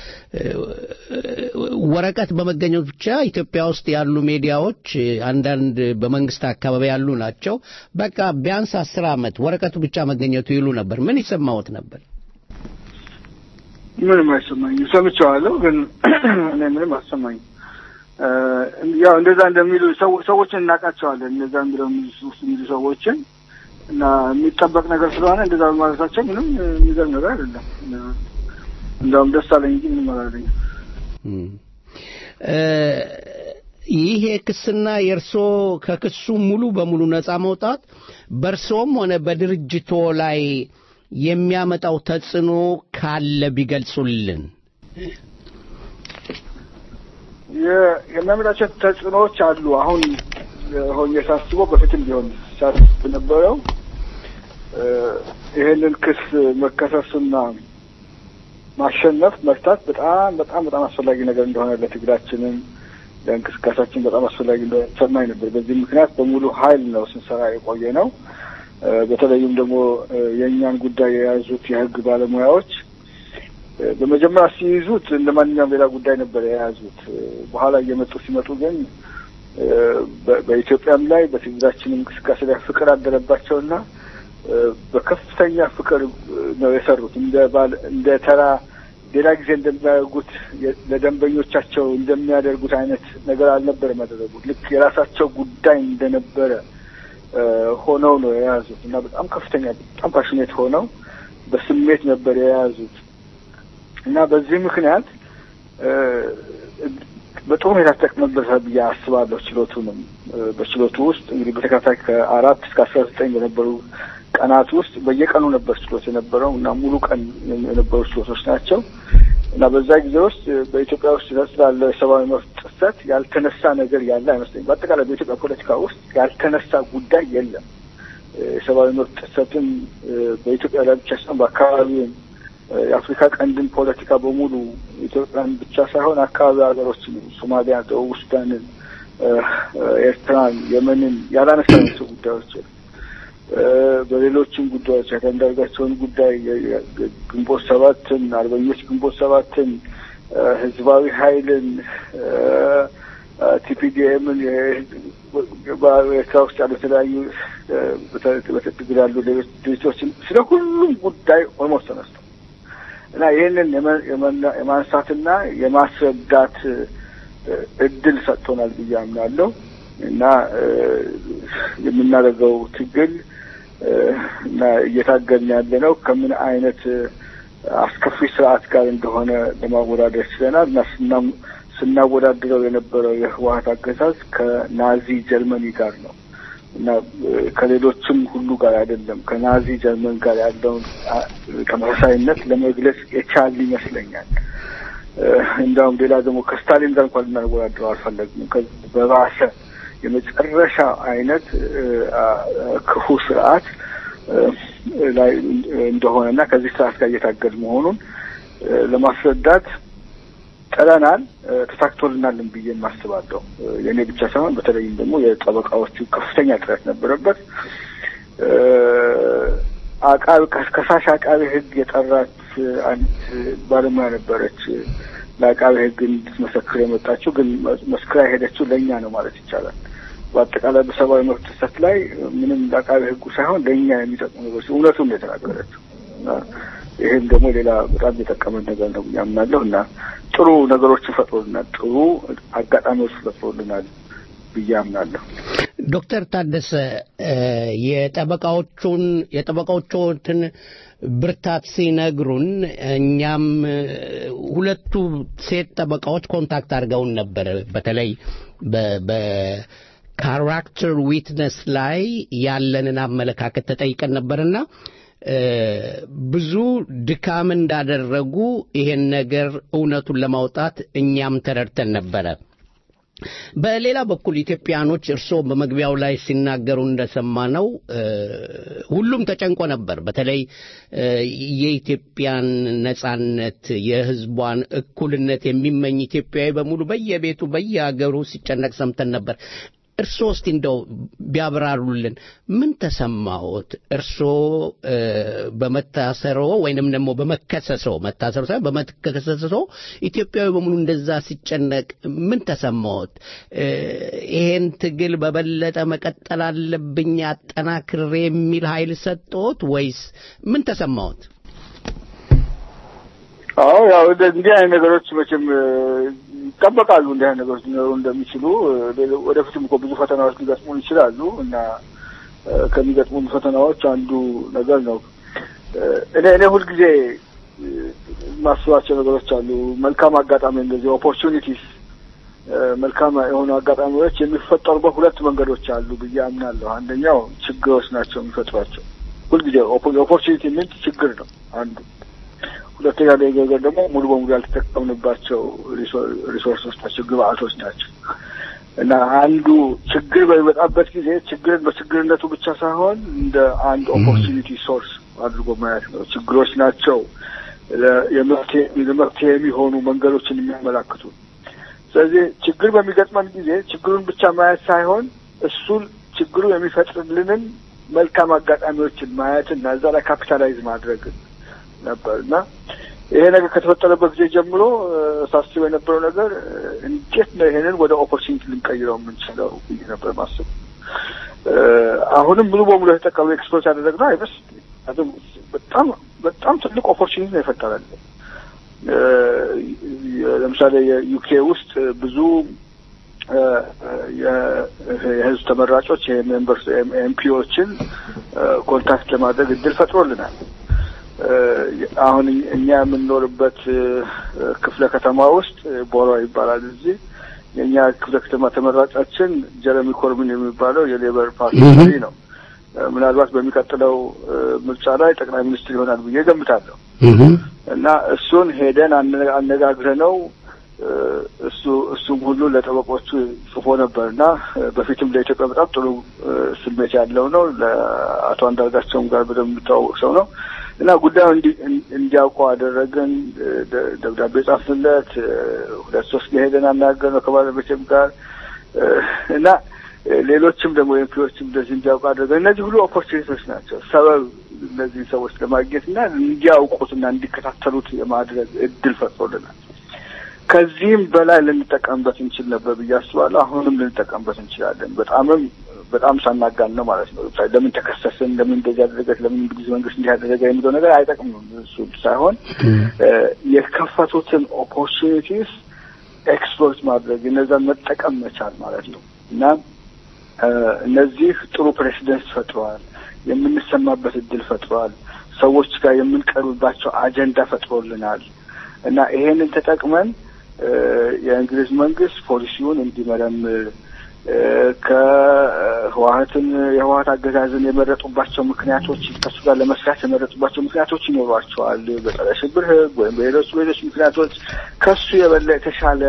ወረቀት በመገኘቱ ብቻ ኢትዮጵያ ውስጥ ያሉ ሚዲያዎች አንዳንድ በመንግስት አካባቢ ያሉ ናቸው። በቃ ቢያንስ አስር ዓመት ወረቀቱ ብቻ መገኘቱ ይሉ ነበር። ምን ይሰማዎት ነበር? ምንም አይሰማኝም። ሰምቼዋለሁ፣ ግን እኔ ምንም አልሰማኝም። ያው እንደዛ እንደሚሉ ሰዎችን እናውቃቸዋለን። እንደዛ የሚለው ውስጥ የሚሉ ሰዎችን እና የሚጠበቅ ነገር ስለሆነ እንደዛ በማለታቸው ምንም የሚገርም ነገር አይደለም። እንደውም ደስ አለኝ እንጂ ምንም አላለኝም። ይሄ ክስና የእርሶ ከክሱ ሙሉ በሙሉ ነፃ መውጣት በእርሶም ሆነ በድርጅቶ ላይ የሚያመጣው ተጽዕኖ ካለ ቢገልጹልን። የሚያመጣቸው ተጽዕኖዎች አሉ። አሁን ሆኜ ሳስበው በፊትም ቢሆን ሳስብ ነበረው ይህንን ክስ መከሰስና ማሸነፍ መፍታት በጣም በጣም በጣም አስፈላጊ ነገር እንደሆነ ለትግላችንም ለእንቅስቃሴያችን በጣም አስፈላጊ እንደሆነ ሰማኝ ነበር። በዚህ ምክንያት በሙሉ ኃይል ነው ስንሰራ የቆየ ነው። በተለይም ደግሞ የእኛን ጉዳይ የያዙት የህግ ባለሙያዎች በመጀመሪያ ሲይዙት እንደ ማንኛውም ሌላ ጉዳይ ነበር የያዙት። በኋላ እየመጡ ሲመጡ ግን በኢትዮጵያም ላይ በትግላችን እንቅስቃሴ ላይ ፍቅር አደረባቸውና በከፍተኛ ፍቅር ነው የሰሩት። እንደ ባል እንደ ተራ ሌላ ጊዜ እንደሚያደርጉት ለደንበኞቻቸው እንደሚያደርጉት አይነት ነገር አልነበረም ያደረጉት። ልክ የራሳቸው ጉዳይ እንደነበረ ሆነው ነው የያዙት እና በጣም ከፍተኛ በጣም ፓሽኔት ሆነው በስሜት ነበር የያዙት እና በዚህ ምክንያት በጥሩ ሁኔታ ተጠቅመበታል ብዬ አስባለሁ። ችሎቱንም በችሎቱ ውስጥ እንግዲህ በተከታታይ ከአራት እስከ አስራ ዘጠኝ በነበሩ ቀናት ውስጥ በየቀኑ ነበር ችሎት የነበረው እና ሙሉ ቀን የነበሩ ችሎቶች ናቸው እና በዛ ጊዜ ውስጥ በኢትዮጵያ ውስጥ ስላለው የሰብአዊ መብት ጥሰት ያልተነሳ ነገር ያለ አይመስለኝም። በአጠቃላይ በኢትዮጵያ ፖለቲካ ውስጥ ያልተነሳ ጉዳይ የለም። የሰብአዊ መብት ጥሰትን በኢትዮጵያ ላይ ብቻ ሳይሆን በአካባቢውም የአፍሪካ ቀንድን ፖለቲካ በሙሉ ኢትዮጵያን ብቻ ሳይሆን አካባቢ ሀገሮችን ሶማሊያ፣ ደቡብ ሱዳንን፣ ኤርትራን፣ የመንን ያላነሳናቸው ጉዳዮች በሌሎችም ጉዳዮች አንዳርጋቸውን ጉዳይ ግንቦት ሰባትን፣ አርበኞች ግንቦት ሰባትን፣ ህዝባዊ ኃይልን፣ ቲፒዲኤምን በኤርትራ ውስጥ ያሉ የተለያዩ በትግል ያሉ ሌሎች ድርጅቶችን ስለ ሁሉም ጉዳይ ኦልሞስት ተነስተው እና ይህንን የማንሳትና የማስረዳት እድል ሰጥቶናል ብዬ አምናለሁ እና የምናደርገው ትግል እና እየታገልን ያለ ነው ከምን አይነት አስከፊ ስርዓት ጋር እንደሆነ ለማወዳደር ችለናል እና ስናወዳድረው የነበረው የህወሀት አገዛዝ ከናዚ ጀርመኒ ጋር ነው እና ከሌሎችም ሁሉ ጋር አይደለም። ከናዚ ጀርመን ጋር ያለውን ተመሳሳይነት ለመግለጽ የቻል ይመስለኛል። እንዲያውም ሌላ ደግሞ ከስታሊን ጋር እንኳን ልናወዳድረው አልፈለግንም። በባሰ የመጨረሻ አይነት ክፉ ስርዓት ላይ እንደሆነና ከዚህ ስርዓት ጋር እየታገል መሆኑን ለማስረዳት ጥረናል። ተሳክቶልናልን ብዬ የማስባለሁ። የእኔ ብቻ ሳይሆን በተለይም ደግሞ የጠበቃዎቹ ከፍተኛ ጥረት ነበረበት። አቃቢ ከሳሽ አቃቢ ህግ የጠራት አንድ ባለሙያ ነበረች ለአቃቢ ህግ እንድትመሰክር የመጣችው ግን መስክራ የሄደችው ለእኛ ነው ማለት ይቻላል። በአጠቃላይ በሰብአዊ መብት ጥሰት ላይ ምንም ለአቃቢ ህጉ ሳይሆን ለእኛ የሚጠቅሙ ነገሮች እውነቱን ነው የተናገረችው። ይህም ደግሞ ሌላ በጣም የጠቀመን ነገር ነው ያምናለሁ እና ጥሩ ነገሮችን ፈጥሮልናል፣ ጥሩ አጋጣሚዎች ፈጥሮልናል ብዬ አምናለሁ። ዶክተር ታደሰ የጠበቃዎቹን የጠበቃዎቹን ብርታት ሲነግሩን እኛም ሁለቱ ሴት ጠበቃዎች ኮንታክት አድርገውን ነበር። በተለይ በካራክተር ዊትነስ ላይ ያለንን አመለካከት ተጠይቀን ነበርና ብዙ ድካም እንዳደረጉ ይሄን ነገር እውነቱን ለማውጣት እኛም ተረድተን ነበረ። በሌላ በኩል ኢትዮጵያኖች እርስዎ በመግቢያው ላይ ሲናገሩ እንደሰማነው ሁሉም ተጨንቆ ነበር። በተለይ የኢትዮጵያን ነጻነት፣ የሕዝቧን እኩልነት የሚመኝ ኢትዮጵያዊ በሙሉ በየቤቱ በየሀገሩ ሲጨነቅ ሰምተን ነበር። እርስዎ እስቲ እንደው ቢያብራሩልን ምን ተሰማዎት? እርስዎ በመታሰሮ ወይንም ደግሞ በመከሰሶ መታሰሮ ሳይሆን በመከሰሶ ኢትዮጵያዊ በሙሉ እንደዛ ሲጨነቅ ምን ተሰማዎት? ይሄን ትግል በበለጠ መቀጠል አለብኝ አጠናክሬ የሚል ኃይል ሰጠዎት ወይስ ምን ተሰማዎት? አዎ ያው እንዲህ አይነት ነገሮች መቼም ይጠበቃሉ። እንዲህ አይነት ነገሮች ሊኖሩ እንደሚችሉ ወደፊትም እኮ ብዙ ፈተናዎች ሊገጥሙን ይችላሉ እና ከሚገጥሙን ፈተናዎች አንዱ ነገር ነው። እኔ እኔ ሁልጊዜ የማስባቸው ነገሮች አሉ። መልካም አጋጣሚ እንደዚህ ኦፖርቹኒቲስ መልካም የሆኑ አጋጣሚዎች የሚፈጠሩበት ሁለት መንገዶች አሉ ብዬ አምናለሁ። አንደኛው ችግሮች ናቸው የሚፈጥሯቸው። ሁልጊዜ ኦፖርቹኒቲ ሚንት ችግር ነው አንዱ። ሁለተኛ ነገር ደግሞ ሙሉ በሙሉ ያልተጠቀምንባቸው ሪሶርሶች ናቸው፣ ግብአቶች ናቸው እና አንዱ ችግር በሚመጣበት ጊዜ ችግርን በችግርነቱ ብቻ ሳይሆን እንደ አንድ ኦፖርቹኒቲ ሶርስ አድርጎ ማየት ነው። ችግሮች ናቸው ለመፍትሄ የሚሆኑ መንገዶችን የሚያመላክቱ ስለዚህ ችግር በሚገጥመን ጊዜ ችግሩን ብቻ ማየት ሳይሆን እሱን ችግሩ የሚፈጥርልንን መልካም አጋጣሚዎችን ማየት እና እዛ ላይ ካፒታላይዝ ማድረግ ነበር እና ይሄ ነገር ከተፈጠረበት ጊዜ ጀምሮ ሳስብ የነበረው ነገር እንዴት ነው ይሄንን ወደ ኦፖርቹኒቲ ልንቀይረው የምንችለው ብዬ ነበር ማስብ። አሁንም ሙሉ በሙሉ የተጠቀሙ ኤክስፖርት ያደረግነው አይመስልም። በጣም በጣም ትልቅ ኦፖርቹኒቲ ነው የፈጠረልን። ለምሳሌ የዩኬ ውስጥ ብዙ የህዝብ ተመራጮች የሜምበርስ ኤምፒዎችን ኮንታክት ለማድረግ እድል ፈጥሮልናል። አሁን እኛ የምንኖርበት ክፍለ ከተማ ውስጥ ቦሮ ይባላል። እዚህ የእኛ ክፍለ ከተማ ተመራጫችን ጀረሚ ኮርቢን የሚባለው የሌበር ፓርቲ መሪ ነው። ምናልባት በሚቀጥለው ምርጫ ላይ ጠቅላይ ሚኒስትር ይሆናል ብዬ ገምታለሁ። እና እሱን ሄደን አነጋግረ ነው እሱ እሱም ሁሉ ለጠበቆቹ ጽፎ ነበር እና በፊትም ለኢትዮጵያ በጣም ጥሩ ስሜት ያለው ነው። ለአቶ አንዳርጋቸውም ጋር በደንብ የሚተዋወቅ ሰው ነው እና ጉዳዩ እንዲያውቀው አደረግን። ደብዳቤ ጻፍንለት። ሁለት ሶስት ሄደን አናገርነው ከባለቤቴም ጋር እና ሌሎችም ደግሞ ኤምፒዎችም እንደዚህ እንዲያውቁ አድርገን እነዚህ ሁሉ ኦፖርቹኒቲዎች ናቸው። ሰበብ እነዚህን ሰዎች ለማግኘት እና እንዲያውቁትና እንዲከታተሉት የማድረግ እድል ፈጥሮልናል። ከዚህም በላይ ልንጠቀምበት እንችል ነበር ብዬ አስባለሁ። አሁንም ልንጠቀምበት እንችላለን። በጣምም በጣም ሳናጋን ነው ማለት ነው። ለምን ተከሰስን፣ ለምን እንደዚህ ያደረገች፣ ለምን እንግሊዝ መንግስት እንዲህ ያደረገ የሚለው ነገር አይጠቅምም። እሱ ሳይሆን የከፈቱትን ኦፖርቹኒቲስ ኤክስፕሎይት ማድረግ እነዛን መጠቀም መቻል ማለት ነው እና እነዚህ ጥሩ ፕሬሲደንስ ፈጥረዋል። የምንሰማበት እድል ፈጥረዋል። ሰዎች ጋር የምንቀርብባቸው አጀንዳ ፈጥሮልናል እና ይሄንን ተጠቅመን የእንግሊዝ መንግስት ፖሊሲውን እንዲመረምር ከህወሀትን የህወሀት አገዛዝን የመረጡባቸው ምክንያቶች ከሱ ጋር ለመስራት የመረጡባቸው ምክንያቶች ይኖሯቸዋል። በጸረ ሽብር ህግ ወይም በሌሎች ሌሎች ምክንያቶች ከሱ የበለ የተሻለ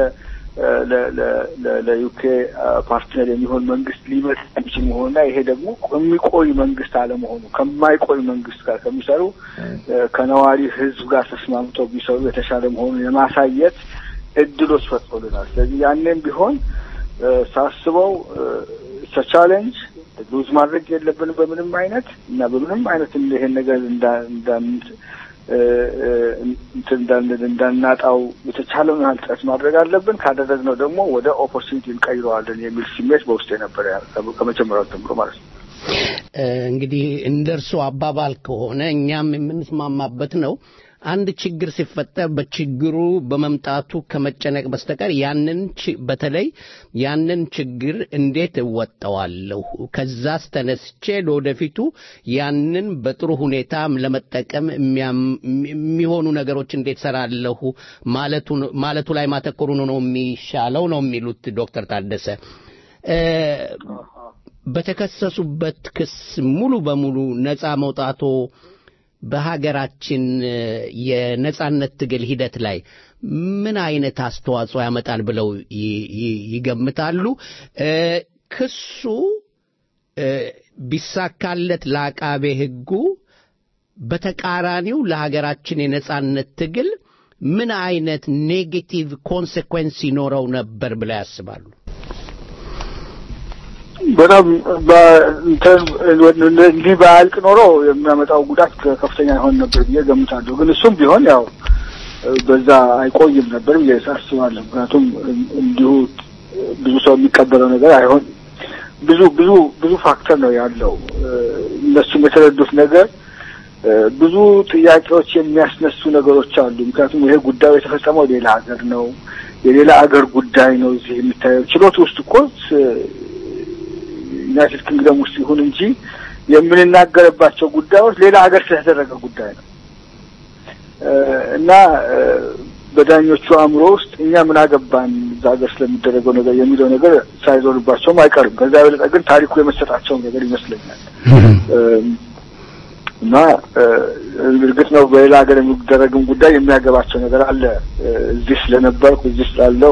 ለዩኬ ፓርትነር የሚሆን መንግስት ሊመጣ የሚችል መሆኑና ይሄ ደግሞ የሚቆይ መንግስት አለመሆኑ ከማይቆይ መንግስት ጋር ከሚሰሩ ከነዋሪ ህዝብ ጋር ተስማምተው ቢሰሩ የተሻለ መሆኑን የማሳየት እድሎች ፈጥሮልናል። ስለዚህ ያኔም ቢሆን ሳስበው ቻሌንጅ ሉዝ ማድረግ የለብንም በምንም አይነት እና በምንም አይነት ይሄን ነገር እንትን እንዳናጣው የተቻለውን ያህል ጥረት ማድረግ አለብን። ካደረግነው ደግሞ ወደ ኦፖርቹኒቲ እንቀይረዋለን የሚል ስሜት በውስጥ የነበረ ከመጀመሪያው ጀምሮ ማለት ነው። እንግዲህ እንደ እርስዎ አባባል ከሆነ እኛም የምንስማማበት ነው። አንድ ችግር ሲፈጠር በችግሩ በመምጣቱ ከመጨነቅ በስተቀር ያንን በተለይ ያንን ችግር እንዴት እወጣዋለሁ፣ ከዛስ ተነስቼ ለወደፊቱ ያንን በጥሩ ሁኔታ ለመጠቀም የሚሆኑ ነገሮች እንዴት ሰራለሁ ማለቱ ላይ ማተኮሩ ነው የሚሻለው ነው የሚሉት ዶክተር ታደሰ። በተከሰሱበት ክስ ሙሉ በሙሉ ነፃ መውጣቶ በሀገራችን የነጻነት ትግል ሂደት ላይ ምን አይነት አስተዋጽኦ ያመጣል ብለው ይገምታሉ? ክሱ ቢሳካለት ለአቃቤ ሕጉ በተቃራኒው ለሀገራችን የነጻነት ትግል ምን አይነት ኔጌቲቭ ኮንሴኩዌንስ ይኖረው ነበር ብለው ያስባሉ? በጣም እንዲህ በአልቅ ኖሮ የሚያመጣው ጉዳት ከፍተኛ ይሆን ነበር ብዬ ገምታለሁ። ግን እሱም ቢሆን ያው በዛ አይቆይም ነበር ብዬ አስባለሁ። ምክንያቱም እንዲሁ ብዙ ሰው የሚቀበለው ነገር አይሆን ብዙ ብዙ ብዙ ፋክተር ነው ያለው። እነሱም የተረዱት ነገር ብዙ ጥያቄዎች የሚያስነሱ ነገሮች አሉ። ምክንያቱም ይሄ ጉዳዩ የተፈጸመው ሌላ ሀገር ነው፣ የሌላ ሀገር ጉዳይ ነው። እዚህ የሚታየው ችሎት ውስጥ እኮ ዩናይትድ ኪንግደም ውስጥ ይሁን እንጂ የምንናገርባቸው ጉዳዮች ሌላ ሀገር ስለተደረገ ጉዳይ ነው እና በዳኞቹ አእምሮ ውስጥ እኛ ምን አገባን እዛ ሀገር ስለሚደረገው ነገር የሚለው ነገር ሳይዞርባቸውም አይቀርም። ከዛ የበለጠ ግን ታሪኩ የመሰጣቸው ነገር ይመስለኛል እና እርግጥ ነው በሌላ ሀገር የሚደረግም ጉዳይ የሚያገባቸው ነገር አለ። እዚህ ስለነበርኩ እዚህ ስላለሁ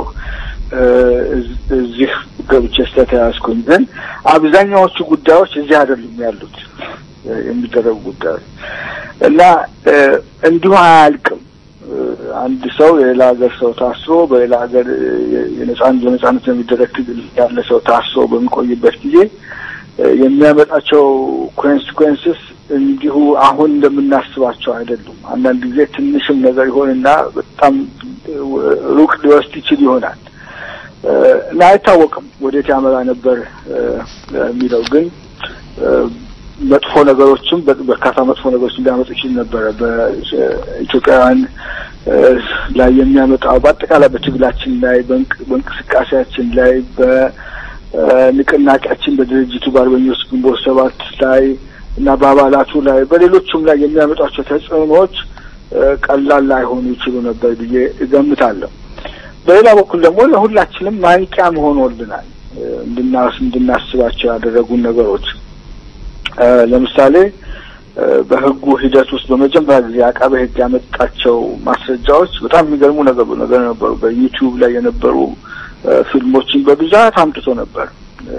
እዚህ ገብቼ ስለተያዝኩኝ፣ ግን አብዛኛዎቹ ጉዳዮች እዚህ አይደሉም ያሉት የሚደረጉ ጉዳዮች እና እንዲሁ አያልቅም። አንድ ሰው የሌላ ሀገር ሰው ታስሮ በሌላ ሀገር የነጻን በነጻነት የሚደረግ ትግል ያለ ሰው ታስሮ በሚቆይበት ጊዜ የሚያመጣቸው ኮንሲኩዌንስስ እንዲሁ አሁን እንደምናስባቸው አይደሉም። አንዳንድ ጊዜ ትንሽም ነገር ይሆንና በጣም ሩቅ ሊወስድ ይችል ይሆናል እና አይታወቅም ወዴት ያመራ ነበር የሚለው ግን መጥፎ ነገሮችም በርካታ መጥፎ ነገሮች ሊያመጡ ይችል ነበረ። በኢትዮጵያውያን ላይ የሚያመጣው በአጠቃላይ በትግላችን ላይ በእንቅስቃሴያችን ላይ በንቅናቄያችን በድርጅቱ በአርበኞች ግንቦት ሰባት ላይ እና በአባላቱ ላይ በሌሎቹም ላይ የሚያመጧቸው ተጽዕኖዎች ቀላል ላይሆኑ ይችሉ ነበር ብዬ እገምታለሁ። በሌላ በኩል ደግሞ ለሁላችንም ማንቂያ ሆኖልናል እንድናስ እንድናስባቸው ያደረጉን ነገሮች ለምሳሌ በሕጉ ሂደት ውስጥ በመጀመሪያ ጊዜ አቃቤ ሕግ ያመጣቸው ማስረጃዎች በጣም የሚገርሙ ነገር ነገር ነበሩ። በዩቲዩብ ላይ የነበሩ ፊልሞችን በብዛት አምጥቶ ነበር።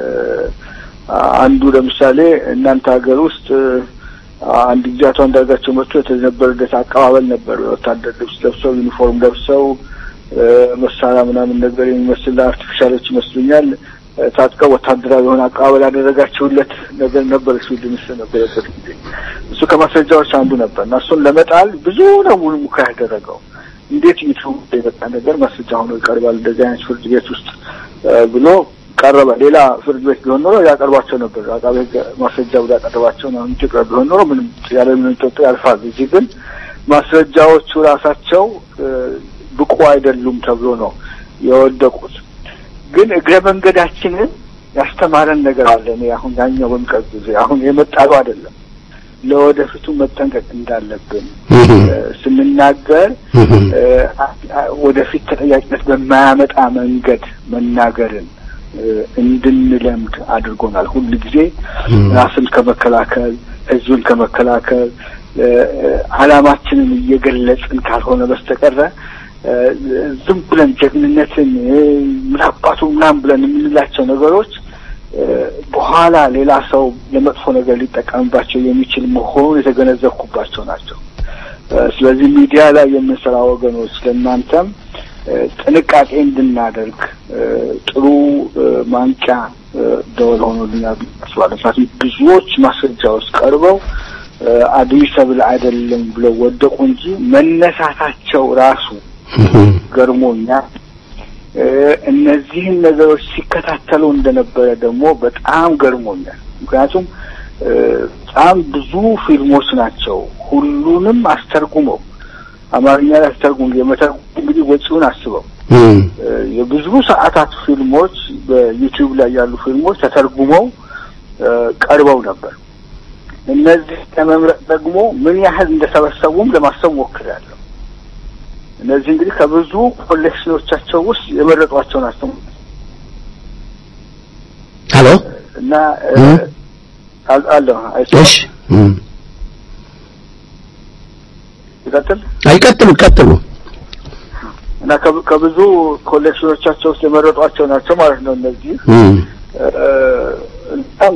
አንዱ ለምሳሌ እናንተ ሀገር ውስጥ አንድ ጊዜ አቶ አንዳርጋቸው መጥቶ የተነበረለት አቀባበል ነበር። የወታደር ልብስ ለብሰው ዩኒፎርም ለብሰው መሳሪያ ምናምን ነገር የሚመስል አርቲፊሻሎች ይመስሉኛል ታጥቀው ወታደራዊ የሆነ አቀባበል ያደረጋችሁለት ነገር ነበር። ስዊድን ውስጥ ነበረበት ጊዜ እሱ ከማስረጃዎች አንዱ ነበር እና እሱን ለመጣል ብዙ ነው ሙከራ ያደረገው። እንዴት ዩቱብ የመጣ ነገር ማስረጃ ሆኖ ይቀርባል እንደዚህ አይነት ፍርድ ቤት ውስጥ ብሎ ቀረበ። ሌላ ፍርድ ቤት ቢሆን ኖሮ ያቀርባቸው ነበር። አቃቤ ሕግ ማስረጃ ብሎ ያቀረባቸው ነው። ኢትዮጵያ ቢሆን ኖሮ ምንም ያለ ምንም ጥርጥር ያልፋል። እዚህ ግን ማስረጃዎቹ ራሳቸው ብቁ አይደሉም ተብሎ ነው የወደቁት። ግን እግረ መንገዳችንን ያስተማረን ነገር አለ። እኔ አሁን ያኛው በሚቀርብ ጊዜ አሁን የመጣሉ አይደለም ለወደፊቱ መጠንቀቅ እንዳለብን ስንናገር ወደፊት ተጠያቂነት በማያመጣ መንገድ መናገርን እንድንለምድ አድርጎናል። ሁል ጊዜ ራስን ከመከላከል ህዝብን ከመከላከል ዓላማችንን እየገለጽን ካልሆነ በስተቀረ ዝም ብለን ጀግንነትን ምን አባቱ ምናምን ብለን የምንላቸው ነገሮች በኋላ ሌላ ሰው ለመጥፎ ነገር ሊጠቀምባቸው የሚችል መሆኑን የተገነዘብኩባቸው ናቸው። ስለዚህ ሚዲያ ላይ የምንሰራ ወገኖች ለእናንተም ጥንቃቄ እንድናደርግ ጥሩ ማንቂያ ደወል ሆኖልኛል አስባለሁ። ምክንያቱም ብዙዎች ማስረጃዎች ቀርበው አድዊ ሰብል አይደለም ብለው ወደቁ እንጂ መነሳታቸው ራሱ ገርሞኛል። እነዚህን ነገሮች ሲከታተሉ እንደነበረ ደግሞ በጣም ገርሞኛል። ምክንያቱም በጣም ብዙ ፊልሞች ናቸው። ሁሉንም አስተርጉመው አማርኛ ላይ አስተርጉም የመተርጉም እንግዲህ ወጪውን አስበው የብዙ ሰዓታት ፊልሞች በዩቲዩብ ላይ ያሉ ፊልሞች ተተርጉመው ቀርበው ነበር። እነዚህ ለመምረጥ ደግሞ ምን ያህል እንደሰበሰቡም ለማሰብ ሞክሬያለሁ። እነዚህ እንግዲህ ከብዙ ኮሌክሽኖቻቸው ውስጥ የመረጧቸው ናቸው። ሄሎ እና አለ እሺ፣ ይቀጥል አይቀጥሉ ቀጥሉ። እና ከብዙ ኮሌክሽኖቻቸው ውስጥ የመረጧቸው ናቸው ማለት ነው። እነዚህ በጣም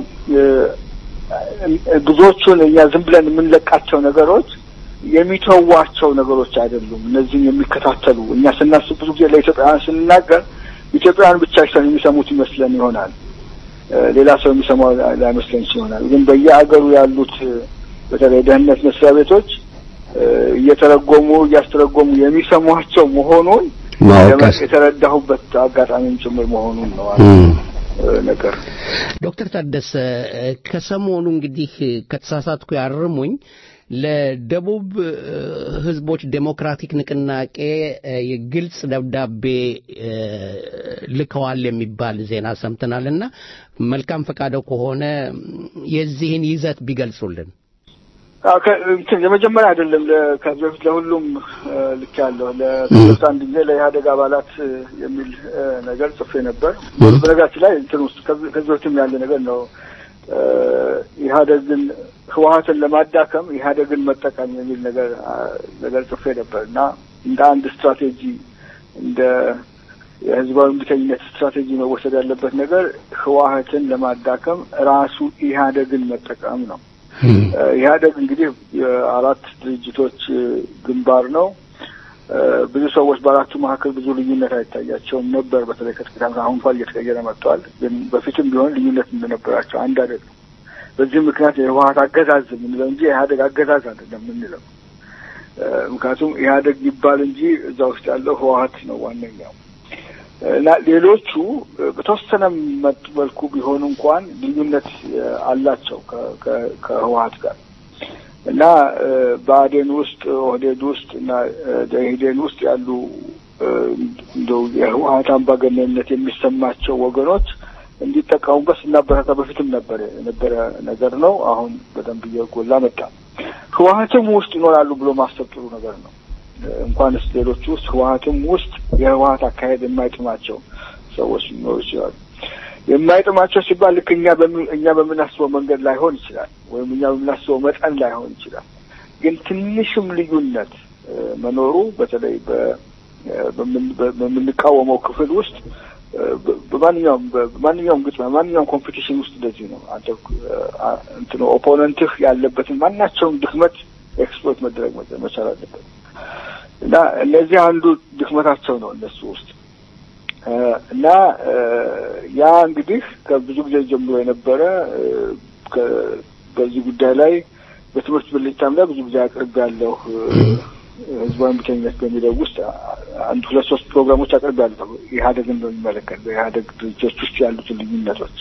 ብዙዎቹን እኛ ዝም ብለን የምንለቃቸው ነገሮች የሚተዋቸው ነገሮች አይደሉም። እነዚህም የሚከታተሉ እኛ ስናስብ ብዙ ጊዜ ለኢትዮጵያውያን ስንናገር ኢትዮጵያውያን ብቻ የሚሰሙት ይመስለን ይሆናል። ሌላ ሰው የሚሰማው ላይመስለን ይሆናል። ግን በየአገሩ ያሉት በተለይ ደህንነት መስሪያ ቤቶች እየተረጎሙ እያስተረጎሙ የሚሰሟቸው መሆኑን የተረዳሁበት አጋጣሚም ጭምር መሆኑን ነው ነገር ዶክተር ታደሰ ከሰሞኑ እንግዲህ ከተሳሳትኩ ያርሙኝ ለደቡብ ህዝቦች ዴሞክራቲክ ንቅናቄ ግልጽ ደብዳቤ ልከዋል የሚባል ዜና ሰምተናልና መልካም ፈቃደው ከሆነ የዚህን ይዘት ቢገልጹልን። እንትን የመጀመሪያ አይደለም። ከዚህ በፊት ለሁሉም ልክ ያለው ለሶስት አንድ ጊዜ ለኢህአደግ አባላት የሚል ነገር ጽፌ ነበር። በነገራችን ላይ እንትን ውስጥ ከዚህ በፊትም ያለ ነገር ነው። ኢህአደግን ህወሀትን ለማዳከም ኢህአደግን መጠቀም የሚል ነገር ነገር ጽፌ ነበር እና እንደ አንድ ስትራቴጂ እንደ የህዝባዊ እምቢተኝነት ስትራቴጂ መወሰድ ያለበት ነገር ህወሀትን ለማዳከም ራሱ ኢህአደግን መጠቀም ነው። ኢህአደግ እንግዲህ የአራት ድርጅቶች ግንባር ነው። ብዙ ሰዎች በአራቱ መካከል ብዙ ልዩነት አይታያቸውም ነበር። በተለይ ከጥቂት ዓመት አሁን እንኳን እየተቀየረ መጥተዋል። ግን በፊትም ቢሆን ልዩነት እንደነበራቸው አንድ አይደለም። በዚህ ምክንያት የህወሀት አገዛዝ የምንለው እንጂ የኢህአደግ አገዛዝ አይደለም የምንለው። ምክንያቱም ኢህአደግ ይባል እንጂ እዛ ውስጥ ያለው ህወሀት ነው ዋነኛው እና ሌሎቹ በተወሰነ መልኩ ቢሆኑ እንኳን ልዩነት አላቸው ከህወሀት ጋር እና በአዴን ውስጥ ኦህዴድ ውስጥ እና ደኢህዴን ውስጥ ያሉ እንደው የህወሀት አምባገነንነት የሚሰማቸው ወገኖች እንዲጠቀሙበት ስናበረታ በፊትም ነበር የነበረ ነገር ነው። አሁን በደንብ እየጎላ መጣ። ህወሀትም ውስጥ ይኖራሉ ብሎ ማሰብ ጥሩ ነገር ነው። እንኳንስ ሌሎቹ ውስጥ ህወሀትም ውስጥ የህወሀት አካሄድ የማይጥማቸው ሰዎች ሊኖሩ ይችላሉ። የማይጥማቸው ሲባል ልክ እኛ እኛ በምናስበው መንገድ ላይሆን ይችላል፣ ወይም እኛ በምናስበው መጠን ላይሆን ይችላል። ግን ትንሽም ልዩነት መኖሩ በተለይ በምንቃወመው ክፍል ውስጥ በማንኛውም በማንኛውም ግጥሚያ በማንኛውም ኮምፒቲሽን ውስጥ እንደዚህ ነው። አንተ እንትኑ ኦፖነንትህ ያለበትን ማናቸውም ድክመት ኤክስፕሎይት መደረግ መቻል አለበት እና እነዚህ አንዱ ድክመታቸው ነው እነሱ ውስጥ እና ያ እንግዲህ ከብዙ ጊዜ ጀምሮ የነበረ በዚህ ጉዳይ ላይ በትምህርት ብልጭታም ላይ ብዙ ጊዜ አቅርብ ያለሁ ህዝባዊ እምቢተኝነት በሚለው ውስጥ አንድ ሁለት ሶስት ፕሮግራሞች አቅርብ ያለሁ ኢህአዴግን በሚመለከት በኢህአዴግ ድርጅቶች ውስጥ ያሉትን ልዩነቶች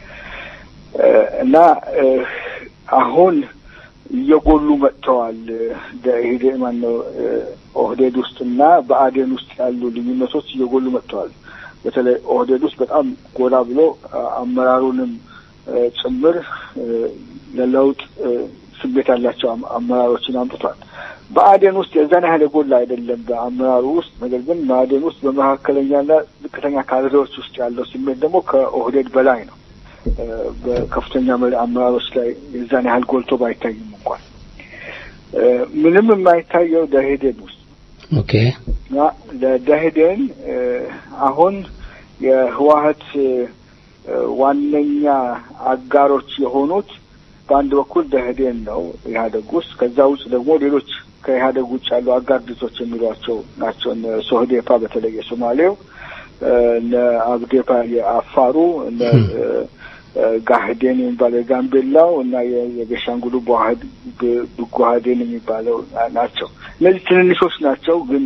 እና አሁን እየጎሉ መጥተዋል። በኢህዴ ማነው ኦህዴድ ውስጥ እና በአዴን ውስጥ ያሉ ልዩነቶች እየጎሉ መጥተዋል። በተለይ ኦህዴድ ውስጥ በጣም ጎላ ብሎ አመራሩንም ጭምር ለለውጥ ስሜት ያላቸው አመራሮችን አምጥቷል። በአዴን ውስጥ የዛን ያህል የጎላ አይደለም በአመራሩ ውስጥ። ነገር ግን በአዴን ውስጥ በመካከለኛና ዝቅተኛ ካድሬዎች ውስጥ ያለው ስሜት ደግሞ ከኦህዴድ በላይ ነው። በከፍተኛ አመራሮች ላይ የዛን ያህል ጎልቶ ባይታይም እንኳን ምንም የማይታየው ደኢህዴን ውስጥ ኦኬ ለደኢህዴን አሁን የህወሀት ዋነኛ አጋሮች የሆኑት በአንድ በኩል ደኢህዴን ነው ኢህአዴግ ውስጥ። ከዛ ውጭ ደግሞ ሌሎች ከኢህአዴግ ውጭ ያሉ አጋር ድርጅቶች የሚሏቸው ናቸው። እነ ሶህዴፓ በተለይ የሶማሌው፣ እነ አብዴፓ የአፋሩ፣ እነ ጋህዴን የሚባለው የጋምቤላው እና የቤሻንጉሉ ብጓህዴን የሚባለው ናቸው። እነዚህ ትንንሾች ናቸው፣ ግን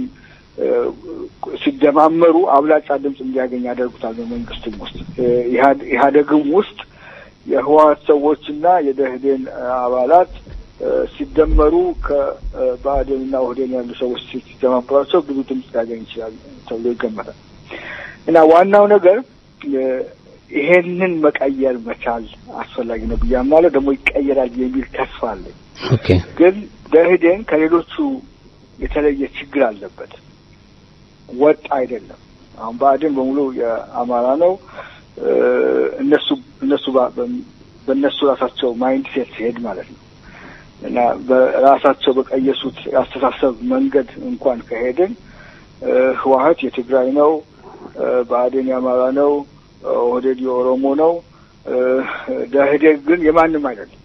ሲደማመሩ አብላጫ ድምፅ እንዲያገኝ ያደርጉታል። በመንግስትም ውስጥ ኢህአዴግም ውስጥ የህወሀት ሰዎችና የደኢህዴን አባላት ሲደመሩ ከብአዴንና ኦህዴን ያሉ ሰዎች ሲደማመሯቸው ብዙ ድምፅ ሊያገኝ ይችላል ተብሎ ይገመታል እና ዋናው ነገር ይሄንን መቀየር መቻል አስፈላጊ ነው ብዬ አምናለሁ። ደግሞ ይቀየራል የሚል ተስፋ አለኝ። ግን ደኢህዴን ከሌሎቹ የተለየ ችግር አለበት። ወጥ አይደለም። አሁን ብአዴን በሙሉ የአማራ ነው። እነሱ እነሱ በእነሱ ራሳቸው ማይንድ ሴት ሲሄድ ማለት ነው እና በራሳቸው በቀየሱት የአስተሳሰብ መንገድ እንኳን ከሄድን ህወሀት የትግራይ ነው፣ ብአዴን የአማራ ነው፣ ኦህዴድ የኦሮሞ ነው። ደኢህዴን ግን የማንም አይደለም።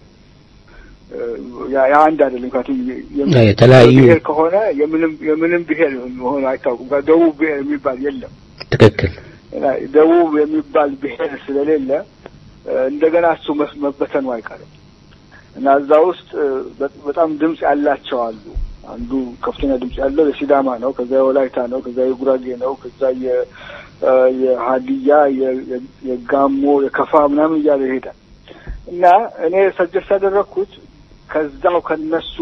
የአንድ አይደለም። ምክንያቱም የተለያዩ ብሔር ከሆነ የምንም የምንም ብሔር መሆኑ አይታወቁም። ደቡብ ብሔር የሚባል የለም። ትክክል። ደቡብ የሚባል ብሔር ስለሌለ እንደገና እሱ መበተኑ አይቀርም እና እዛ ውስጥ በጣም ድምፅ ያላቸው አሉ። አንዱ ከፍተኛ ድምፅ ያለው የሲዳማ ነው፣ ከዛ የወላይታ ነው፣ ከዛ የጉራጌ ነው፣ ከዛ የሀዲያ፣ የጋሞ፣ የከፋ ምናምን እያለ ይሄዳል እና እኔ ሰጀስት ያደረግኩት ከዛው ከነሱ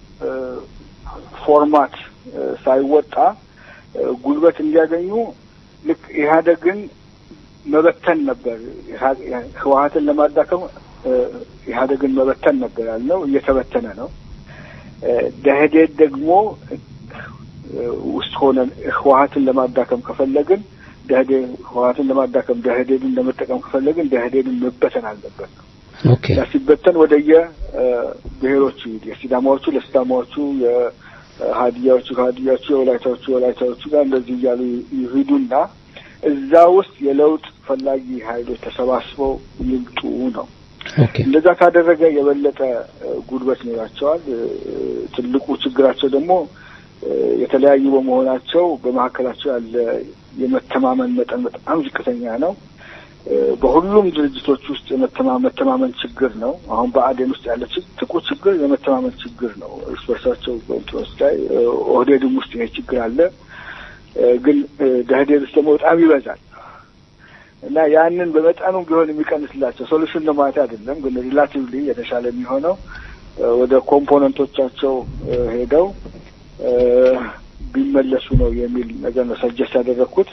ፎርማት ሳይወጣ ጉልበት እንዲያገኙ ልክ ኢህአዴግን መበተን ነበር። ህወሀትን ለማዳከም ኢህአዴግን መበተን ነበር ያልነው። እየተበተነ ነው። ደህዴን ደግሞ ውስጥ ሆነን ህወሀትን ለማዳከም ከፈለግን ደህዴን ህወሀትን ለማዳከም ደህዴንን ለመጠቀም ከፈለግን ደህዴንን መበተን አለበት ነው። ያ ሲበተን ወደየ ብሔሮቹ ይሄድ የሲዳማዎቹ ለሲዳማዎቹ፣ የሀዲያዎቹ ከሀዲያዎቹ፣ የወላይታዎቹ የወላይታዎቹ ጋር እንደዚህ እያሉ ይሂዱና እዛ ውስጥ የለውጥ ፈላጊ ኃይሎች ተሰባስበው ይምጡ ነው። እንደዛ ካደረገ የበለጠ ጉልበት ይኖራቸዋል። ትልቁ ችግራቸው ደግሞ የተለያዩ በመሆናቸው በመካከላቸው ያለ የመተማመን መጠን በጣም ዝቅተኛ ነው። በሁሉም ድርጅቶች ውስጥ የመተማመን ችግር ነው። አሁን በአዴን ውስጥ ያለ ትልቁ ችግር የመተማመን ችግር ነው። እርስ በርሳቸው በእንትኖች ላይ ኦህዴድም ውስጥ ይሄ ችግር አለ። ግን ደህዴን ውስጥ ደግሞ በጣም ይበዛል እና ያንን በመጠኑ ቢሆን የሚቀንስላቸው ሶሉሽን ነው ማለት አይደለም። ግን ሪላቲቭሊ የተሻለ የሚሆነው ወደ ኮምፖነንቶቻቸው ሄደው ቢመለሱ ነው የሚል ነገር ነው ሰጀስት ያደረግኩት።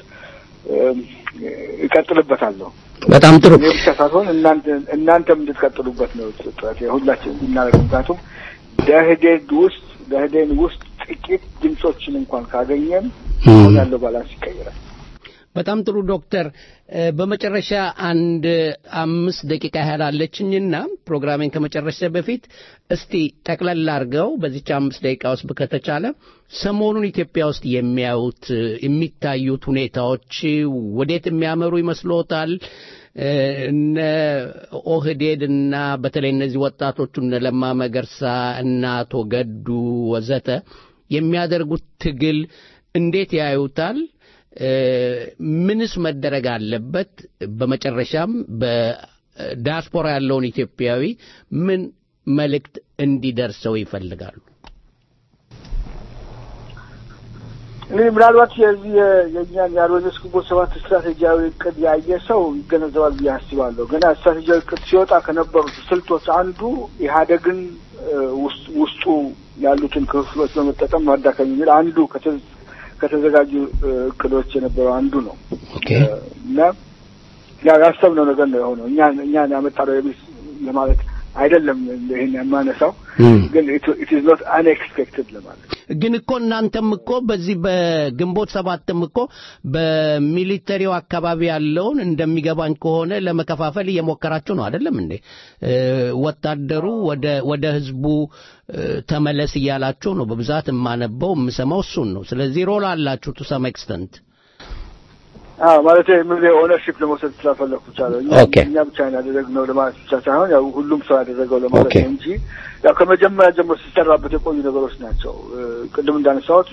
እቀጥልበታለሁ። በጣም ጥሩ። እኔ ብቻ ሳትሆን እናንተም እንድትቀጥሉበት ነው ጥረት ሁላችን እናደርግ። ምክንያቱም ደህዴን ውስጥ ደህዴን ውስጥ ጥቂት ድምጾችን እንኳን ካገኘን አሁን ያለው ባላንስ ይቀይራል። በጣም ጥሩ ዶክተር፣ በመጨረሻ አንድ አምስት ደቂቃ ያህል አለችኝና ፕሮግራሜን ከመጨረሻ በፊት እስቲ ጠቅለል አድርገው በዚች አምስት ደቂቃ ውስጥ ከተቻለ ሰሞኑን ኢትዮጵያ ውስጥ የሚያዩት የሚታዩት ሁኔታዎች ወዴት የሚያመሩ ይመስሎታል? እነ ኦህዴድ እና በተለይ እነዚህ ወጣቶቹ እነ ለማ መገርሳ እና አቶ ገዱ ወዘተ የሚያደርጉት ትግል እንዴት ያዩታል? ምንስ መደረግ አለበት? በመጨረሻም በዲያስፖራ ያለውን ኢትዮጵያዊ ምን መልእክት እንዲደርሰው ይፈልጋሉ? እንግዲህ ምናልባት የዚህ የእኛን የአርበኞች ግንቦት ሰባት ስትራቴጂያዊ እቅድ ያየ ሰው ይገነዘባል ብዬ አስባለሁ። ገና ስትራቴጂያዊ እቅድ ሲወጣ ከነበሩት ስልቶች አንዱ ኢህአዴግን ውስጡ ያሉትን ክፍሎች በመጠቀም ማዳከም የሚል አንዱ ከተዘጋጁ እቅዶች የነበረው አንዱ ነው እና ያው ያሰብነው ነገር ነው የሆነው። እኛ እኛን ያመጣነው የሚል ለማለት አይደለም ይሄን የማነሳው ግን ኢት ኢዝ ኖት አንኤክስፔክትድ ለማለት ግን እኮ እናንተም እኮ በዚህ በግንቦት ሰባትም እኮ በሚሊተሪው አካባቢ ያለውን እንደሚገባኝ ከሆነ ለመከፋፈል እየሞከራችሁ ነው አይደለም እንዴ? ወታደሩ ወደ ወደ ህዝቡ ተመለስ እያላችሁ ነው። በብዛት የማነበው የምሰማው እሱን ነው። ስለዚህ ሮል አላችሁ ቱ ሰም ኤክስተንት አዎ ማለት ምን ኦነርሺፕ ለመውሰድ ስላፈለኩ ብቻ ነው። እኛ ብቻ ያደረግነው ለማለት ብቻ ሳይሆን ያው ሁሉም ሰው ያደረገው ለማለት ነው እንጂ ያው ከመጀመሪያ ጀምሮ ሲሰራበት የቆዩ ነገሮች ናቸው። ቅድም እንዳነሳሁት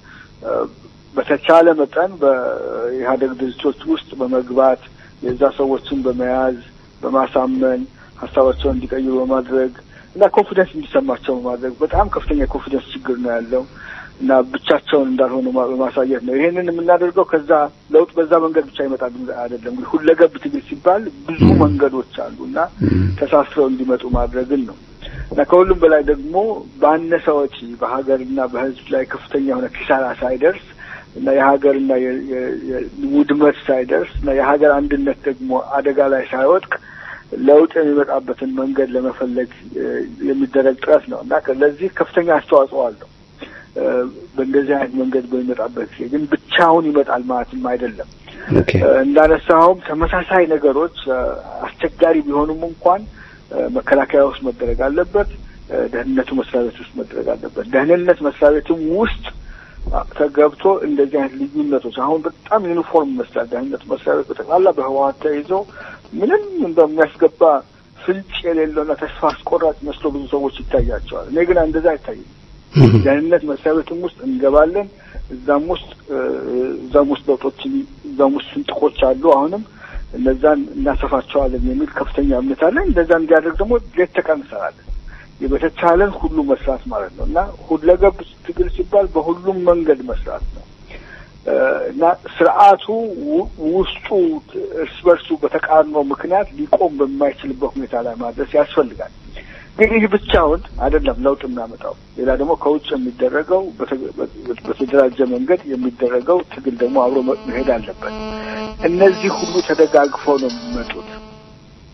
በተቻለ መጠን በኢህአደግ ድርጅቶች ውስጥ በመግባት የዛ ሰዎችን በመያዝ በማሳመን ሀሳባቸውን እንዲቀይሩ በማድረግ እና ኮንፊደንስ እንዲሰማቸው በማድረግ በጣም ከፍተኛ ኮንፊደንስ ችግር ነው ያለው እና ብቻቸውን እንዳልሆኑ በማሳየት ነው። ይሄንን የምናደርገው ከዛ ለውጥ በዛ መንገድ ብቻ ይመጣል አይደለም። እንግዲህ ሁለገብ ትግል ሲባል ብዙ መንገዶች አሉ እና ተሳስረው እንዲመጡ ማድረግን ነው እና ከሁሉም በላይ ደግሞ ባነሰ ወጪ በሀገርና በሕዝብ ላይ ከፍተኛ የሆነ ኪሳራ ሳይደርስ እና የሀገርና ውድመት ሳይደርስ እና የሀገር አንድነት ደግሞ አደጋ ላይ ሳይወድቅ ለውጥ የሚመጣበትን መንገድ ለመፈለግ የሚደረግ ጥረት ነው እና ለዚህ ከፍተኛ አስተዋጽኦ አለው። በእንደዚህ አይነት መንገድ በሚመጣበት ጊዜ ግን ብቻውን ይመጣል ማለትም አይደለም። እንዳነሳኸውም ተመሳሳይ ነገሮች አስቸጋሪ ቢሆኑም እንኳን መከላከያ ውስጥ መደረግ አለበት። ደህንነቱ መስሪያ ቤት ውስጥ መደረግ አለበት። ደህንነት መስሪያ ቤትም ውስጥ ተገብቶ እንደዚህ አይነት ልዩነቶች አሁን በጣም ዩኒፎርም ይመስላል። ደህንነት መስሪያ ቤት በጠቅላላ በህወሓት ተይዞ ምንም እንደሚያስገባ ፍንጭ የሌለውና ተስፋ አስቆራጭ መስሎ ብዙ ሰዎች ይታያቸዋል። እኔ ግን እንደዛ አይታይም። ደህንነት መስሪያ ቤትም ውስጥ እንገባለን። እዛም ውስጥ እዛም ውስጥ ለውጦችን እዛም ውስጥ ስንጥቆች አሉ። አሁንም እነዛን እናሰፋቸዋለን የሚል ከፍተኛ እምነት አለን። እንደዛ እንዲያደርግ ደግሞ ሌት ተቀን እንሰራለን። በተቻለን ሁሉ መስራት ማለት ነው እና ሁለገብ ትግል ሲባል በሁሉም መንገድ መስራት ነው እና ስርዓቱ ውስጡ እርስ በርሱ በተቃርኖ ምክንያት ሊቆም በማይችልበት ሁኔታ ላይ ማድረስ ያስፈልጋል። ግን ይህ ብቻውን አይደለም ለውጥ የሚያመጣው። ሌላ ደግሞ ከውጭ የሚደረገው በተደራጀ መንገድ የሚደረገው ትግል ደግሞ አብሮ መሄድ አለበት። እነዚህ ሁሉ ተደጋግፈው ነው የሚመጡት።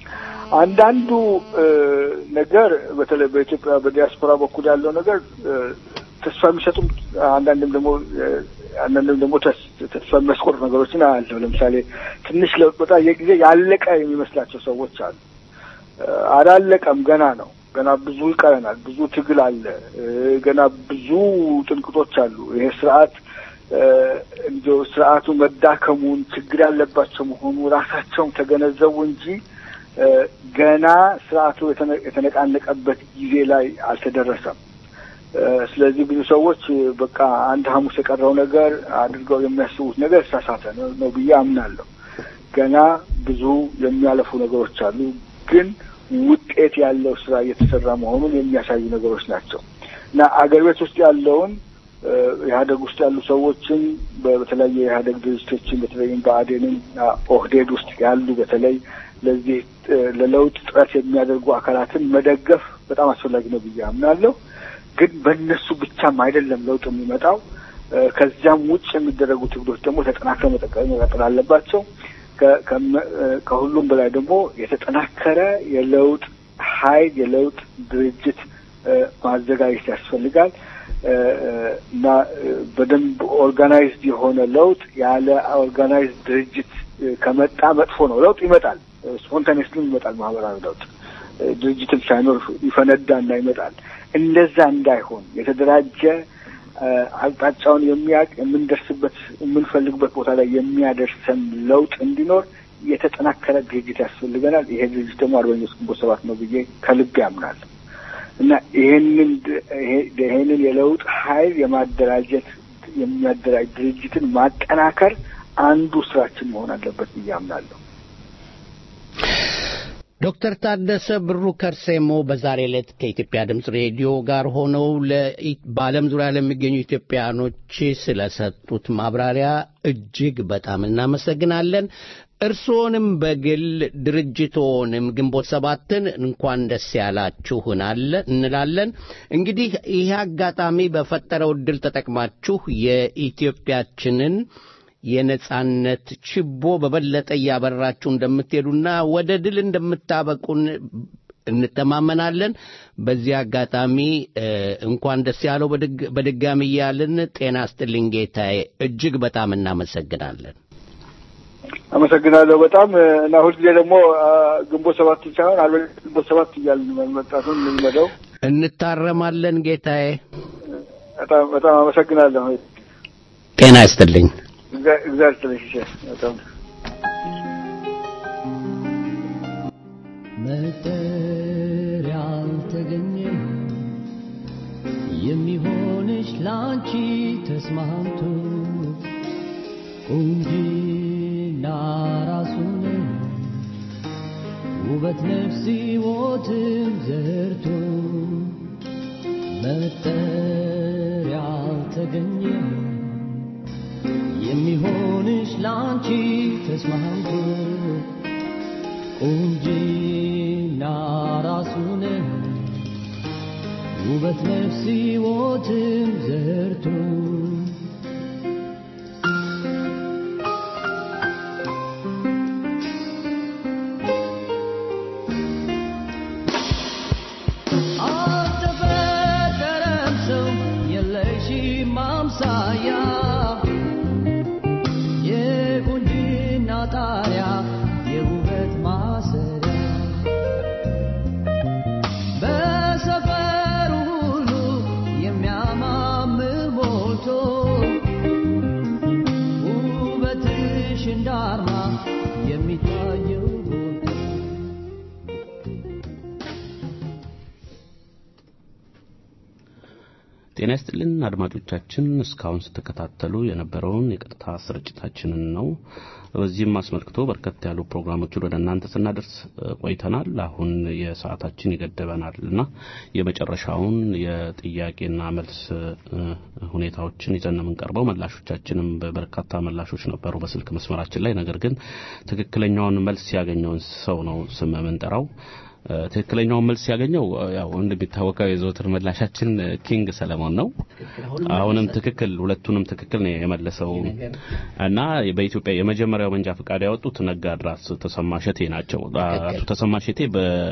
አንዳንዱ ነገር በተለይ በኢትዮጵያ በዲያስፖራ በኩል ያለው ነገር ተስፋ የሚሰጡም አንዳንድም ደግሞ አንዳንድም ደግሞ ተስፋ የሚያስቆርጥ ነገሮችን አያለሁ። ለምሳሌ ትንሽ ለውጥ በጣም የጊዜ ያለቀ የሚመስላቸው ሰዎች አሉ። አላለቀም፣ ገና ነው። ገና ብዙ ይቀረናል። ብዙ ትግል አለ። ገና ብዙ ጥንቅጦች አሉ። ይሄ ስርዓት እንዲ ስርዓቱ መዳከሙን ችግር ያለባቸው መሆኑ ራሳቸውም ተገነዘቡ እንጂ ገና ስርዓቱ የተነቃነቀበት ጊዜ ላይ አልተደረሰም። ስለዚህ ብዙ ሰዎች በቃ አንድ ሐሙስ የቀረው ነገር አድርገው የሚያስቡት ነገር የተሳሳተ ነው ብዬ አምናለሁ። ገና ብዙ የሚያለፉ ነገሮች አሉ፣ ግን ውጤት ያለው ስራ እየተሰራ መሆኑን የሚያሳዩ ነገሮች ናቸው እና አገር ቤት ውስጥ ያለውን ኢህአደግ ውስጥ ያሉ ሰዎችን በተለያየ የኢህአደግ ድርጅቶችን በተለይም በአዴንም ኦህዴድ ውስጥ ያሉ በተለይ ለዚህ ለለውጥ ጥረት የሚያደርጉ አካላትን መደገፍ በጣም አስፈላጊ ነው ብዬ አምናለሁ። ግን በእነሱ ብቻም አይደለም ለውጥ የሚመጣው። ከዚያም ውጭ የሚደረጉ ትግሎች ደግሞ ተጠናክረው መቀጠል አለባቸው። ከሁሉም በላይ ደግሞ የተጠናከረ የለውጥ ኃይል የለውጥ ድርጅት ማዘጋጀት ያስፈልጋል እና በደንብ ኦርጋናይዝድ የሆነ ለውጥ ያለ ኦርጋናይዝድ ድርጅት ከመጣ መጥፎ ነው። ለውጥ ይመጣል፣ ስፖንታኔስሊ ይመጣል። ማህበራዊ ለውጥ ድርጅትም ሳይኖር ይፈነዳና ይመጣል። እንደዛ እንዳይሆን የተደራጀ አቅጣጫውን የሚያውቅ የምንደርስበት የምንፈልግበት ቦታ ላይ የሚያደርሰን ለውጥ እንዲኖር የተጠናከረ ድርጅት ያስፈልገናል። ይሄ ድርጅት ደግሞ አርበኞች ግንቦት ሰባት ነው ብዬ ከልብ ያምናል እና ይሄንን ይሄንን የለውጥ ኃይል የማደራጀት የሚያደራጅ ድርጅትን ማጠናከር አንዱ ስራችን መሆን አለበት ብዬ አምናለሁ። ዶክተር ታደሰ ብሩ ከርሴሞ በዛሬ ዕለት ከኢትዮጵያ ድምፅ ሬዲዮ ጋር ሆነው በዓለም ዙሪያ ለሚገኙ ኢትዮጵያኖች ስለሰጡት ማብራሪያ እጅግ በጣም እናመሰግናለን። እርስዎንም በግል ድርጅቶንም ግንቦት ሰባትን እንኳን ደስ ያላችሁ እንላለን። እንግዲህ ይህ አጋጣሚ በፈጠረው ዕድል ተጠቅማችሁ የኢትዮጵያችንን የነጻነት ችቦ በበለጠ እያበራችሁ እንደምትሄዱና ወደ ድል እንደምታበቁን እንተማመናለን። በዚህ አጋጣሚ እንኳን ደስ ያለው በድጋሚ እያልን ጤና ስጥልኝ ጌታዬ፣ እጅግ በጣም እናመሰግናለን። አመሰግናለሁ በጣም እና ሁልጊዜ ደግሞ ግንቦት ሰባት ሳይሆን አርበ ግንቦት ሰባት እያልን መምጣቱን እንልመደው። እንታረማለን ጌታዬ። በጣም በጣም አመሰግናለሁ። ጤና ይስጥልኝ። እግዚአብሔር ይስጥልኝ። በጣም መጠሪያ አልተገኘም የሚሆንሽ ላንቺ ተስማምቶ ቁንጂና ራሱን ውበት ነፍስ ሕይወትም ዘርቶ መጠሪያ አልተገኘም የሚሆንሽ ላንቺ ተስማምቶ ቁንጂና ራሱን ውበት ነፍስ ሕይወትም ዘርቶ አልተፈጠረም ሰው የለሽም አምሳያ የቁንጅና ጣሪያ የውበት ማሰሪያ በሰፈሩ ሁሉ የሚያማምር ሞልቶ ውበትሽ እንዳርማ የሚታየው ጎልቶ ጤና ይስጥልን አድማጮቻችን፣ እስካሁን ስትከታተሉ የነበረውን የቀጥታ ስርጭታችንን ነው። በዚህም አስመልክቶ በርከት ያሉ ፕሮግራሞችን ወደ እናንተ ስናደርስ ቆይተናል። አሁን የሰዓታችን ይገድበናል እና የመጨረሻውን የጥያቄና መልስ ሁኔታዎችን ይዘን ነው የምንቀርበው። መላሾቻችንም በርካታ መላሾች ነበሩ በስልክ መስመራችን ላይ። ነገር ግን ትክክለኛውን መልስ ያገኘውን ሰው ነው ስም የምንጠራው። ትክክለኛውን መልስ ያገኘው ያው እንደሚታወቀው የዘወትር ምላሻችን ኪንግ ሰለሞን ነው። አሁንም ትክክል ሁለቱንም ትክክል ነው የመለሰው እና በኢትዮጵያ የመጀመሪያው መንጃ ፈቃድ ያወጡት ነጋድራስ ተሰማ ሸቴ ናቸው። አቶ ተሰማ ሸቴ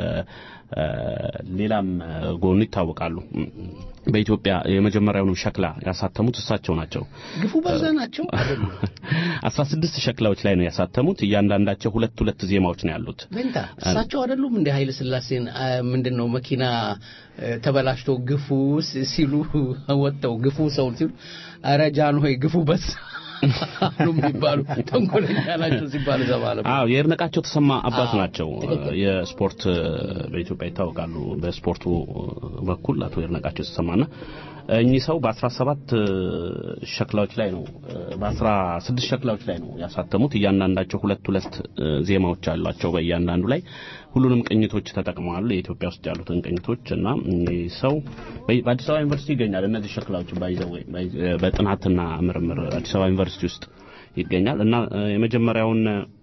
በሌላም ጎኑ ይታወቃሉ። በኢትዮጵያ የመጀመሪያውን ሸክላ ያሳተሙት እሳቸው ናቸው። ግፉ በዛ ናቸው። አስራ ስድስት ሸክላዎች ላይ ነው ያሳተሙት። እያንዳንዳቸው ሁለት ሁለት ዜማዎች ነው ያሉት። ቬንታ እሳቸው አይደሉም እንደ ኃይለ ሥላሴን ምንድን ነው መኪና ተበላሽቶ ግፉ ሲሉ ወጥተው ግፉ ሰው ሲሉ ኧረ ጃን ሆይ ግፉ በዛ አሉ የሚባሉ ተንኮለኛ ናቸው ሲባሉ ዘባለ አዎ የእርነቃቸው ተሰማ አባት ናቸው። የስፖርት በኢትዮጵያ ይታወቃሉ። በስፖርቱ በኩል አቶ ይርነቃቸው ተሰማና እኚህ ሰው በ17 ሸክላዎች ላይ ነው በ16 ሸክላዎች ላይ ነው ያሳተሙት። እያንዳንዳቸው ሁለት ሁለት ዜማዎች አሏቸው በእያንዳንዱ ላይ ሁሉንም ቅኝቶች ተጠቅመዋል። የኢትዮጵያ ውስጥ ያሉትን ቅኝቶች እና እኚህ ሰው በአዲስ አበባ ዩኒቨርሲቲ ይገኛል። እነዚህ ሸክላዎች ባይዘው በጥናትና ምርምር አዲስ አበባ ዩኒቨርሲቲ ውስጥ ይገኛል እና የመጀመሪያውን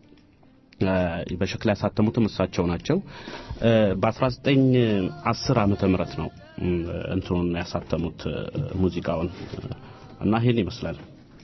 በሸክላ ያሳተሙትም እሳቸው ናቸው። በ1910 ዓመተ ምህረት ነው እንትኑን ያሳተሙት ሙዚቃውን እና ይሄን ይመስላል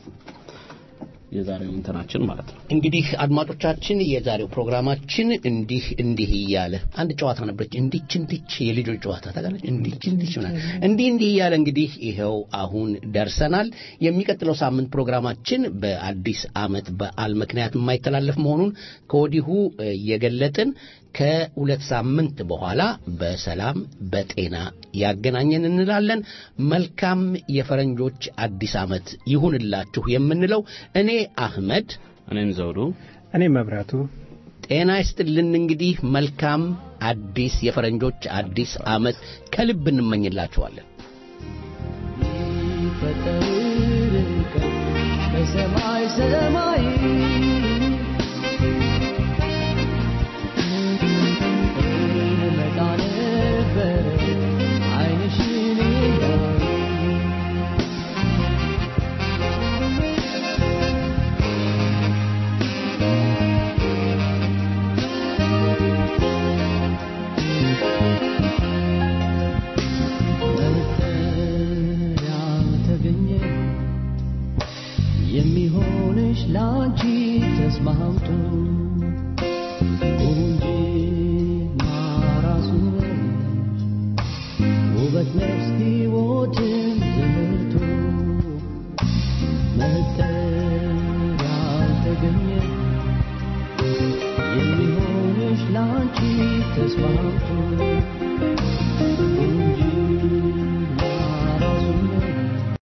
የዛሬው እንትናችን ማለት ነው። እንግዲህ አድማጮቻችን የዛሬው ፕሮግራማችን እንዲህ እንዲህ እያለ አንድ ጨዋታ ነበረች። እንዲች እንዲች የልጆች ጨዋታ ታውቃለች። እንዲች እንዲች ምናምን እንዲህ እንዲህ እያለ እንግዲህ ይኸው አሁን ደርሰናል። የሚቀጥለው ሳምንት ፕሮግራማችን በአዲስ ዓመት በዓል ምክንያት የማይተላለፍ መሆኑን ከወዲሁ እየገለጥን ከሁለት ሳምንት በኋላ በሰላም በጤና ያገናኘን እንላለን። መልካም የፈረንጆች አዲስ ዓመት ይሁንላችሁ የምንለው እኔ አህመድ፣ እኔም ዘውዱ፣ እኔ መብራቱ ጤና ይስጥልን። እንግዲህ መልካም አዲስ የፈረንጆች አዲስ ዓመት ከልብ እንመኝላችኋለን። በሰማይ ሰማይ የሚሆንሽ ላንቺ ተስማምቶ ቁንጅና ራሱ ውበት ነፍስ ሕይወትን ዘርቶ መጠር ያልተገኘ የሚሆንሽ ላንቺ ተስማምቶ